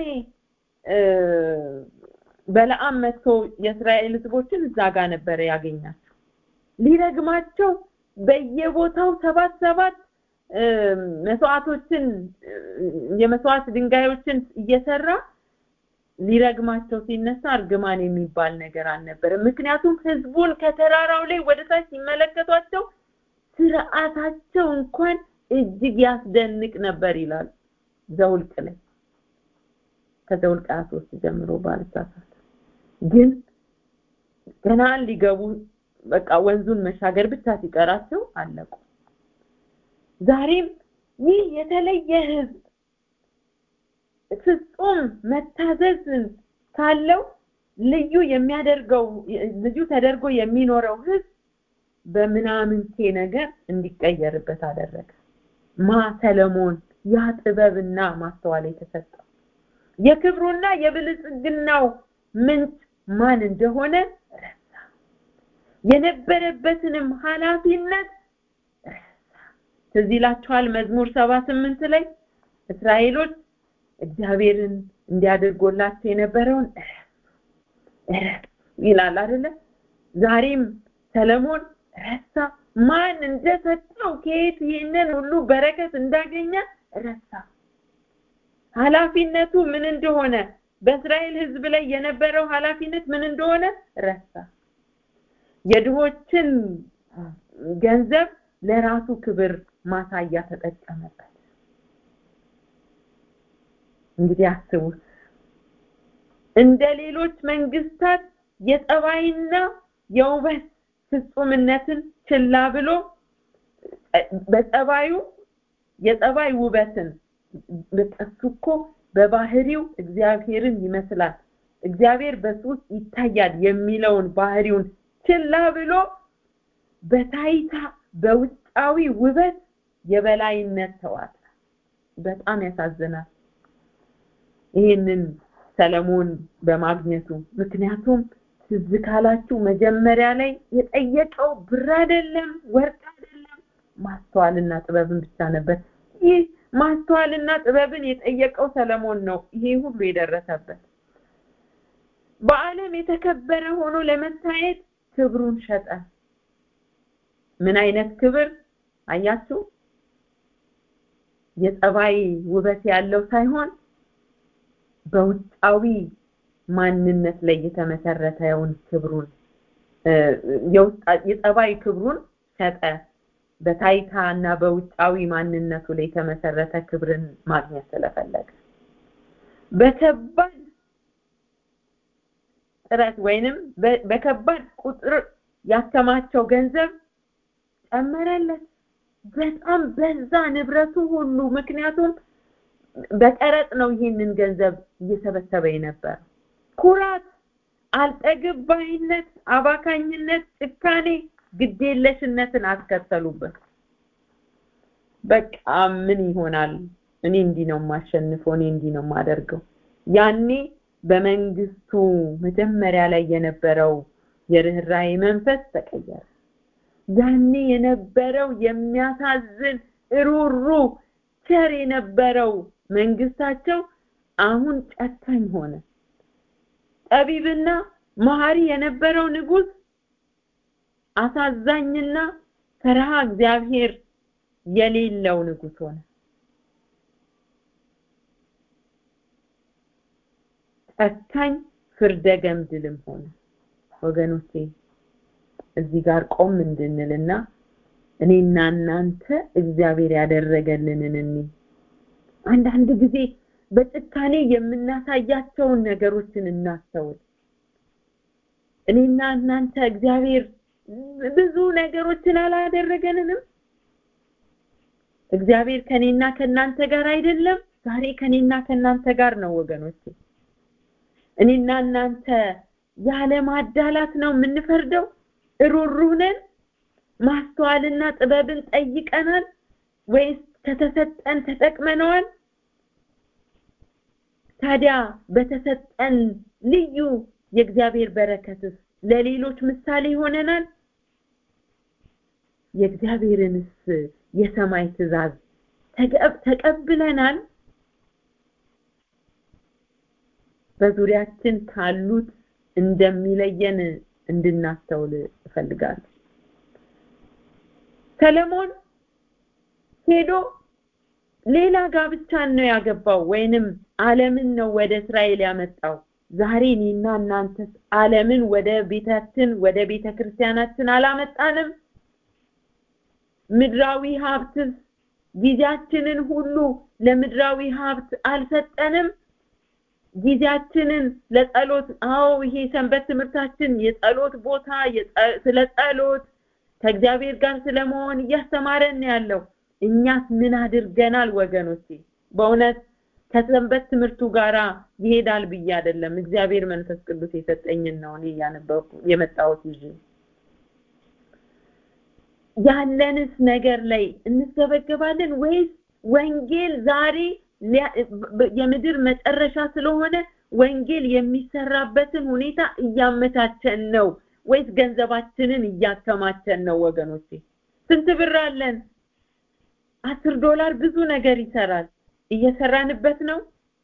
በለዓም መጥቶ የእስራኤል ህዝቦችን እዛ ጋር ነበረ ያገኛቸው ሊረግማቸው በየቦታው ሰባት ሰባት መስዋዕቶችን የመስዋዕት ድንጋዮችን እየሰራ ሊረግማቸው ሲነሳ እርግማን የሚባል ነገር አልነበረም ምክንያቱም ህዝቡን ከተራራው ላይ ወደ ታች ሲመለከቷቸው ስርዓታቸው እንኳን እጅግ ያስደንቅ ነበር ይላል ዘውልቅ ላይ ከዘውልቅ 23 ጀምሮ ባልሳሳት ግን ገናን ሊገቡ በቃ ወንዙን መሻገር ብቻ ሲቀራቸው አለቁ። ዛሬም ይህ የተለየ ህዝብ ፍጹም መታዘዝ ካለው ልዩ የሚያደርገው ልዩ ተደርጎ የሚኖረው ህዝብ በምናምንቴ ነገር እንዲቀየርበት አደረገ። ማ ሰለሞን ያ ጥበብና ማስተዋል የተሰጠው የክብሩና የብልጽግናው ምንጭ ማን እንደሆነ ረሳ። የነበረበትንም ኃላፊነት ረሳ። ትዝ ይላችኋል መዝሙር ሰባ ስምንት ላይ እስራኤሎች እግዚአብሔርን እንዲያደርጎላቸው የነበረውን ረሱ ይላል አይደለ? ዛሬም ሰለሞን ረሳ። ማን እንደሰጠው ከየት ይህንን ሁሉ በረከት እንዳገኘ ረሳ። ኃላፊነቱ ምን እንደሆነ በእስራኤል ህዝብ ላይ የነበረው ኃላፊነት ምን እንደሆነ ረሳ። የድሆችን ገንዘብ ለራሱ ክብር ማሳያ ተጠቀመበት። እንግዲህ አስቡት እንደ ሌሎች መንግስታት የጠባይና የውበት ፍጹምነትን ችላ ብሎ በጠባዩ የጠባይ ውበትን እሱ እኮ በባህሪው እግዚአብሔርን ይመስላል እግዚአብሔር በሱ ውስጥ ይታያል የሚለውን ባህሪውን ችላ ብሎ በታይታ በውጫዊ ውበት የበላይነት ተዋጠ። በጣም ያሳዝናል ይህንን ሰለሞን በማግኘቱ። ምክንያቱም ትዝ ካላችሁ መጀመሪያ ላይ የጠየቀው ብር አይደለም፣ ወርቅ አይደለም፣ ማስተዋልና ጥበብን ብቻ ነበር። ይህ ማስተዋልና ጥበብን የጠየቀው ሰለሞን ነው ይሄ ሁሉ የደረሰበት። በዓለም የተከበረ ሆኖ ለመታየት ክብሩን ሸጠ። ምን አይነት ክብር አያችሁ? የጸባይ ውበት ያለው ሳይሆን በውጫዊ ማንነት ላይ የተመሰረተውን ክብሩን የጸባይ ክብሩን ሸጠ። በታይታ እና በውጫዊ ማንነቱ ላይ የተመሰረተ ክብርን ማግኘት ስለፈለገ በከባድ ጥረት ወይንም በከባድ ቁጥር ያከማቸው ገንዘብ ጨመረለት። በጣም በዛ ንብረቱ ሁሉ። ምክንያቱም በቀረጥ ነው ይህንን ገንዘብ እየሰበሰበ የነበረ። ኩራት፣ አልጠግብ ባይነት፣ አባካኝነት፣ ጭካኔ፣ ግዴለሽነትን አስከተሉበት። በቃ ምን ይሆናል? እኔ እንዲህ ነው የማሸንፈው፣ እኔ እንዲህ ነው የማደርገው። ያኔ በመንግስቱ መጀመሪያ ላይ የነበረው የርኅራኄ መንፈስ ተቀየረ። ያኔ የነበረው የሚያሳዝን ሩሩ ቸር የነበረው መንግስታቸው አሁን ጨካኝ ሆነ። ጠቢብና መሐሪ የነበረው ንጉስ አሳዛኝና ፈርሃ እግዚአብሔር የሌለው ንጉስ ሆነ። ጨካኝ ፍርደ ገምድልም ሆነ። ወገኖቼ እዚህ ጋር ቆም እንድንልና እኔና እናንተ እግዚአብሔር ያደረገልንን እኒ አንዳንድ ጊዜ በጭካኔ የምናሳያቸውን ነገሮችን እናስተውል። እኔና እናንተ እግዚአብሔር ብዙ ነገሮችን አላደረገንንም? እግዚአብሔር ከኔና ከናንተ ጋር አይደለም? ዛሬ ከኔና ከናንተ ጋር ነው ወገኖቼ። እኔና እናንተ ያለ ማዳላት ነው የምንፈርደው? ሩሩህ ነን? ማስተዋልና ጥበብን ጠይቀናል ወይስ ከተሰጠን ተጠቅመነዋል? ታዲያ በተሰጠን ልዩ የእግዚአብሔር በረከትስ ለሌሎች ምሳሌ ይሆነናል? የእግዚአብሔርንስ የሰማይ ትእዛዝ ተቀብለናል? በዙሪያችን ካሉት እንደሚለየን እንድናስተውል እፈልጋለሁ። ሰለሞን ሄዶ ሌላ ጋብቻን ነው ያገባው ወይንም ዓለምን ነው ወደ እስራኤል ያመጣው። ዛሬ እኔና እናንተስ ዓለምን ወደ ቤታችን ወደ ቤተ ክርስቲያናችን አላመጣንም? ምድራዊ ሀብትስ ጊዜያችንን ሁሉ ለምድራዊ ሀብት አልሰጠንም? ጊዜያችንን ለጸሎት አዎ ይሄ ሰንበት ትምህርታችን የጸሎት ቦታ ስለ ጸሎት ከእግዚአብሔር ጋር ስለመሆን እያስተማረን ያለው እኛስ ምን አድርገናል ወገኖቼ በእውነት ከሰንበት ትምህርቱ ጋራ ይሄዳል ብዬ አይደለም እግዚአብሔር መንፈስ ቅዱስ የሰጠኝን ነው እኔ እያነበብኩ የመጣሁት ይዤ ያለንስ ነገር ላይ እንሰበገባለን ወይስ ወንጌል ዛሬ የምድር መጨረሻ ስለሆነ ወንጌል የሚሰራበትን ሁኔታ እያመቻቸን ነው ወይስ ገንዘባችንን እያከማቸን ነው ወገኖቼ ስንት ብር አለን አስር ዶላር ብዙ ነገር ይሰራል እየሰራንበት ነው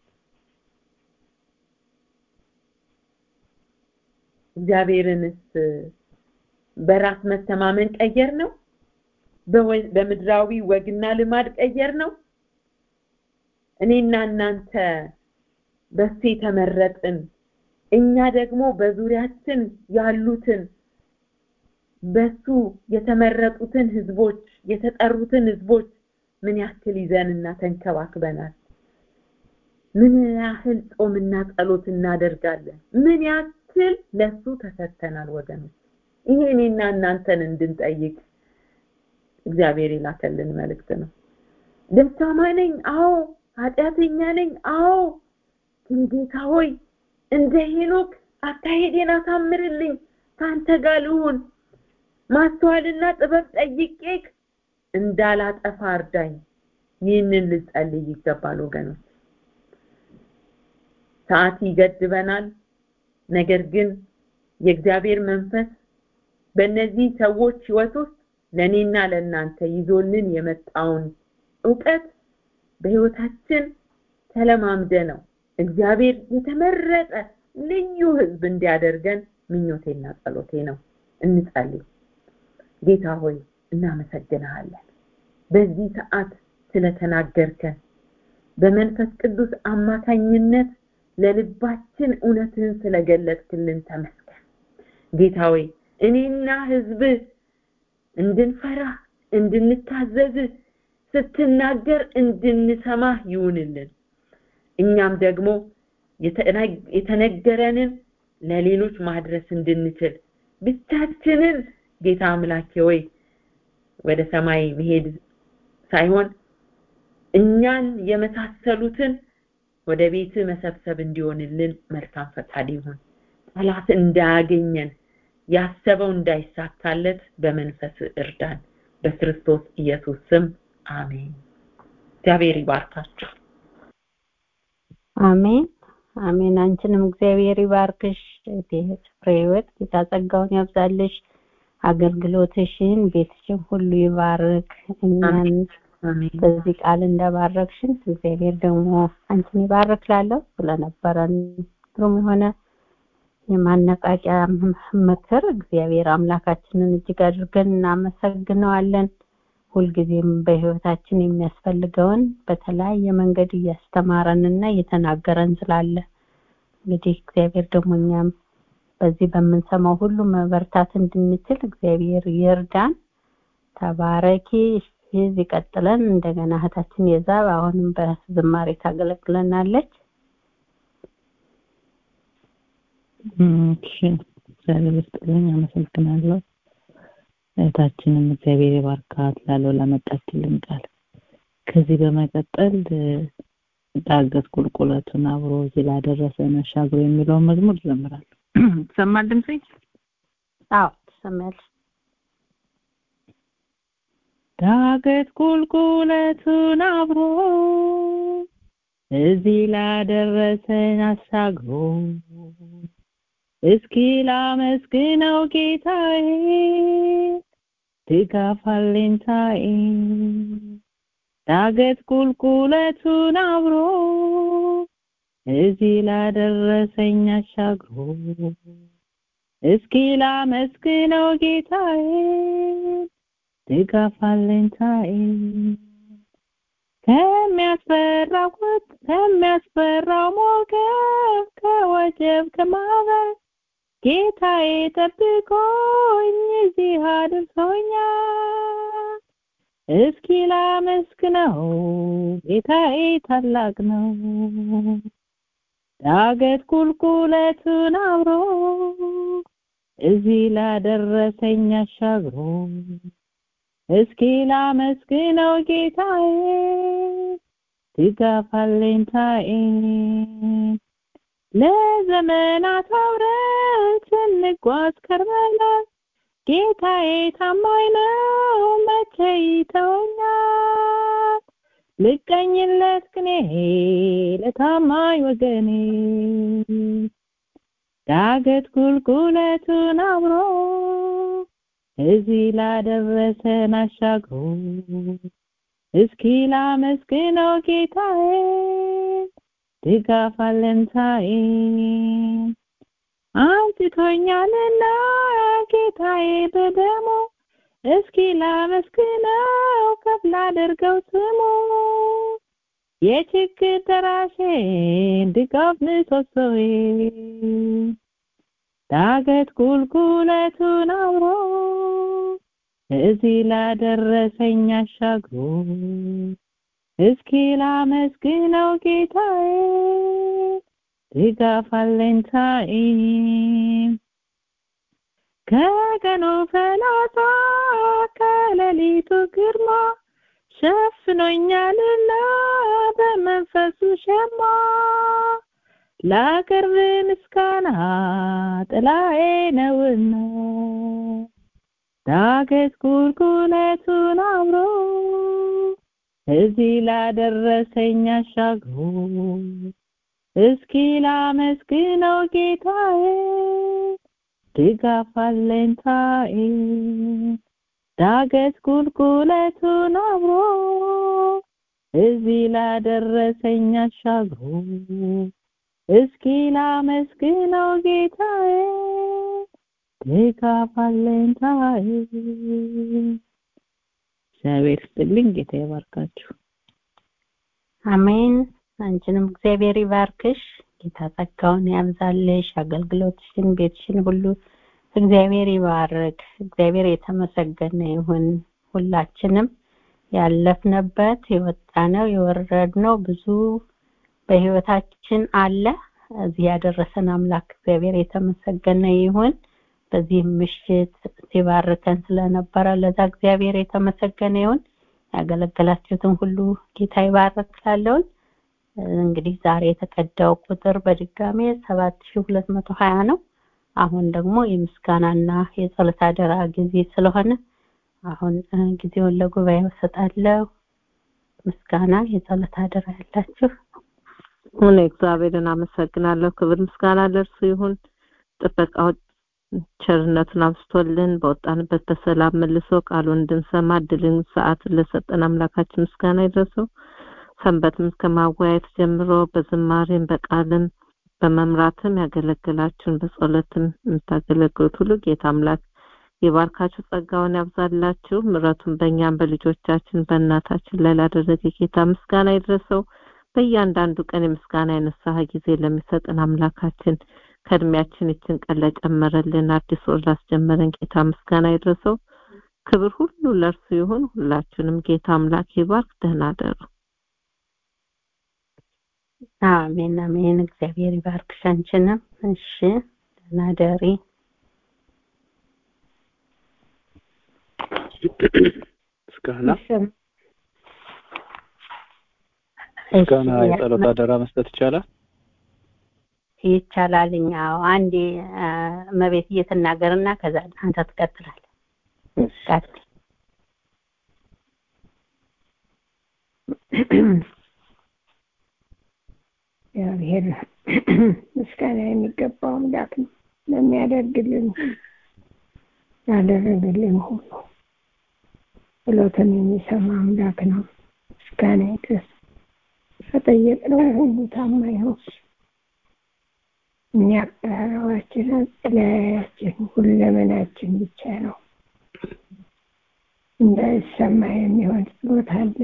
እግዚአብሔርንስ በራስ መተማመን ቀየር ነው በምድራዊ ወግና ልማድ ቀየር ነው እኔና እናንተ በሱ የተመረጥን እኛ ደግሞ በዙሪያችን ያሉትን በሱ የተመረጡትን ህዝቦች የተጠሩትን ህዝቦች ምን ያክል ይዘንና ተንከባክበናል ምን ያህል ጾምና ጸሎት እናደርጋለን ምን ያክል ለሱ ተሰጥተናል ወገኖች ይሄ እኔና እናንተን እንድንጠይቅ እግዚአብሔር የላከልን መልእክት ነው ደካማ ነኝ አዎ ኃጢአተኛ ነኝ አዎ ግን ጌታ ሆይ እንደ ሄኖክ አካሄዴን አሳምርልኝ ከአንተ ጋር ልሁን ማስተዋልና ጥበብ ጠይቄክ እንዳላጠፋ እርዳኝ ይህንን ልጸልይ ይገባል ወገኖች ሰዓት ይገድበናል ነገር ግን የእግዚአብሔር መንፈስ በእነዚህ ሰዎች ህይወት ውስጥ ለእኔና ለእናንተ ይዞልን የመጣውን እውቀት በህይወታችን ተለማምደ ነው እግዚአብሔር የተመረጠ ልዩ ህዝብ እንዲያደርገን ምኞቴና ጸሎቴ ነው እንጸልይ ጌታ ሆይ እናመሰግንሃለን በዚህ ሰዓት ስለተናገርከን በመንፈስ ቅዱስ አማካኝነት ለልባችን እውነትህን ስለገለጥክልን ተመስገን ጌታ ሆይ እኔና ህዝብ እንድንፈራ እንድንታዘዝ ስትናገር እንድንሰማ ይሁንልን እኛም ደግሞ የተነገረንን ለሌሎች ማድረስ እንድንችል ብቻችንን ጌታ አምላኬ ወይ ወደ ሰማይ መሄድ ሳይሆን እኛን የመሳሰሉትን ወደ ቤት መሰብሰብ እንዲሆንልን መልካም ፈቃድ ይሁን ጠላት እንዳያገኘን ያሰበው እንዳይሳካለት በመንፈስ እርዳን በክርስቶስ ኢየሱስ ስም አሜን እግዚአብሔር ይባርካችሁ አሜን አሜን አንቺንም እግዚአብሔር ይባርክሽ ፍሬ ህይወት ጌታ ጸጋውን ያብዛልሽ አገልግሎትሽን ቤትሽን ሁሉ ይባርክ እኛን በዚህ ቃል እንደባረክሽን እግዚአብሔር ደግሞ አንቺን ይባርክ ላለው ስለነበረን ግሩም የሆነ የማነቃቂያ ምክር እግዚአብሔር አምላካችንን እጅግ አድርገን እናመሰግነዋለን ሁልጊዜም በህይወታችን የሚያስፈልገውን በተለያየ መንገድ እያስተማረንና እየተናገረን ስላለ እንግዲህ እግዚአብሔር ደግሞ እኛም በዚህ በምንሰማው ሁሉ መበርታት እንድንችል እግዚአብሔር ይርዳን ተባረኪ ይህ ቀጥለን እንደገና እህታችን የዛብ አሁንም በዝማሬ ታገለግለናለች እሺ እግዚአብሔር ይስጥልኝ አመሰግናለሁ እህታችንም እግዚአብሔር ይባርካት ላለው ላመጣችልን ቃል ከዚህ በመቀጠል ዳገት ቁልቁለቱን አብሮ እዚህ ላደረሰን አሻግሮ የሚለውን መዝሙር ዘምራለሁ ትሰማል ድምጼ አዎ ትሰማያለሽ ዳገት ቁልቁለቱን አብሮ እዚህ ላደረሰን አሻግሮ እስኪ ላመስግነው ጌታዬ ድጋፍ አለኝታዬ ዳገት ቁልቁለቱን አብሮ እዚህ ላደረሰኝ አሻግሮ እስኪ ላመስግነው ጌታዬ ድጋፍ አለኝታዬ ከሚያስፈራው ከሚያስፈራው ሞገድ ከወጀብ ከማዕበል ጌታዬ ጠብቆኝ እዚህ አድርሶኛል እስኪ ላመስግነው ጌታዬ ታላቅ ነው ዳገት ቁልቁለቱን አብሮ እዚህ ላደረሰኝ አሻግሮ እስኪ ላመስግነው ጌታዬ ድጋፍ አለኝታዬ ለዘመናት አብረን ስንጓዝ ከርመናል ጌታዬ ታማኝ ነው መቼ ይተወኛል ልቀኝለት ቅኔ ለታማኝ ወገኔ ዳገት ቁልቁለቱን አብሮ እዚህ ላደረሰን አሻግሮ እስኪ ላመስግነው ጌታዬ ድጋፍ አለንታዬ አንስቶኛልና ጌታዬ በደሞ እስኪ ላመስግነው ከፍ ላደርገው ስሙ የችግር ደራሼን ድጋፍ ምሰሶዬ ዳገት ቁልቁለቱን አብሮ እዚህ ላደረሰኝ አሻግሮ እስኪ ላመስግነው ጌታዬ ድጋፍ አለኝታዬ ከቀኑ ፈላጻ ከሌሊቱ ግርማ ሸፍኖኛልና በመንፈሱ ሸማ ላቅርብ ምስጋና ጥላዬ ነውና ዳገት ቁልቁለቱን አብሮ እዚህ ላደረሰኝ አሻግሮ እስኪ ላመስግነው ጌታዬ ድጋፍ አለኝታዬ ዳገት ቁልቁለቱን አብሮ እዚህ ላደረሰኝ አሻግሮ እስኪ ላመስግነው ጌታዬ ድጋፍ አለኝታዬ እግዚአብሔር ይስጥልኝ ጌታ ይባርካችሁ አሜን አንቺንም እግዚአብሔር ይባርክሽ ጌታ ጸጋውን ያብዛልሽ አገልግሎትሽን ቤትሽን ሁሉ እግዚአብሔር ይባርክ እግዚአብሔር የተመሰገነ ይሁን ሁላችንም ያለፍንበት የወጣነው የወረድነው ብዙ በህይወታችን አለ እዚህ ያደረሰን አምላክ እግዚአብሔር የተመሰገነ ይሁን በዚህ ምሽት ሲባርከን ስለነበረ ለዛ እግዚአብሔር የተመሰገነ ይሁን ያገለገላችሁትን ሁሉ ጌታ ይባርክላለሁኝ እንግዲህ ዛሬ የተቀዳው ቁጥር በድጋሜ 7220 ነው አሁን ደግሞ የምስጋናና የጸሎት አደራ ጊዜ ስለሆነ አሁን ጊዜውን ለጉባኤ እሰጣለሁ ምስጋና የጸሎት አደራ ያላችሁ እኔ እግዚአብሔርን አመሰግናለሁ ክብር ምስጋና ለእርሱ ይሁን ጥበቃው ቸርነቱን አብስቶልን በወጣንበት በሰላም መልሶ ቃሉን እንድንሰማ እድልን ሰዓትን ለሰጠን አምላካችን ምስጋና ይድረሰው ሰንበትም ከማወያየት ጀምሮ በዝማሬም በቃልም በመምራትም ያገለግላችሁን በጸሎትም የምታገለግሉት ሁሉ ጌታ አምላክ የባርካችሁ ጸጋውን ያብዛላችሁ ምረቱን በእኛም በልጆቻችን በእናታችን ላይ ላደረገ ጌታ ምስጋና ይድረሰው በእያንዳንዱ ቀን የምስጋና የንስሐ ጊዜ ለሚሰጥን አምላካችን ከእድሜያችን ይችን ቀን ለጨመረልን አዲስ ወር ላስጀመረን ጌታ ምስጋና ይድረሰው ክብር ሁሉ ለእርሱ ይሁን ሁላችሁንም ጌታ አምላክ ይባርክ ደህና ደሩ አሜን አሜን እግዚአብሔር ይባርክሽ አንቺንም እሺ ደህና ደሪ ምስጋና ምስጋና የጸሎት አደራ መስጠት ይቻላል ይቻላልኝ አዎ አንዴ መቤት እየተናገርና ከዛ አንተ ትቀጥላለህ ቀጥል እግዚአብሔር ምስጋና የሚገባው አምላክ ነው ለሚያደርግልን ያደረግልን ሁሉ ጸሎትን የሚሰማ አምላክ ነው ምስጋና ይድረስ ከጠየቅነው ሁሉ ታማኝ ነው እኛ አቀራረባችን አጸለያያችን ሁለመናችን ብቻ ነው እንዳይሰማ የሚሆን ጸሎት አለ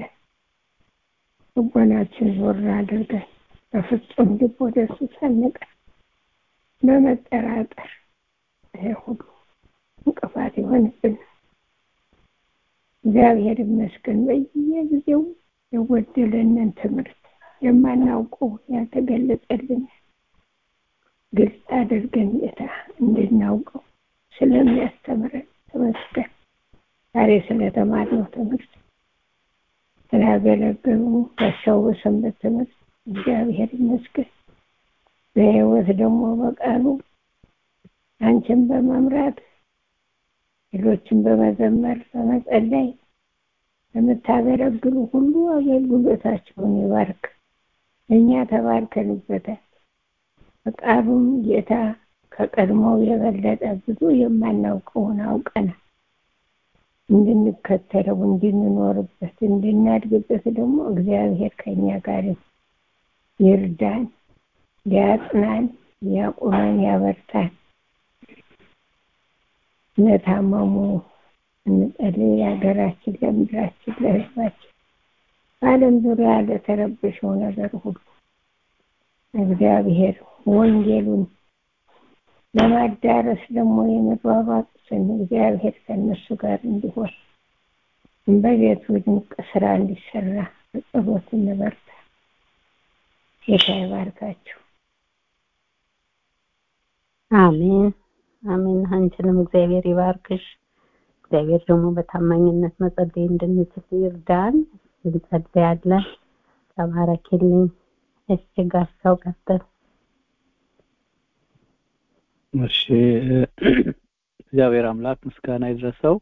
ልቦናችን ዞር አድርገን በፍጹም ልብ ወደ እሱ ሰንቀን በመጠራጠር ይሄ ሁሉ እንቅፋት ይሆንብን እግዚአብሔር ይመስገን በየጊዜው የጎደለንን ትምህርት የማናውቀው ያልተገለጸልን ግልጽ አድርገን ጌታ እንድናውቀው ስለሚያስተምረን ተመስገን። ዛሬ ስለተማርነው ትምህርት ስላገለገሉ በሰው በሰንበት ትምህርት እግዚአብሔር ይመስገን። በሕይወት ደግሞ በቃሉ አንቺን በመምራት ሌሎችን በመዘመር በመጸለይ ለምታገለግሉ ሁሉ አገልግሎታቸውን ይባርክ። እኛ ተባርከንበታል። በቃሉም ጌታ ከቀድሞው የበለጠ ብዙ የማናውቀውን አውቀናል። እንድንከተለው፣ እንድንኖርበት፣ እንድናድግበት ደግሞ እግዚአብሔር ከኛ ጋር ይርዳን፣ ሊያጽናን፣ ሊያቁመን፣ ያበርታን። ለታመሙ እንጸልይ። ለሀገራችን፣ ለምድራችን፣ ለሕዝባችን በዓለም ዙሪያ ለተረበሸው ነገር ሁሉ እግዚአብሔር ወንጌሉን ለማዳረስ ደግሞ የሚሯሯጡትን እግዚአብሔር ከእነሱ ጋር እንዲሆን በቤቱ ድንቅ ስራ እንዲሰራ በጸሎት እንበርታ። ጌታ ይባርካችሁ። አሜን አሜን። አንቺንም እግዚአብሔር ይባርክሽ። እግዚአብሔር ደግሞ በታማኝነት መጸለይ እንድንችል ይርዳን። እንጸልያለን። ተባረኪልኝ። እሺ ጋሻው ቀጥል። እሺ እግዚአብሔር አምላክ ምስጋና ይድረሰው።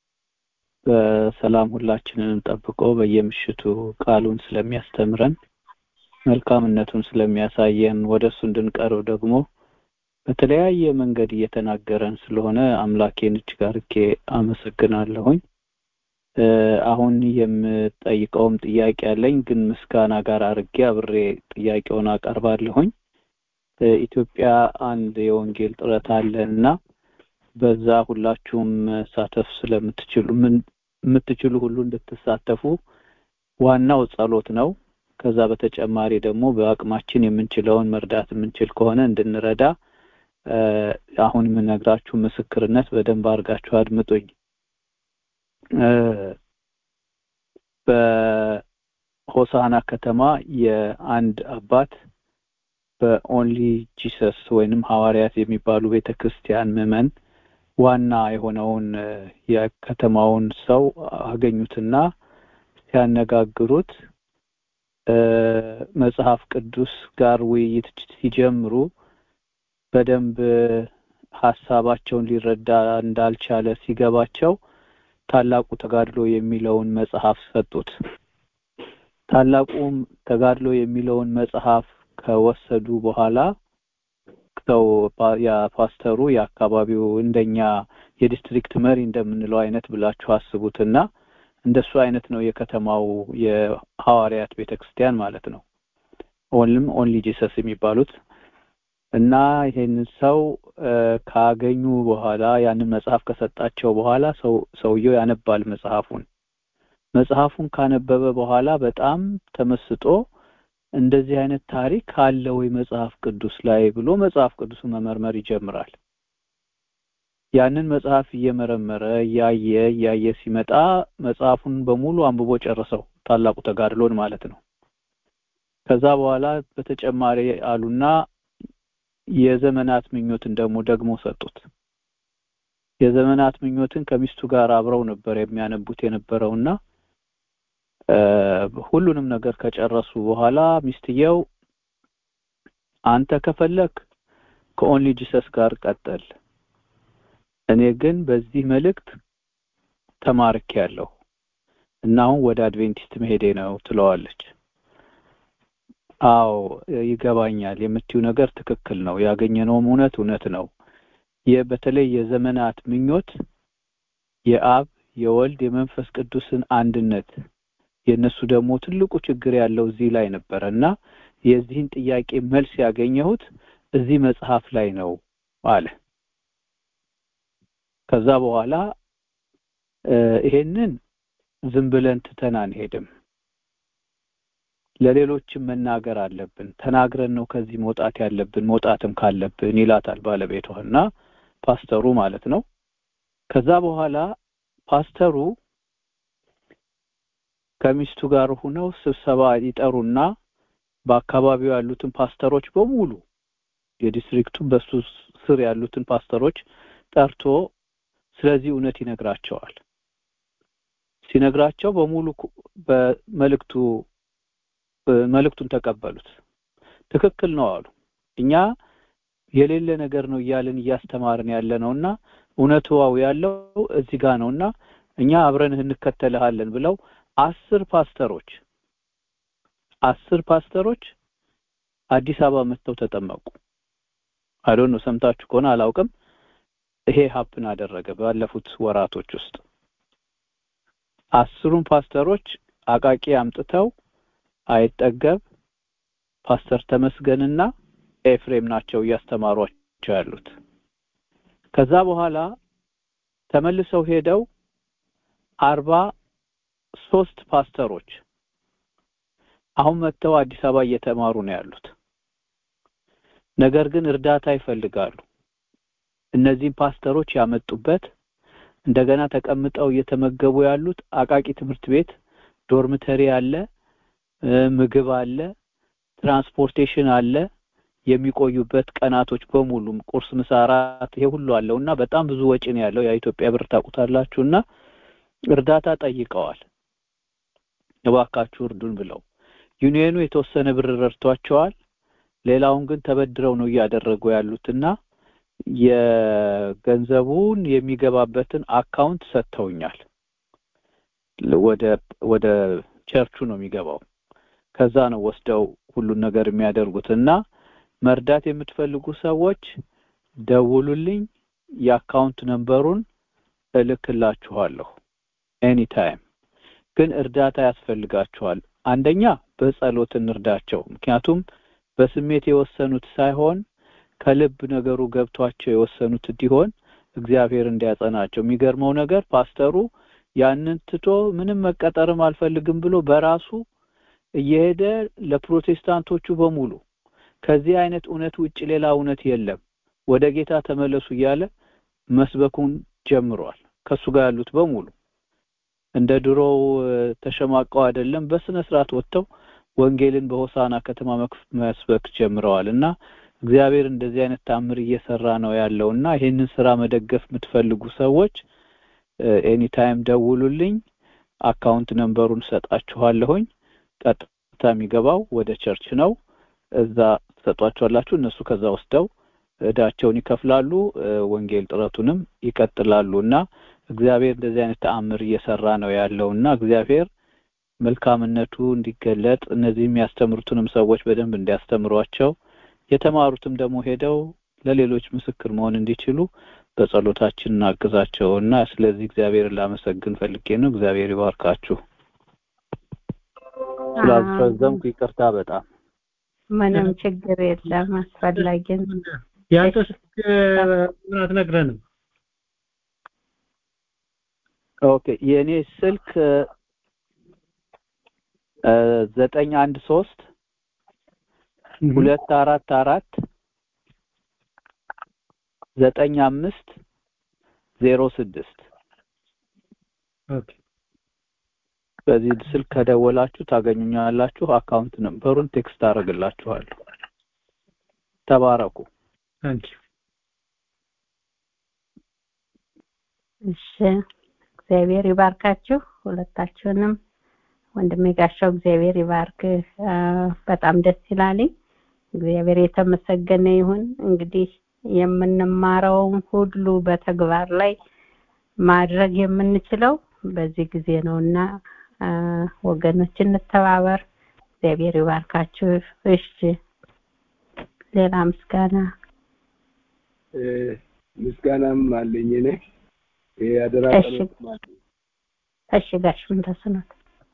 በሰላም ሁላችንንም ጠብቆ በየምሽቱ ቃሉን ስለሚያስተምረን መልካምነቱን ስለሚያሳየን ወደ እሱ እንድንቀርብ ደግሞ በተለያየ መንገድ እየተናገረን ስለሆነ አምላኬን እጅግ አድርጌ አመሰግናለሁኝ። አሁን የምጠይቀውም ጥያቄ አለኝ፣ ግን ምስጋና ጋር አድርጌ አብሬ ጥያቄውን አቀርባለሁኝ። ኢትዮጵያ አንድ የወንጌል ጥረት አለ እና በዛ ሁላችሁም መሳተፍ ስለምትችሉ የምትችሉ ሁሉ እንድትሳተፉ ዋናው ጸሎት ነው። ከዛ በተጨማሪ ደግሞ በአቅማችን የምንችለውን መርዳት የምንችል ከሆነ እንድንረዳ አሁን የምነግራችሁ ምስክርነት በደንብ አድርጋችሁ አድምጡኝ። በሆሳና ከተማ የአንድ አባት በኦንሊ ጂሰስ ወይንም ሐዋርያት የሚባሉ ቤተ ክርስቲያን ምዕመን ዋና የሆነውን የከተማውን ሰው አገኙትና ሲያነጋግሩት መጽሐፍ ቅዱስ ጋር ውይይት ሲጀምሩ በደንብ ሀሳባቸውን ሊረዳ እንዳልቻለ ሲገባቸው ታላቁ ተጋድሎ የሚለውን መጽሐፍ ሰጡት። ታላቁም ተጋድሎ የሚለውን መጽሐፍ ከወሰዱ በኋላ ሰው የፓስተሩ የአካባቢው እንደኛ የዲስትሪክት መሪ እንደምንለው አይነት ብላችሁ አስቡትና እንደሱ አይነት ነው የከተማው የሐዋርያት ቤተክርስቲያን ማለት ነው። ኦንልም ኦንሊ ጂሰስ የሚባሉት እና ይሄንን ሰው ካገኙ በኋላ ያንን መጽሐፍ ከሰጣቸው በኋላ ሰው ሰውየው ያነባል መጽሐፉን። መጽሐፉን ካነበበ በኋላ በጣም ተመስጦ እንደዚህ አይነት ታሪክ አለ ወይ መጽሐፍ ቅዱስ ላይ ብሎ መጽሐፍ ቅዱስን መመርመር ይጀምራል። ያንን መጽሐፍ እየመረመረ እያየ እያየ ሲመጣ መጽሐፉን በሙሉ አንብቦ ጨረሰው፣ ታላቁ ተጋድሎን ማለት ነው። ከዛ በኋላ በተጨማሪ አሉና የዘመናት ምኞትን ደግሞ ደግሞ ሰጡት። የዘመናት ምኞትን ከሚስቱ ጋር አብረው ነበር የሚያነቡት የነበረውና ሁሉንም ነገር ከጨረሱ በኋላ ሚስትየው አንተ ከፈለክ ከኦንሊ ጂሰስ ጋር ቀጠል፣ እኔ ግን በዚህ መልእክት ተማርክ ያለሁ እና አሁን ወደ አድቬንቲስት መሄዴ ነው ትለዋለች። አዎ ይገባኛል፣ የምትዩ ነገር ትክክል ነው፣ ያገኘነውም እውነት እውነት ነው። በተለይ የዘመናት ምኞት የአብ የወልድ የመንፈስ ቅዱስን አንድነት የእነሱ ደግሞ ትልቁ ችግር ያለው እዚህ ላይ ነበረ እና የዚህን ጥያቄ መልስ ያገኘሁት እዚህ መጽሐፍ ላይ ነው አለ። ከዛ በኋላ ይሄንን ዝም ብለን ትተን አንሄድም፣ ለሌሎችም መናገር አለብን። ተናግረን ነው ከዚህ መውጣት ያለብን መውጣትም ካለብን ይላታል ባለቤቷ እና ፓስተሩ ማለት ነው። ከዛ በኋላ ፓስተሩ ከሚስቱ ጋር ሆነው ስብሰባ ይጠሩና በአካባቢው ያሉትን ፓስተሮች በሙሉ የዲስትሪክቱ በሱ ስር ያሉትን ፓስተሮች ጠርቶ ስለዚህ እውነት ይነግራቸዋል። ሲነግራቸው በሙሉ በመልእክቱ መልእክቱን ተቀበሉት። ትክክል ነው አሉ። እኛ የሌለ ነገር ነው እያልን እያስተማርን ያለ ነውና እውነትዋው ያለው እዚህ ጋር ነውና እኛ አብረንህ እንከተልሃለን ብለው አስር ፓስተሮች አስር ፓስተሮች አዲስ አበባ መጥተው ተጠመቁ። አይዶን ነው ሰምታችሁ ከሆነ አላውቅም። ይሄ ሀፕን አደረገ ባለፉት ወራቶች ውስጥ አስሩን ፓስተሮች አቃቂ አምጥተው አይጠገብ ፓስተር ተመስገንና ኤፍሬም ናቸው እያስተማሯቸው ያሉት። ከዛ በኋላ ተመልሰው ሄደው አርባ ሶስት ፓስተሮች አሁን መጥተው አዲስ አበባ እየተማሩ ነው ያሉት። ነገር ግን እርዳታ ይፈልጋሉ። እነዚህም ፓስተሮች ያመጡበት እንደገና ተቀምጠው እየተመገቡ ያሉት አቃቂ ትምህርት ቤት ዶርምተሪ አለ፣ ምግብ አለ፣ ትራንስፖርቴሽን አለ፣ የሚቆዩበት ቀናቶች በሙሉ ቁርስ፣ ምሳ፣ እራት ይሄ ሁሉ አለውና በጣም ብዙ ወጪ ነው ያለው። የኢትዮጵያ ብር ታውቁታላችሁና እርዳታ ጠይቀዋል። እባካችሁ እርዱን ብለው ዩኒየኑ የተወሰነ ብር ረድቷቸዋል። ሌላውን ግን ተበድረው ነው እያደረጉ ያሉትና የገንዘቡን የሚገባበትን አካውንት ሰጥተውኛል። ወደ ወደ ቸርቹ ነው የሚገባው። ከዛ ነው ወስደው ሁሉን ነገር የሚያደርጉት እና መርዳት የምትፈልጉ ሰዎች ደውሉልኝ። የአካውንት ነንበሩን እልክላችኋለሁ። ኤኒታይም ግን እርዳታ ያስፈልጋችኋል። አንደኛ በጸሎት እንርዳቸው። ምክንያቱም በስሜት የወሰኑት ሳይሆን ከልብ ነገሩ ገብቷቸው የወሰኑት እንዲሆን እግዚአብሔር እንዲያጸናቸው። የሚገርመው ነገር ፓስተሩ ያንን ትቶ ምንም መቀጠርም አልፈልግም ብሎ በራሱ እየሄደ ለፕሮቴስታንቶቹ በሙሉ ከዚህ አይነት እውነት ውጭ ሌላ እውነት የለም፣ ወደ ጌታ ተመለሱ እያለ መስበኩን ጀምሯል። ከሱ ጋር ያሉት በሙሉ እንደ ድሮው ተሸማቀው አይደለም፣ በስነ ስርዓት ወጥተው ወንጌልን በሆሳና ከተማ መስበክ ጀምረዋል እና እግዚአብሔር እንደዚህ አይነት ታምር እየሰራ ነው ያለው እና ይህንን ስራ መደገፍ የምትፈልጉ ሰዎች ኤኒታይም ደውሉልኝ። አካውንት ነንበሩን ሰጣችኋለሁኝ። ቀጥታ የሚገባው ወደ ቸርች ነው። እዛ ትሰጧቸዋላችሁ። እነሱ ከዛ ወስደው እዳቸውን ይከፍላሉ። ወንጌል ጥረቱንም ይቀጥላሉ እና እግዚአብሔር እንደዚህ አይነት ተአምር እየሰራ ነው ያለው እና እግዚአብሔር መልካምነቱ እንዲገለጥ እነዚህ የሚያስተምሩትንም ሰዎች በደንብ እንዲያስተምሯቸው የተማሩትም ደግሞ ሄደው ለሌሎች ምስክር መሆን እንዲችሉ በጸሎታችን እናግዛቸው እና ስለዚህ እግዚአብሔርን ላመሰግን ፈልጌ ነው። እግዚአብሔር ይባርካችሁ። ስላስረዘምኩ ይቅርታ በጣም ምንም ችግር የለም። አስፈላጊ ያንተ ስልክ ምን አትነግረንም? ኦኬ የእኔ ስልክ ዘጠኝ አንድ ሶስት ሁለት አራት አራት ዘጠኝ አምስት ዜሮ ስድስት በዚህ ስልክ ከደወላችሁ ታገኙኛላችሁ። አካውንት ነምበሩን ቴክስት አደርግላችኋለሁ። ተባረኩ። ታንኪ እሺ፣ እግዚአብሔር ይባርካችሁ ሁለታችሁንም። ወንድሜ ጋሻው እግዚአብሔር ይባርክ። በጣም ደስ ይላልኝ። እግዚአብሔር የተመሰገነ ይሁን። እንግዲህ የምንማረውን ሁሉ በተግባር ላይ ማድረግ የምንችለው በዚህ ጊዜ ነውና ወገኖች እንተባበር። እግዚአብሔር ይባርካችሁ። እሺ፣ ሌላ ምስጋና ምስጋናም አለኝ እኔ የአደራ እሺ፣ እሺ ጋሽ ምን ተስኖት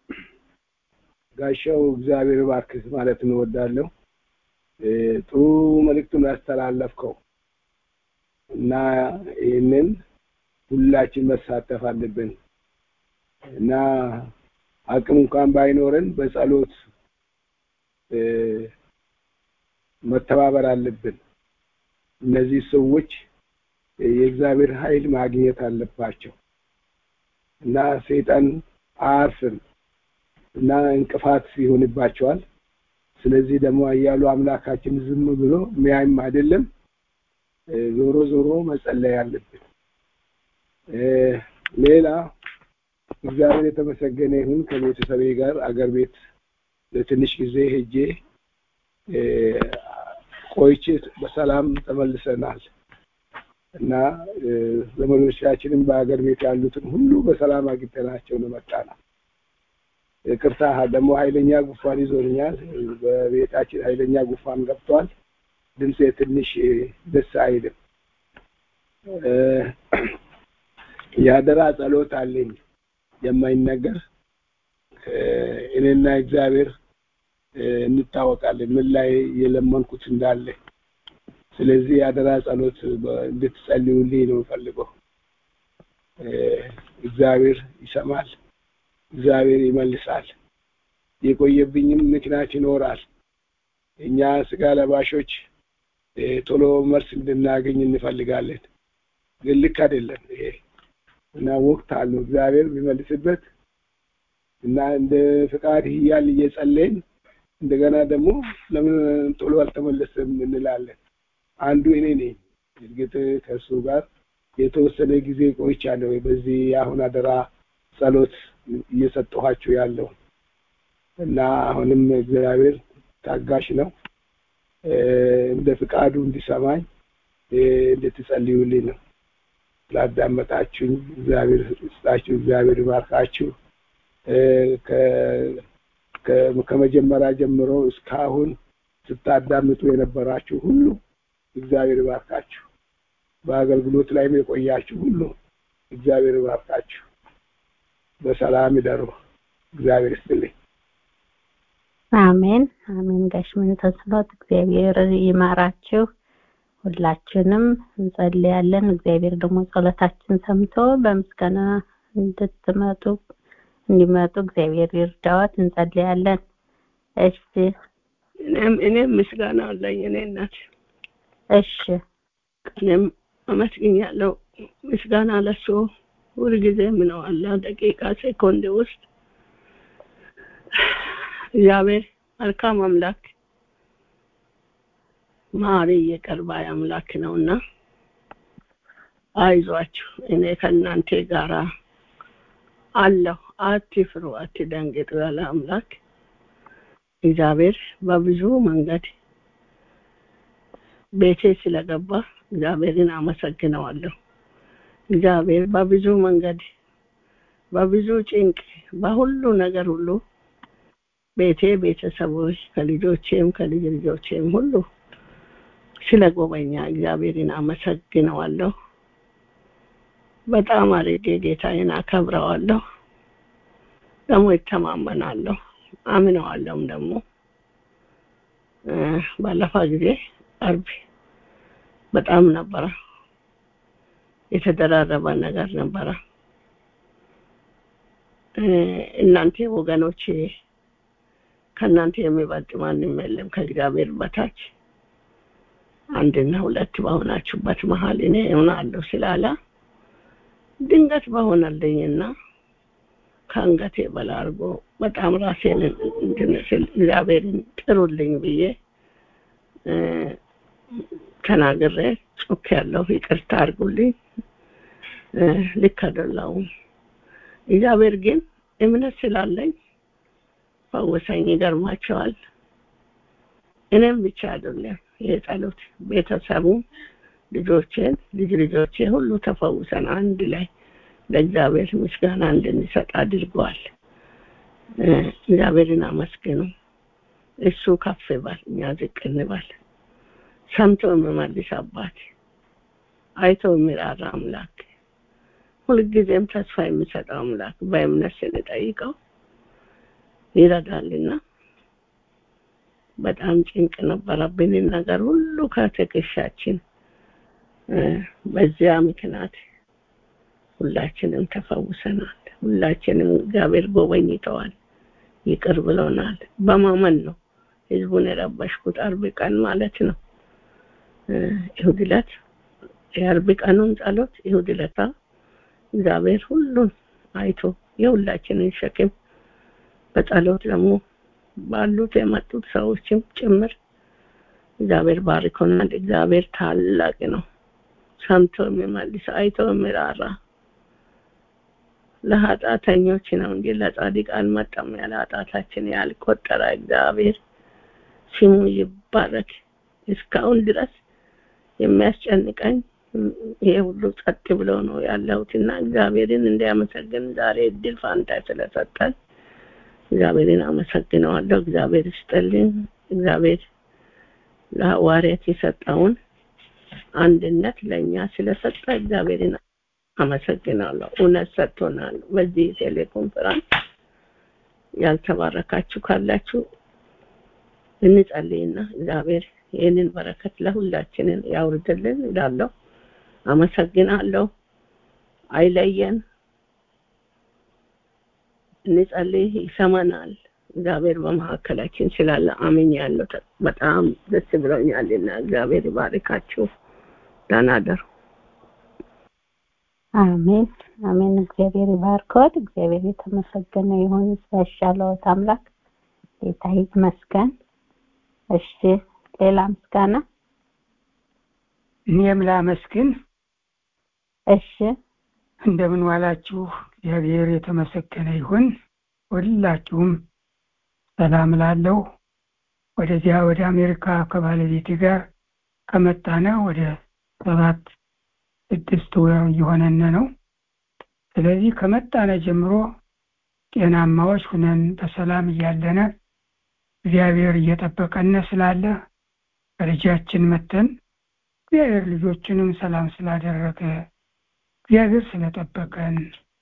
ጋሻው እግዚአብሔር ባርክህ ማለት እንወዳለሁ። ጥሩ መልእክቱን ያስተላለፍከው እና ይህንን ሁላችን መሳተፍ አለብን እና አቅም እንኳን ባይኖረን በጸሎት መተባበር አለብን። እነዚህ ሰዎች የእግዚአብሔር ኃይል ማግኘት አለባቸው እና ሰይጣን አያርፍም እና እንቅፋት ይሆንባቸዋል። ስለዚህ ደግሞ እያሉ አምላካችን ዝም ብሎ ሚያይም አይደለም። ዞሮ ዞሮ መጸለይ አለብን። ሌላ እግዚአብሔር የተመሰገነ ይሁን ከቤተሰቤ ጋር አገር ቤት ለትንሽ ጊዜ ሄጄ ቆይቼ በሰላም ተመልሰናል እና ዘመዶቻችንም በሀገር ቤት ያሉትን ሁሉ በሰላም አግኝተናቸው ነው መጣነው። ይቅርታ ደግሞ ኃይለኛ ጉፋን ይዞኛል። በቤታችን ኃይለኛ ጉፋን ገብቷል። ድምፄ ትንሽ ደስ አይልም። የአደራ ጸሎት አለኝ የማይነገር እኔና እግዚአብሔር እንታወቃለን ምን ላይ የለመንኩት እንዳለ። ስለዚህ የአደራ ጸሎት እንድትጸልዩልኝ ነው የምፈልገው። እግዚአብሔር ይሰማል። እግዚአብሔር ይመልሳል። የቆየብኝም ምክንያት ይኖራል። እኛ ስጋ ለባሾች ቶሎ መልስ እንድናገኝ እንፈልጋለን፣ ግን ልክ አይደለም ይሄ እና ወቅት አለው እግዚአብሔር ቢመልስበት እና እንደ ፍቃድ እያል እየጸለይን እንደገና ደግሞ ለምን ቶሎ አልተመለሰም እንላለን። አንዱ እኔ ነኝ። እርግጥ ከእሱ ጋር የተወሰነ ጊዜ ቆይቻለሁ። በዚህ አሁን አደራ ጸሎት እየሰጠኋችሁ ያለው እና አሁንም እግዚአብሔር ታጋሽ ነው። እንደ ፍቃዱ እንዲሰማኝ እንድትጸልዩልኝ ነው። ስላዳመጣችሁኝ እግዚአብሔር ስጣችሁ፣ እግዚአብሔር ይባርካችሁ። ከመጀመሪያ ጀምሮ እስካሁን ስታዳምጡ የነበራችሁ ሁሉ እግዚአብሔር ይባርካችሁ። በአገልግሎት ላይም የቆያችሁ ሁሉ እግዚአብሔር ይባርካችሁ። በሰላም ይደሩ። እግዚአብሔር ይስጥልኝ። አሜን አሜን። ጋሽ ምንተስኖት እግዚአብሔር ይማራችሁ። ሁላችንም እንጸልያለን። እግዚአብሔር ደግሞ ጸሎታችን ሰምቶ በምስጋና እንድትመጡ እንዲመጡ እግዚአብሔር ይርዳዎት። እንጸልያለን። እሺ እኔም እኔም ምስጋና አለኝ እኔ እናት እሺ እኔም አመስግኛለሁ። ምስጋና ለሱ ሁልጊዜ ምነው አለ ደቂቃ ሴኮንድ ውስጥ እግዚአብሔር መልካም አምላክ ማሪ ይቅር ባይ አምላክ ነውና አይዟችሁ፣ እኔ ከእናንተ ጋራ አለሁ፣ አትፍሩ፣ አትደንግጡ ያለ አምላክ እግዚአብሔር በብዙ መንገድ ቤቴ ስለገባ እግዚአብሔርን አመሰግነዋለሁ። እግዚአብሔር በብዙ መንገድ በብዙ ጭንቅ በሁሉ ነገር ሁሉ ቤቴ ቤተሰቦች ከልጆቼም ከልጅ ልጆቼም ሁሉ ስለ ጎበኛ እግዚአብሔርን አመሰግነዋለሁ። በጣም አድርጌ ጌታዬን አከብረዋለሁ። ደግሞ ይተማመናለሁ፣ አምነዋለሁም ደግሞ ባለፈ ጊዜ አርብ በጣም ነበረ የተደራረበ ነገር ነበረ። እናንተ ወገኖቼ ከእናንተ የሚበልጥ ማንም የለም ከእግዚአብሔር በታች አንድና ሁለት በሆናችሁበት መሀል እኔ እሆናለሁ ስላለ ድንገት በሆነልኝና ከአንገቴ በላይ አድርጎ በጣም ራሴን እንድንስል እግዚአብሔርን ጥሩልኝ ብዬ ተናግሬ ጮክ ያለው ይቅርታ አድርጉልኝ። ልክ አይደለሁም። እግዚአብሔር ግን እምነት ስላለኝ ፈውሰኝ። ይገርማቸዋል። እኔም ብቻ አይደለም የጸሎት ቤተሰቡ ልጆቼን ልጅ ልጆቼ ሁሉ ተፈውሰን አንድ ላይ ለእግዚአብሔር ምስጋና እንድንሰጥ አድርገዋል። እግዚአብሔርን አመስግኑ። እሱ ከፍ ይበል፣ እኛ ዝቅ እንበል። ሰምቶ የሚመልስ አባት፣ አይቶ የሚራራ አምላክ፣ ሁልጊዜም ተስፋ የሚሰጠው አምላክ በእምነት ስንጠይቀው ይረዳልና በጣም ጭንቅ ነበረብንን ነገር ሁሉ ከትከሻችን በዚያ ምክንያት ሁላችንም ተፈውሰናል። ሁላችንም እግዚአብሔር ጎበኝተዋል፣ ይቅር ብሎናል። በማመን ነው ህዝቡን የረበሽኩት አርብ ቀን ማለት ነው። ይሁድ ዕለት የአርብ ቀኑን ጸሎት ይሁድ ዕለታ እግዚአብሔር ሁሉን አይቶ የሁላችንን ሸክም በጸሎት ደግሞ ባሉት የመጡት ሰዎችም ጭምር እግዚአብሔር ባርኮናል። እግዚአብሔር ታላቅ ነው። ሰምቶ የሚመልስ አይቶ የሚራራ ለኃጢአተኞች ነው እንጂ ለጻድቅ አልመጣም። ያለ ኃጢአታችን ያልቆጠረ እግዚአብሔር ስሙ ይባረክ። እስካሁን ድረስ የሚያስጨንቀኝ ይሄ ሁሉ ጸጥ ብሎ ነው ያለሁትና እግዚአብሔርን እንዲያመሰግን ዛሬ እድል ፋንታ ስለሰጠን እግዚአብሔርን አመሰግነዋለሁ። እግዚአብሔር ይስጥልኝ። እግዚአብሔር ለሐዋርያት የሰጠውን አንድነት ለእኛ ስለሰጠ እግዚአብሔርን አመሰግናለሁ። እውነት ሰጥቶናል። በዚህ ቴሌኮንፈረንስ ያልተባረካችሁ ካላችሁ እንጸልይና እግዚአብሔር ይህንን በረከት ለሁላችንን ያውርድልን እላለሁ። አመሰግናለሁ። አይለየን። እንጸልይ፣ ይሰማናል። እግዚአብሔር በመካከላችን ስላለ አምኛለሁ። በጣም ደስ ብሎኛልና እግዚአብሔር ይባርካችሁ። ደህና ደሩ። አሜን አሜን። እግዚአብሔር ይባርኮት። እግዚአብሔር የተመሰገነ ይሁን። ያሻለዎት አምላክ ጌታ ይመስገን። እሺ፣ ሌላ ምስጋና እኔም ላመስግን። እሺ፣ እንደምን ዋላችሁ? እግዚአብሔር የተመሰገነ ይሁን። ሁላችሁም ሰላም ላለው ወደዚያ ወደ አሜሪካ ከባለቤቴ ጋር ከመጣነ ወደ ሰባት ስድስት ወር እየሆነን ነው። ስለዚህ ከመጣነ ጀምሮ ጤናማዎች ሁነን በሰላም እያለነ እግዚአብሔር እየጠበቀን ስላለ በልጃችን መተን እግዚአብሔር ልጆችንም ሰላም ስላደረገ እግዚአብሔር ስለጠበቀን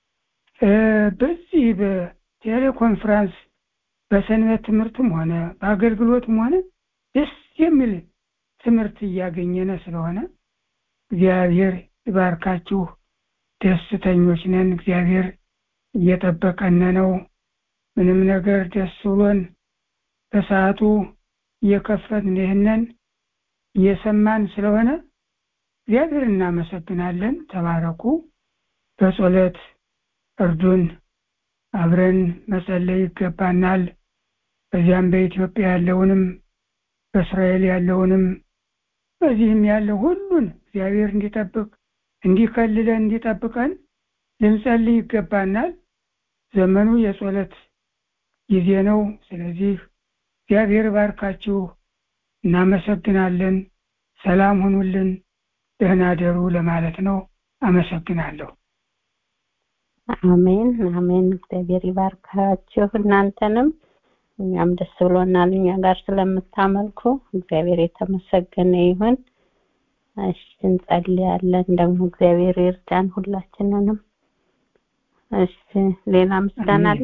በዚህ በቴሌኮንፈረንስ በሰንበት ትምህርትም ሆነ በአገልግሎትም ሆነ ደስ የሚል ትምህርት እያገኘነ ስለሆነ እግዚአብሔር ይባርካችሁ። ደስተኞች ነን። እግዚአብሔር እየጠበቀን ነው። ምንም ነገር ደስ ብሎን በሰዓቱ እየከፈትን ይህንን እየሰማን ስለሆነ እግዚአብሔር እናመሰግናለን። ተባረኩ። በጸሎት እርዱን። አብረን መጸለይ ይገባናል። በዚያም በኢትዮጵያ ያለውንም በእስራኤል ያለውንም በዚህም ያለው ሁሉን እግዚአብሔር እንዲጠብቅ እንዲከልለን እንዲጠብቀን ልንጸልይ ይገባናል። ዘመኑ የጸሎት ጊዜ ነው። ስለዚህ እግዚአብሔር ባርካችሁ። እናመሰግናለን። ሰላም ሁኑልን። ደህና ደሩ ለማለት ነው። አመሰግናለሁ። አሜን አሜን። እግዚአብሔር ይባርካችሁ እናንተንም። እኛም ደስ ብሎናል እኛ ጋር ስለምታመልኩ እግዚአብሔር የተመሰገነ ይሁን። እሺ እንጸልያለን። ደግሞ እግዚአብሔር ይርዳን ሁላችንንም። እሺ ሌላ ምስጋና አለ?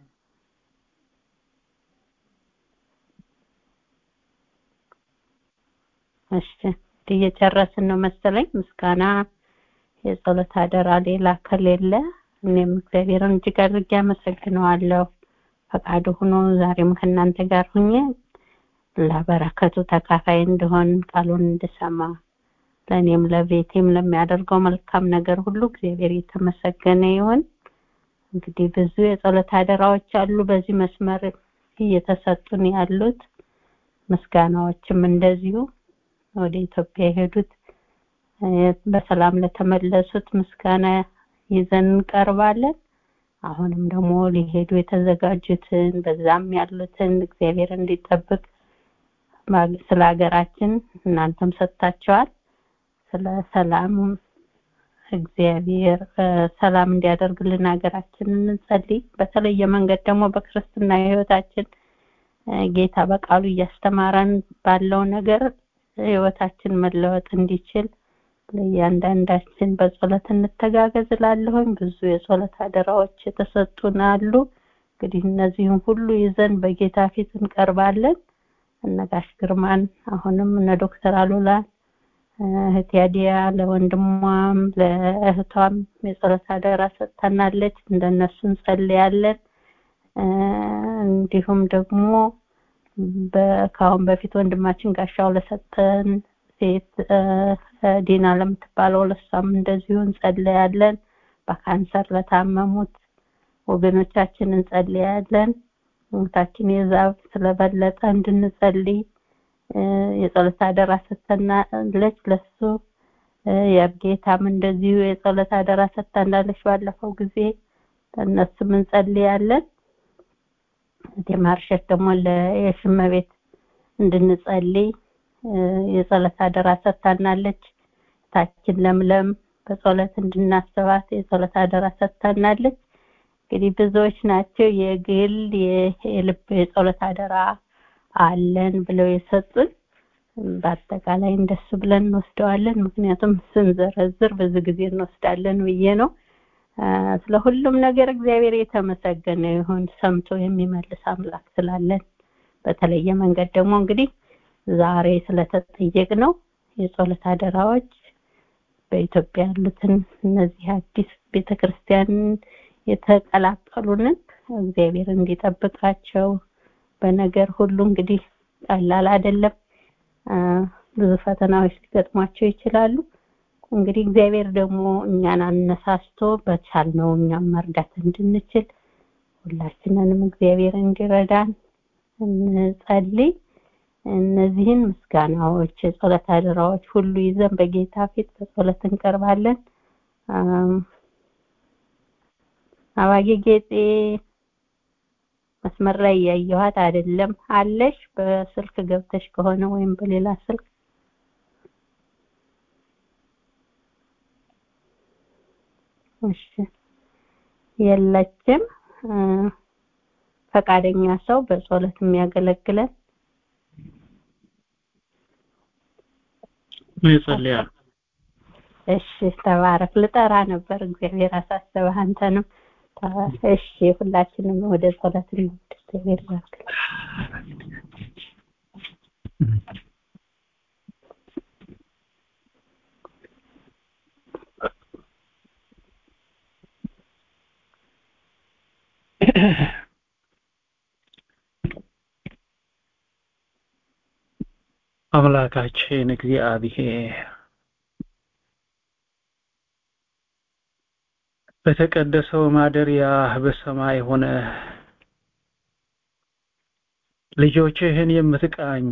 እሺ እየጨረስን ነው መሰለኝ። ምስጋና የጸሎት አደራ ሌላ ከሌለ እኔም እግዚአብሔርን እጅግ አድርጌ አመሰግነዋለሁ። ፈቃዱ ሆኖ ዛሬም ከእናንተ ጋር ሁኜ ለበረከቱ ተካፋይ እንደሆን ቃሉን እንድሰማ ለእኔም ለቤቴም ለሚያደርገው መልካም ነገር ሁሉ እግዚአብሔር የተመሰገነ ይሁን። እንግዲህ ብዙ የጸሎት አደራዎች አሉ በዚህ መስመር እየተሰጡን ያሉት ምስጋናዎችም እንደዚሁ ወደ ኢትዮጵያ የሄዱት በሰላም ለተመለሱት ምስጋና ይዘን እንቀርባለን። አሁንም ደግሞ ሊሄዱ የተዘጋጁትን በዛም ያሉትን እግዚአብሔር እንዲጠብቅ ስለ ሀገራችን እናንተም ሰጥታቸዋል። ስለ ሰላም እግዚአብሔር ሰላም እንዲያደርግልን ሀገራችንን እንጸልይ። በተለየ መንገድ ደግሞ በክርስትና ህይወታችን ጌታ በቃሉ እያስተማረን ባለው ነገር ህይወታችን መለወጥ እንዲችል ለእያንዳንዳችን በጸሎት እንተጋገዝ እላለሁኝ። ብዙ የጸሎት አደራዎች የተሰጡን አሉ። እንግዲህ እነዚህን ሁሉ ይዘን በጌታ ፊት እንቀርባለን። እነ ጋሽ ግርማን አሁንም እነ ዶክተር አሉላን እህት ያዲያ ለወንድሟም ለእህቷም የጸሎት አደራ ሰጥተናለች። እንደነሱ እንጸልያለን። እንዲሁም ደግሞ ከአሁን በፊት ወንድማችን ጋሻው ለሰጠን ሴት ዲና ለምትባለው ለሷም እንደዚሁ እንጸልያለን። በካንሰር ለታመሙት ወገኖቻችን እንጸልያለን። እህታችን የዛብ ስለበለጠ እንድንጸልይ የጸሎት አደራ ሰጥተናለች ለሱ የጌታም እንደዚሁ የጸሎት አደራ ሰጥተናለች ባለፈው ጊዜ ለእነሱም እንጸልያለን የማርሸት ደግሞ ለየሽመቤት እንድንጸልይ የጸሎት አደራ ሰጥታናለች ታችን ለምለም በጸሎት እንድናስባት የጸሎት አደራ ሰጥታናለች እንግዲህ ብዙዎች ናቸው የግል የልብ የጸሎት አደራ አለን ብለው የሰጡን በአጠቃላይ እንደሱ ብለን እንወስደዋለን ምክንያቱም ስንዘረዝር ብዙ ጊዜ እንወስዳለን ብዬ ነው ስለ ሁሉም ነገር እግዚአብሔር የተመሰገነ ይሁን ሰምቶ የሚመልስ አምላክ ስላለን በተለየ መንገድ ደግሞ እንግዲህ ዛሬ ስለተጠየቅ ነው የጸሎት አደራዎች በኢትዮጵያ ያሉትን እነዚህ አዲስ ቤተክርስቲያን የተቀላቀሉንን እግዚአብሔር እንዲጠብቃቸው በነገር ሁሉ እንግዲህ ቀላል አይደለም ብዙ ፈተናዎች ሊገጥሟቸው ይችላሉ እንግዲህ እግዚአብሔር ደግሞ እኛን አነሳስቶ በቻልነው እኛም መርዳት እንድንችል ሁላችንንም እግዚአብሔር እንዲረዳን እንጸልይ እነዚህን ምስጋናዎች የጸሎት አደራዎች ሁሉ ይዘን በጌታ ፊት በጸሎት እንቀርባለን አባጌ ጌጤ መስመር ላይ ያየኋት አይደለም አለሽ በስልክ ገብተሽ ከሆነ ወይም በሌላ ስልክ እሺ የለችም ፈቃደኛ ሰው በጸሎት የሚያገለግለን ይጸልያል እሺ ተባረክ ልጠራ ነበር እግዚአብሔር አሳሰበህ አንተንም እሺ ሁላችንም ወደ ጸሎት እንሂድ እግዚአብሔር ይባርክ አምላካችን እግዚአብሔር በተቀደሰው ማደሪያ በሰማይ ሆነ ልጆችህን የምትቃኝ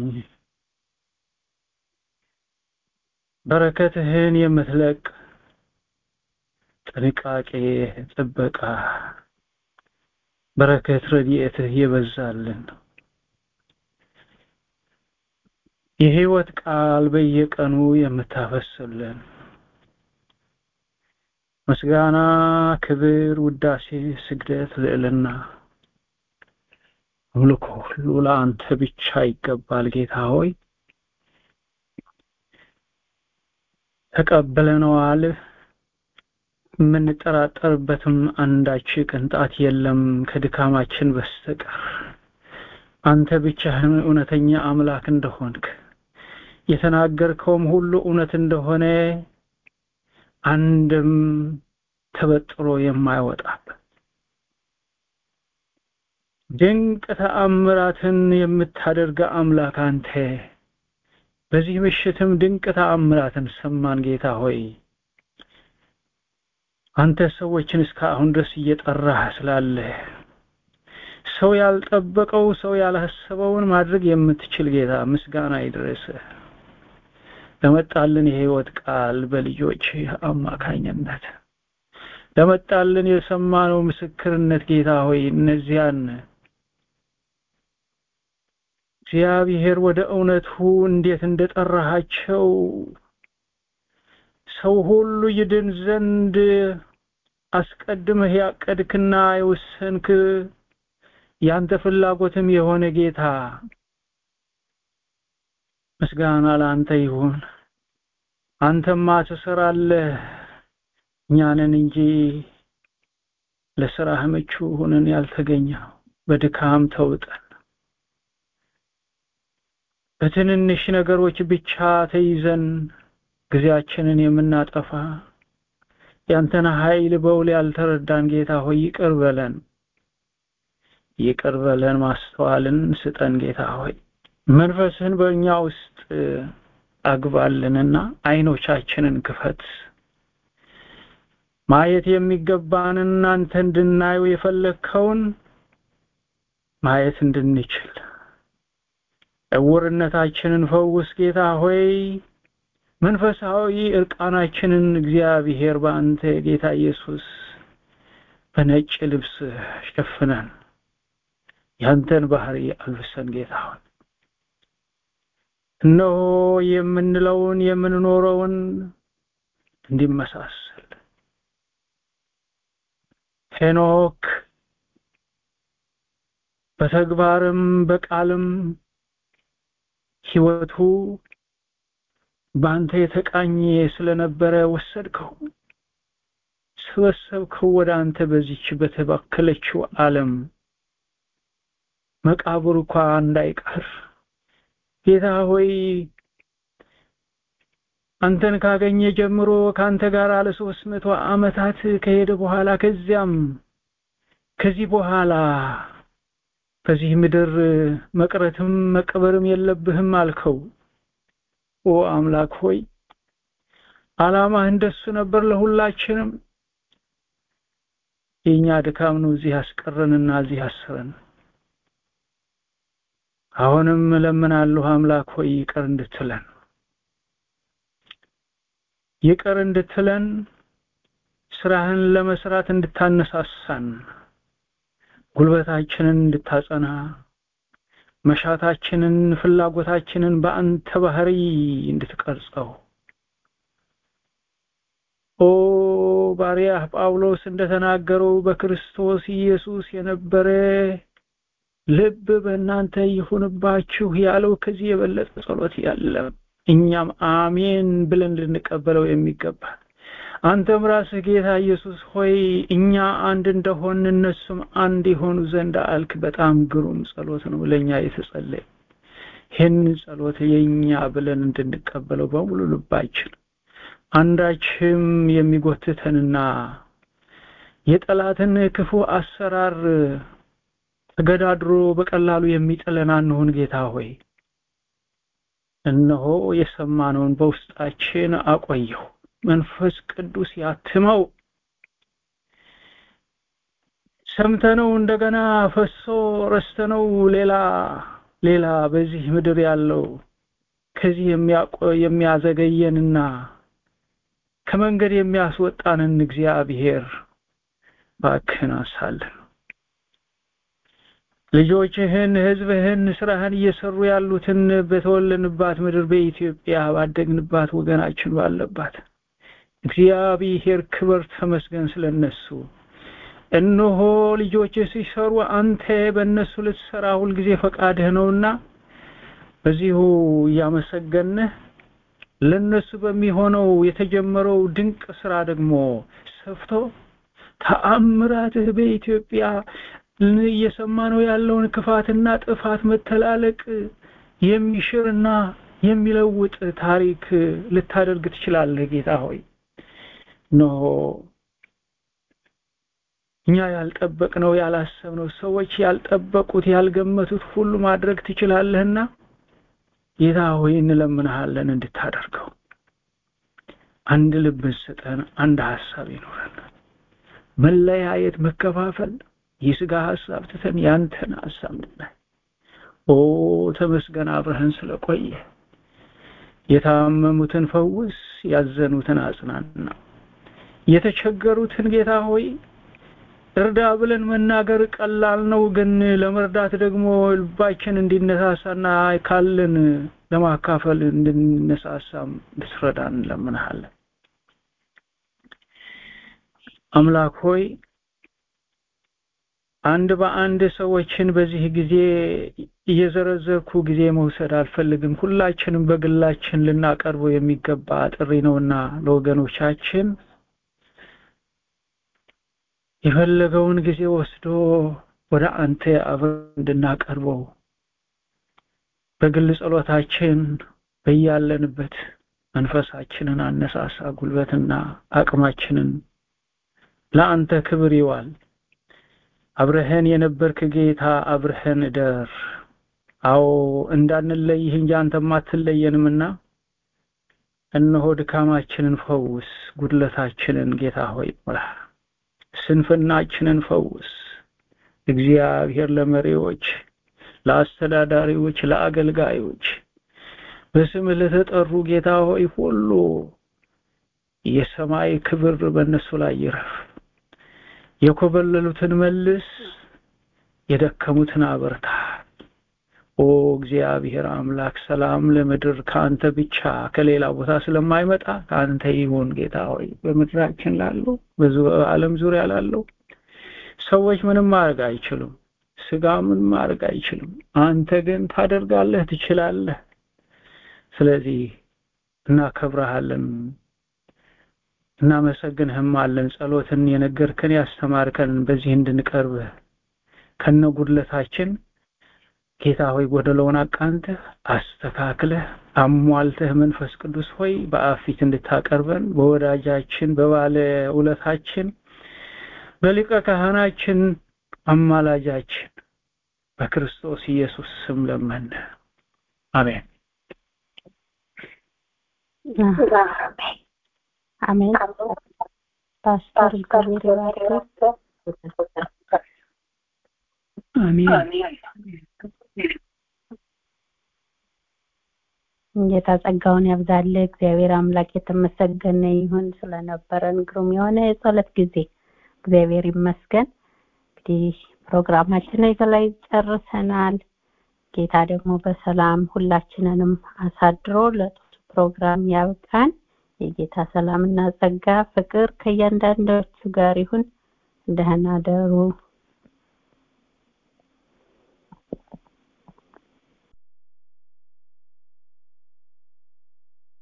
በረከትህን የምትለቅ ጥንቃቄ ጥበቃ በረከት ረድኤትህ የበዛልን የህይወት ቃል በየቀኑ የምታፈስልን ምስጋና ክብር ውዳሴ ስግደት ልዕልና አምልኮ ሁሉ ለአንተ ብቻ ይገባል ጌታ ሆይ ተቀብለነዋል የምንጠራጠርበትም አንዳች ቅንጣት የለም ከድካማችን በስተቀር አንተ ብቻህን እውነተኛ አምላክ እንደሆንክ የተናገርከውም ሁሉ እውነት እንደሆነ አንድም ተበጥሮ የማይወጣበት ድንቅ ተአምራትን የምታደርግ አምላክ አንተ በዚህ ምሽትም ድንቅ ተአምራትን ሰማን ጌታ ሆይ አንተ ሰዎችን እስካሁን ድረስ እየጠራህ ስላለ ሰው ያልጠበቀው ሰው ያላሰበውን ማድረግ የምትችል ጌታ ምስጋና ይድረስ ለመጣልን የህይወት ቃል በልጆች አማካኝነት ለመጣልን የሰማነው ምስክርነት ጌታ ሆይ እነዚያን እግዚአብሔር ወደ እውነቱ እንዴት እንደጠራሃቸው ሰው ሁሉ ይድን ዘንድ አስቀድመህ ያቀድክና የወሰንክ ያንተ ፍላጎትም የሆነ ጌታ ምስጋና ለአንተ ይሁን አንተማ ትሰራለህ እኛንን እንጂ ለስራህ ምቹ ሆነን ያልተገኘው በድካም ተውጠን በትንንሽ ነገሮች ብቻ ተይዘን ጊዜያችንን የምናጠፋ ያንተን ኃይል በውል ያልተረዳን ጌታ ሆይ ይቅር በለን ይቅር በለን ማስተዋልን ስጠን ጌታ ሆይ መንፈስህን በእኛ ውስጥ አግባልንና አይኖቻችንን ክፈት ማየት የሚገባንን አንተ እንድናየው የፈለግከውን ማየት እንድንችል እውርነታችንን ፈውስ ጌታ ሆይ መንፈሳዊ እርቃናችንን እግዚአብሔር በአንተ ጌታ ኢየሱስ በነጭ ልብስ ሸፍነን ያንተን ባህሪ አልብሰን ጌታ ሆይ እነሆ የምንለውን የምንኖረውን እንዲመሳሰል ሄኖክ በተግባርም በቃልም ህይወቱ በአንተ የተቃኘ ስለነበረ ወሰድከው ሰበሰብከው ወደ አንተ በዚች በተባከለችው ዓለም መቃብር እንኳ እንዳይቀር ጌታ ሆይ አንተን ካገኘ ጀምሮ ከአንተ ጋር ለሶስት መቶ ዓመታት ከሄደ በኋላ ከዚያም ከዚህ በኋላ በዚህ ምድር መቅረትም መቀበርም የለብህም አልከው ኦ አምላክ ሆይ አላማህ እንደሱ ነበር ለሁላችንም የኛ ድካም ነው እዚህ ያስቀረንና እዚህ ያሰረን አሁንም እለምናለሁ አምላክ ሆይ ይቅር እንድትለን ይቅር እንድትለን ስራህን ለመስራት እንድታነሳሳን ጉልበታችንን እንድታጸና መሻታችንን ፍላጎታችንን በአንተ ባህሪ እንድትቀርጸው ኦ ባሪያህ ጳውሎስ እንደተናገረው በክርስቶስ ኢየሱስ የነበረ ልብ በእናንተ ይሁንባችሁ ያለው ከዚህ የበለጠ ጸሎት ያለም እኛም አሜን ብለን ልንቀበለው የሚገባ አንተም ራስህ ጌታ ኢየሱስ ሆይ እኛ አንድ እንደሆን እነሱም አንድ የሆኑ ዘንድ አልክ በጣም ግሩም ጸሎት ነው ለኛ የተጸለየ ይህን ጸሎት የኛ ብለን እንድንቀበለው በሙሉ ልባችን አንዳችም የሚጎትተንና የጠላትን ክፉ አሰራር ተገዳድሮ በቀላሉ የሚጥለን አንሁን ጌታ ሆይ እነሆ የሰማነውን በውስጣችን አቆየው መንፈስ ቅዱስ ያትመው ሰምተነው እንደገና ፈሶ ረስተነው ሌላ ሌላ በዚህ ምድር ያለው ከዚህ የሚያዘገየንና ከመንገድ የሚያስወጣንን እግዚአብሔር ባክህን አንሳለን ልጆችህን ህዝብህን ስራህን እየሰሩ ያሉትን በተወለንባት ምድር በኢትዮጵያ ባደግንባት ወገናችን ባለባት እግዚአብሔር ክብር ተመስገን ስለነሱ እነሆ ልጆች ሲሰሩ አንተ በእነሱ ልትሰራ ሁልጊዜ ፈቃድህ ነውና በዚሁ እያመሰገንህ ለነሱ በሚሆነው የተጀመረው ድንቅ ስራ ደግሞ ሰፍቶ ተአምራትህ በኢትዮጵያ እየሰማነው ያለውን ክፋትና ጥፋት መተላለቅ የሚሽርና የሚለውጥ ታሪክ ልታደርግ ትችላለህ ጌታ ሆይ ኖ እኛ ያልጠበቅነው ያላሰብነው ሰዎች ያልጠበቁት ያልገመቱት ሁሉ ማድረግ ትችላለህና ጌታ ሆይ እንለምንሃለን እንድታደርገው አንድ ልብን ስጠን አንድ ሐሳብ ይኖረን መለያየት መከፋፈል የስጋ ሐሳብ ትተን ያንተን ሐሳብ እንድናይ ኦ ተመስገን አብረህን ስለቆየ የታመሙትን ፈውስ ያዘኑትን አጽናና የተቸገሩትን ጌታ ሆይ እርዳ ብለን መናገር ቀላል ነው ግን ለመርዳት ደግሞ ልባችን እንዲነሳሳና ካለን ለማካፈል እንድንነሳሳም እንድትረዳን እንለምንሃለን አምላክ ሆይ አንድ በአንድ ሰዎችን በዚህ ጊዜ እየዘረዘርኩ ጊዜ መውሰድ አልፈልግም ሁላችንም በግላችን ልናቀርበው የሚገባ ጥሪ ነውና ለወገኖቻችን የፈለገውን ጊዜ ወስዶ ወደ አንተ አብረን እንድናቀርበው በግል ጸሎታችን በያለንበት መንፈሳችንን አነሳሳ ጉልበትና አቅማችንን ለአንተ ክብር ይዋል አብረህን የነበርክ ጌታ አብረህን እደር አዎ እንዳንለይህ እንጂ አንተም አትለየንምና እነሆ ድካማችንን ፈውስ ጉድለታችንን ጌታ ሆይ ሙላ ስንፍናችንን ፈውስ እግዚአብሔር ለመሪዎች፣ ለአስተዳዳሪዎች፣ ለአገልጋዮች በስምህ ለተጠሩ ጌታ ሆይ ሁሉ የሰማይ ክብር በእነሱ ላይ ይረፍ። የኮበለሉትን መልስ፣ የደከሙትን አበርታ። ኦ እግዚአብሔር አምላክ ሰላም ለምድር ከአንተ ብቻ ከሌላ ቦታ ስለማይመጣ ከአንተ ይሁን ጌታ ሆይ በምድራችን ላለው በዓለም ዙሪያ ላለው ሰዎች ምንም ማድረግ አይችሉም። ስጋ ምንም ማድረግ አይችልም። አንተ ግን ታደርጋለህ፣ ትችላለህ። ስለዚህ እናከብረሃለን፣ እናመሰግንህም አለን። ጸሎትን የነገርከን ያስተማርከን በዚህ እንድንቀርብ ከነ ጉድለታችን ጌታ ሆይ ጎደለውን አቃንተህ አስተካክለህ አሟልተህ መንፈስ ቅዱስ ሆይ በአብ ፊት እንድታቀርበን በወዳጃችን በባለ ውለታችን በሊቀ ካህናችን አማላጃችን በክርስቶስ ኢየሱስ ስም ለመን። አሜን። አሜን። ፓስተር እግዚአብሔር ይባርክ። አሜን። ጌታ ጸጋውን ያብዛልህ። እግዚአብሔር አምላክ የተመሰገነ ይሁን ስለነበረን ግሩም የሆነ የጸሎት ጊዜ እግዚአብሔር ይመስገን። እንግዲህ ፕሮግራማችን ላይ ጨርሰናል። ጌታ ደግሞ በሰላም ሁላችንንም አሳድሮ ለጥሩ ፕሮግራም ያብቃን። የጌታ ሰላምና ጸጋ ፍቅር ከእያንዳንዳችሁ ጋር ይሁን። ደህና ደሩ።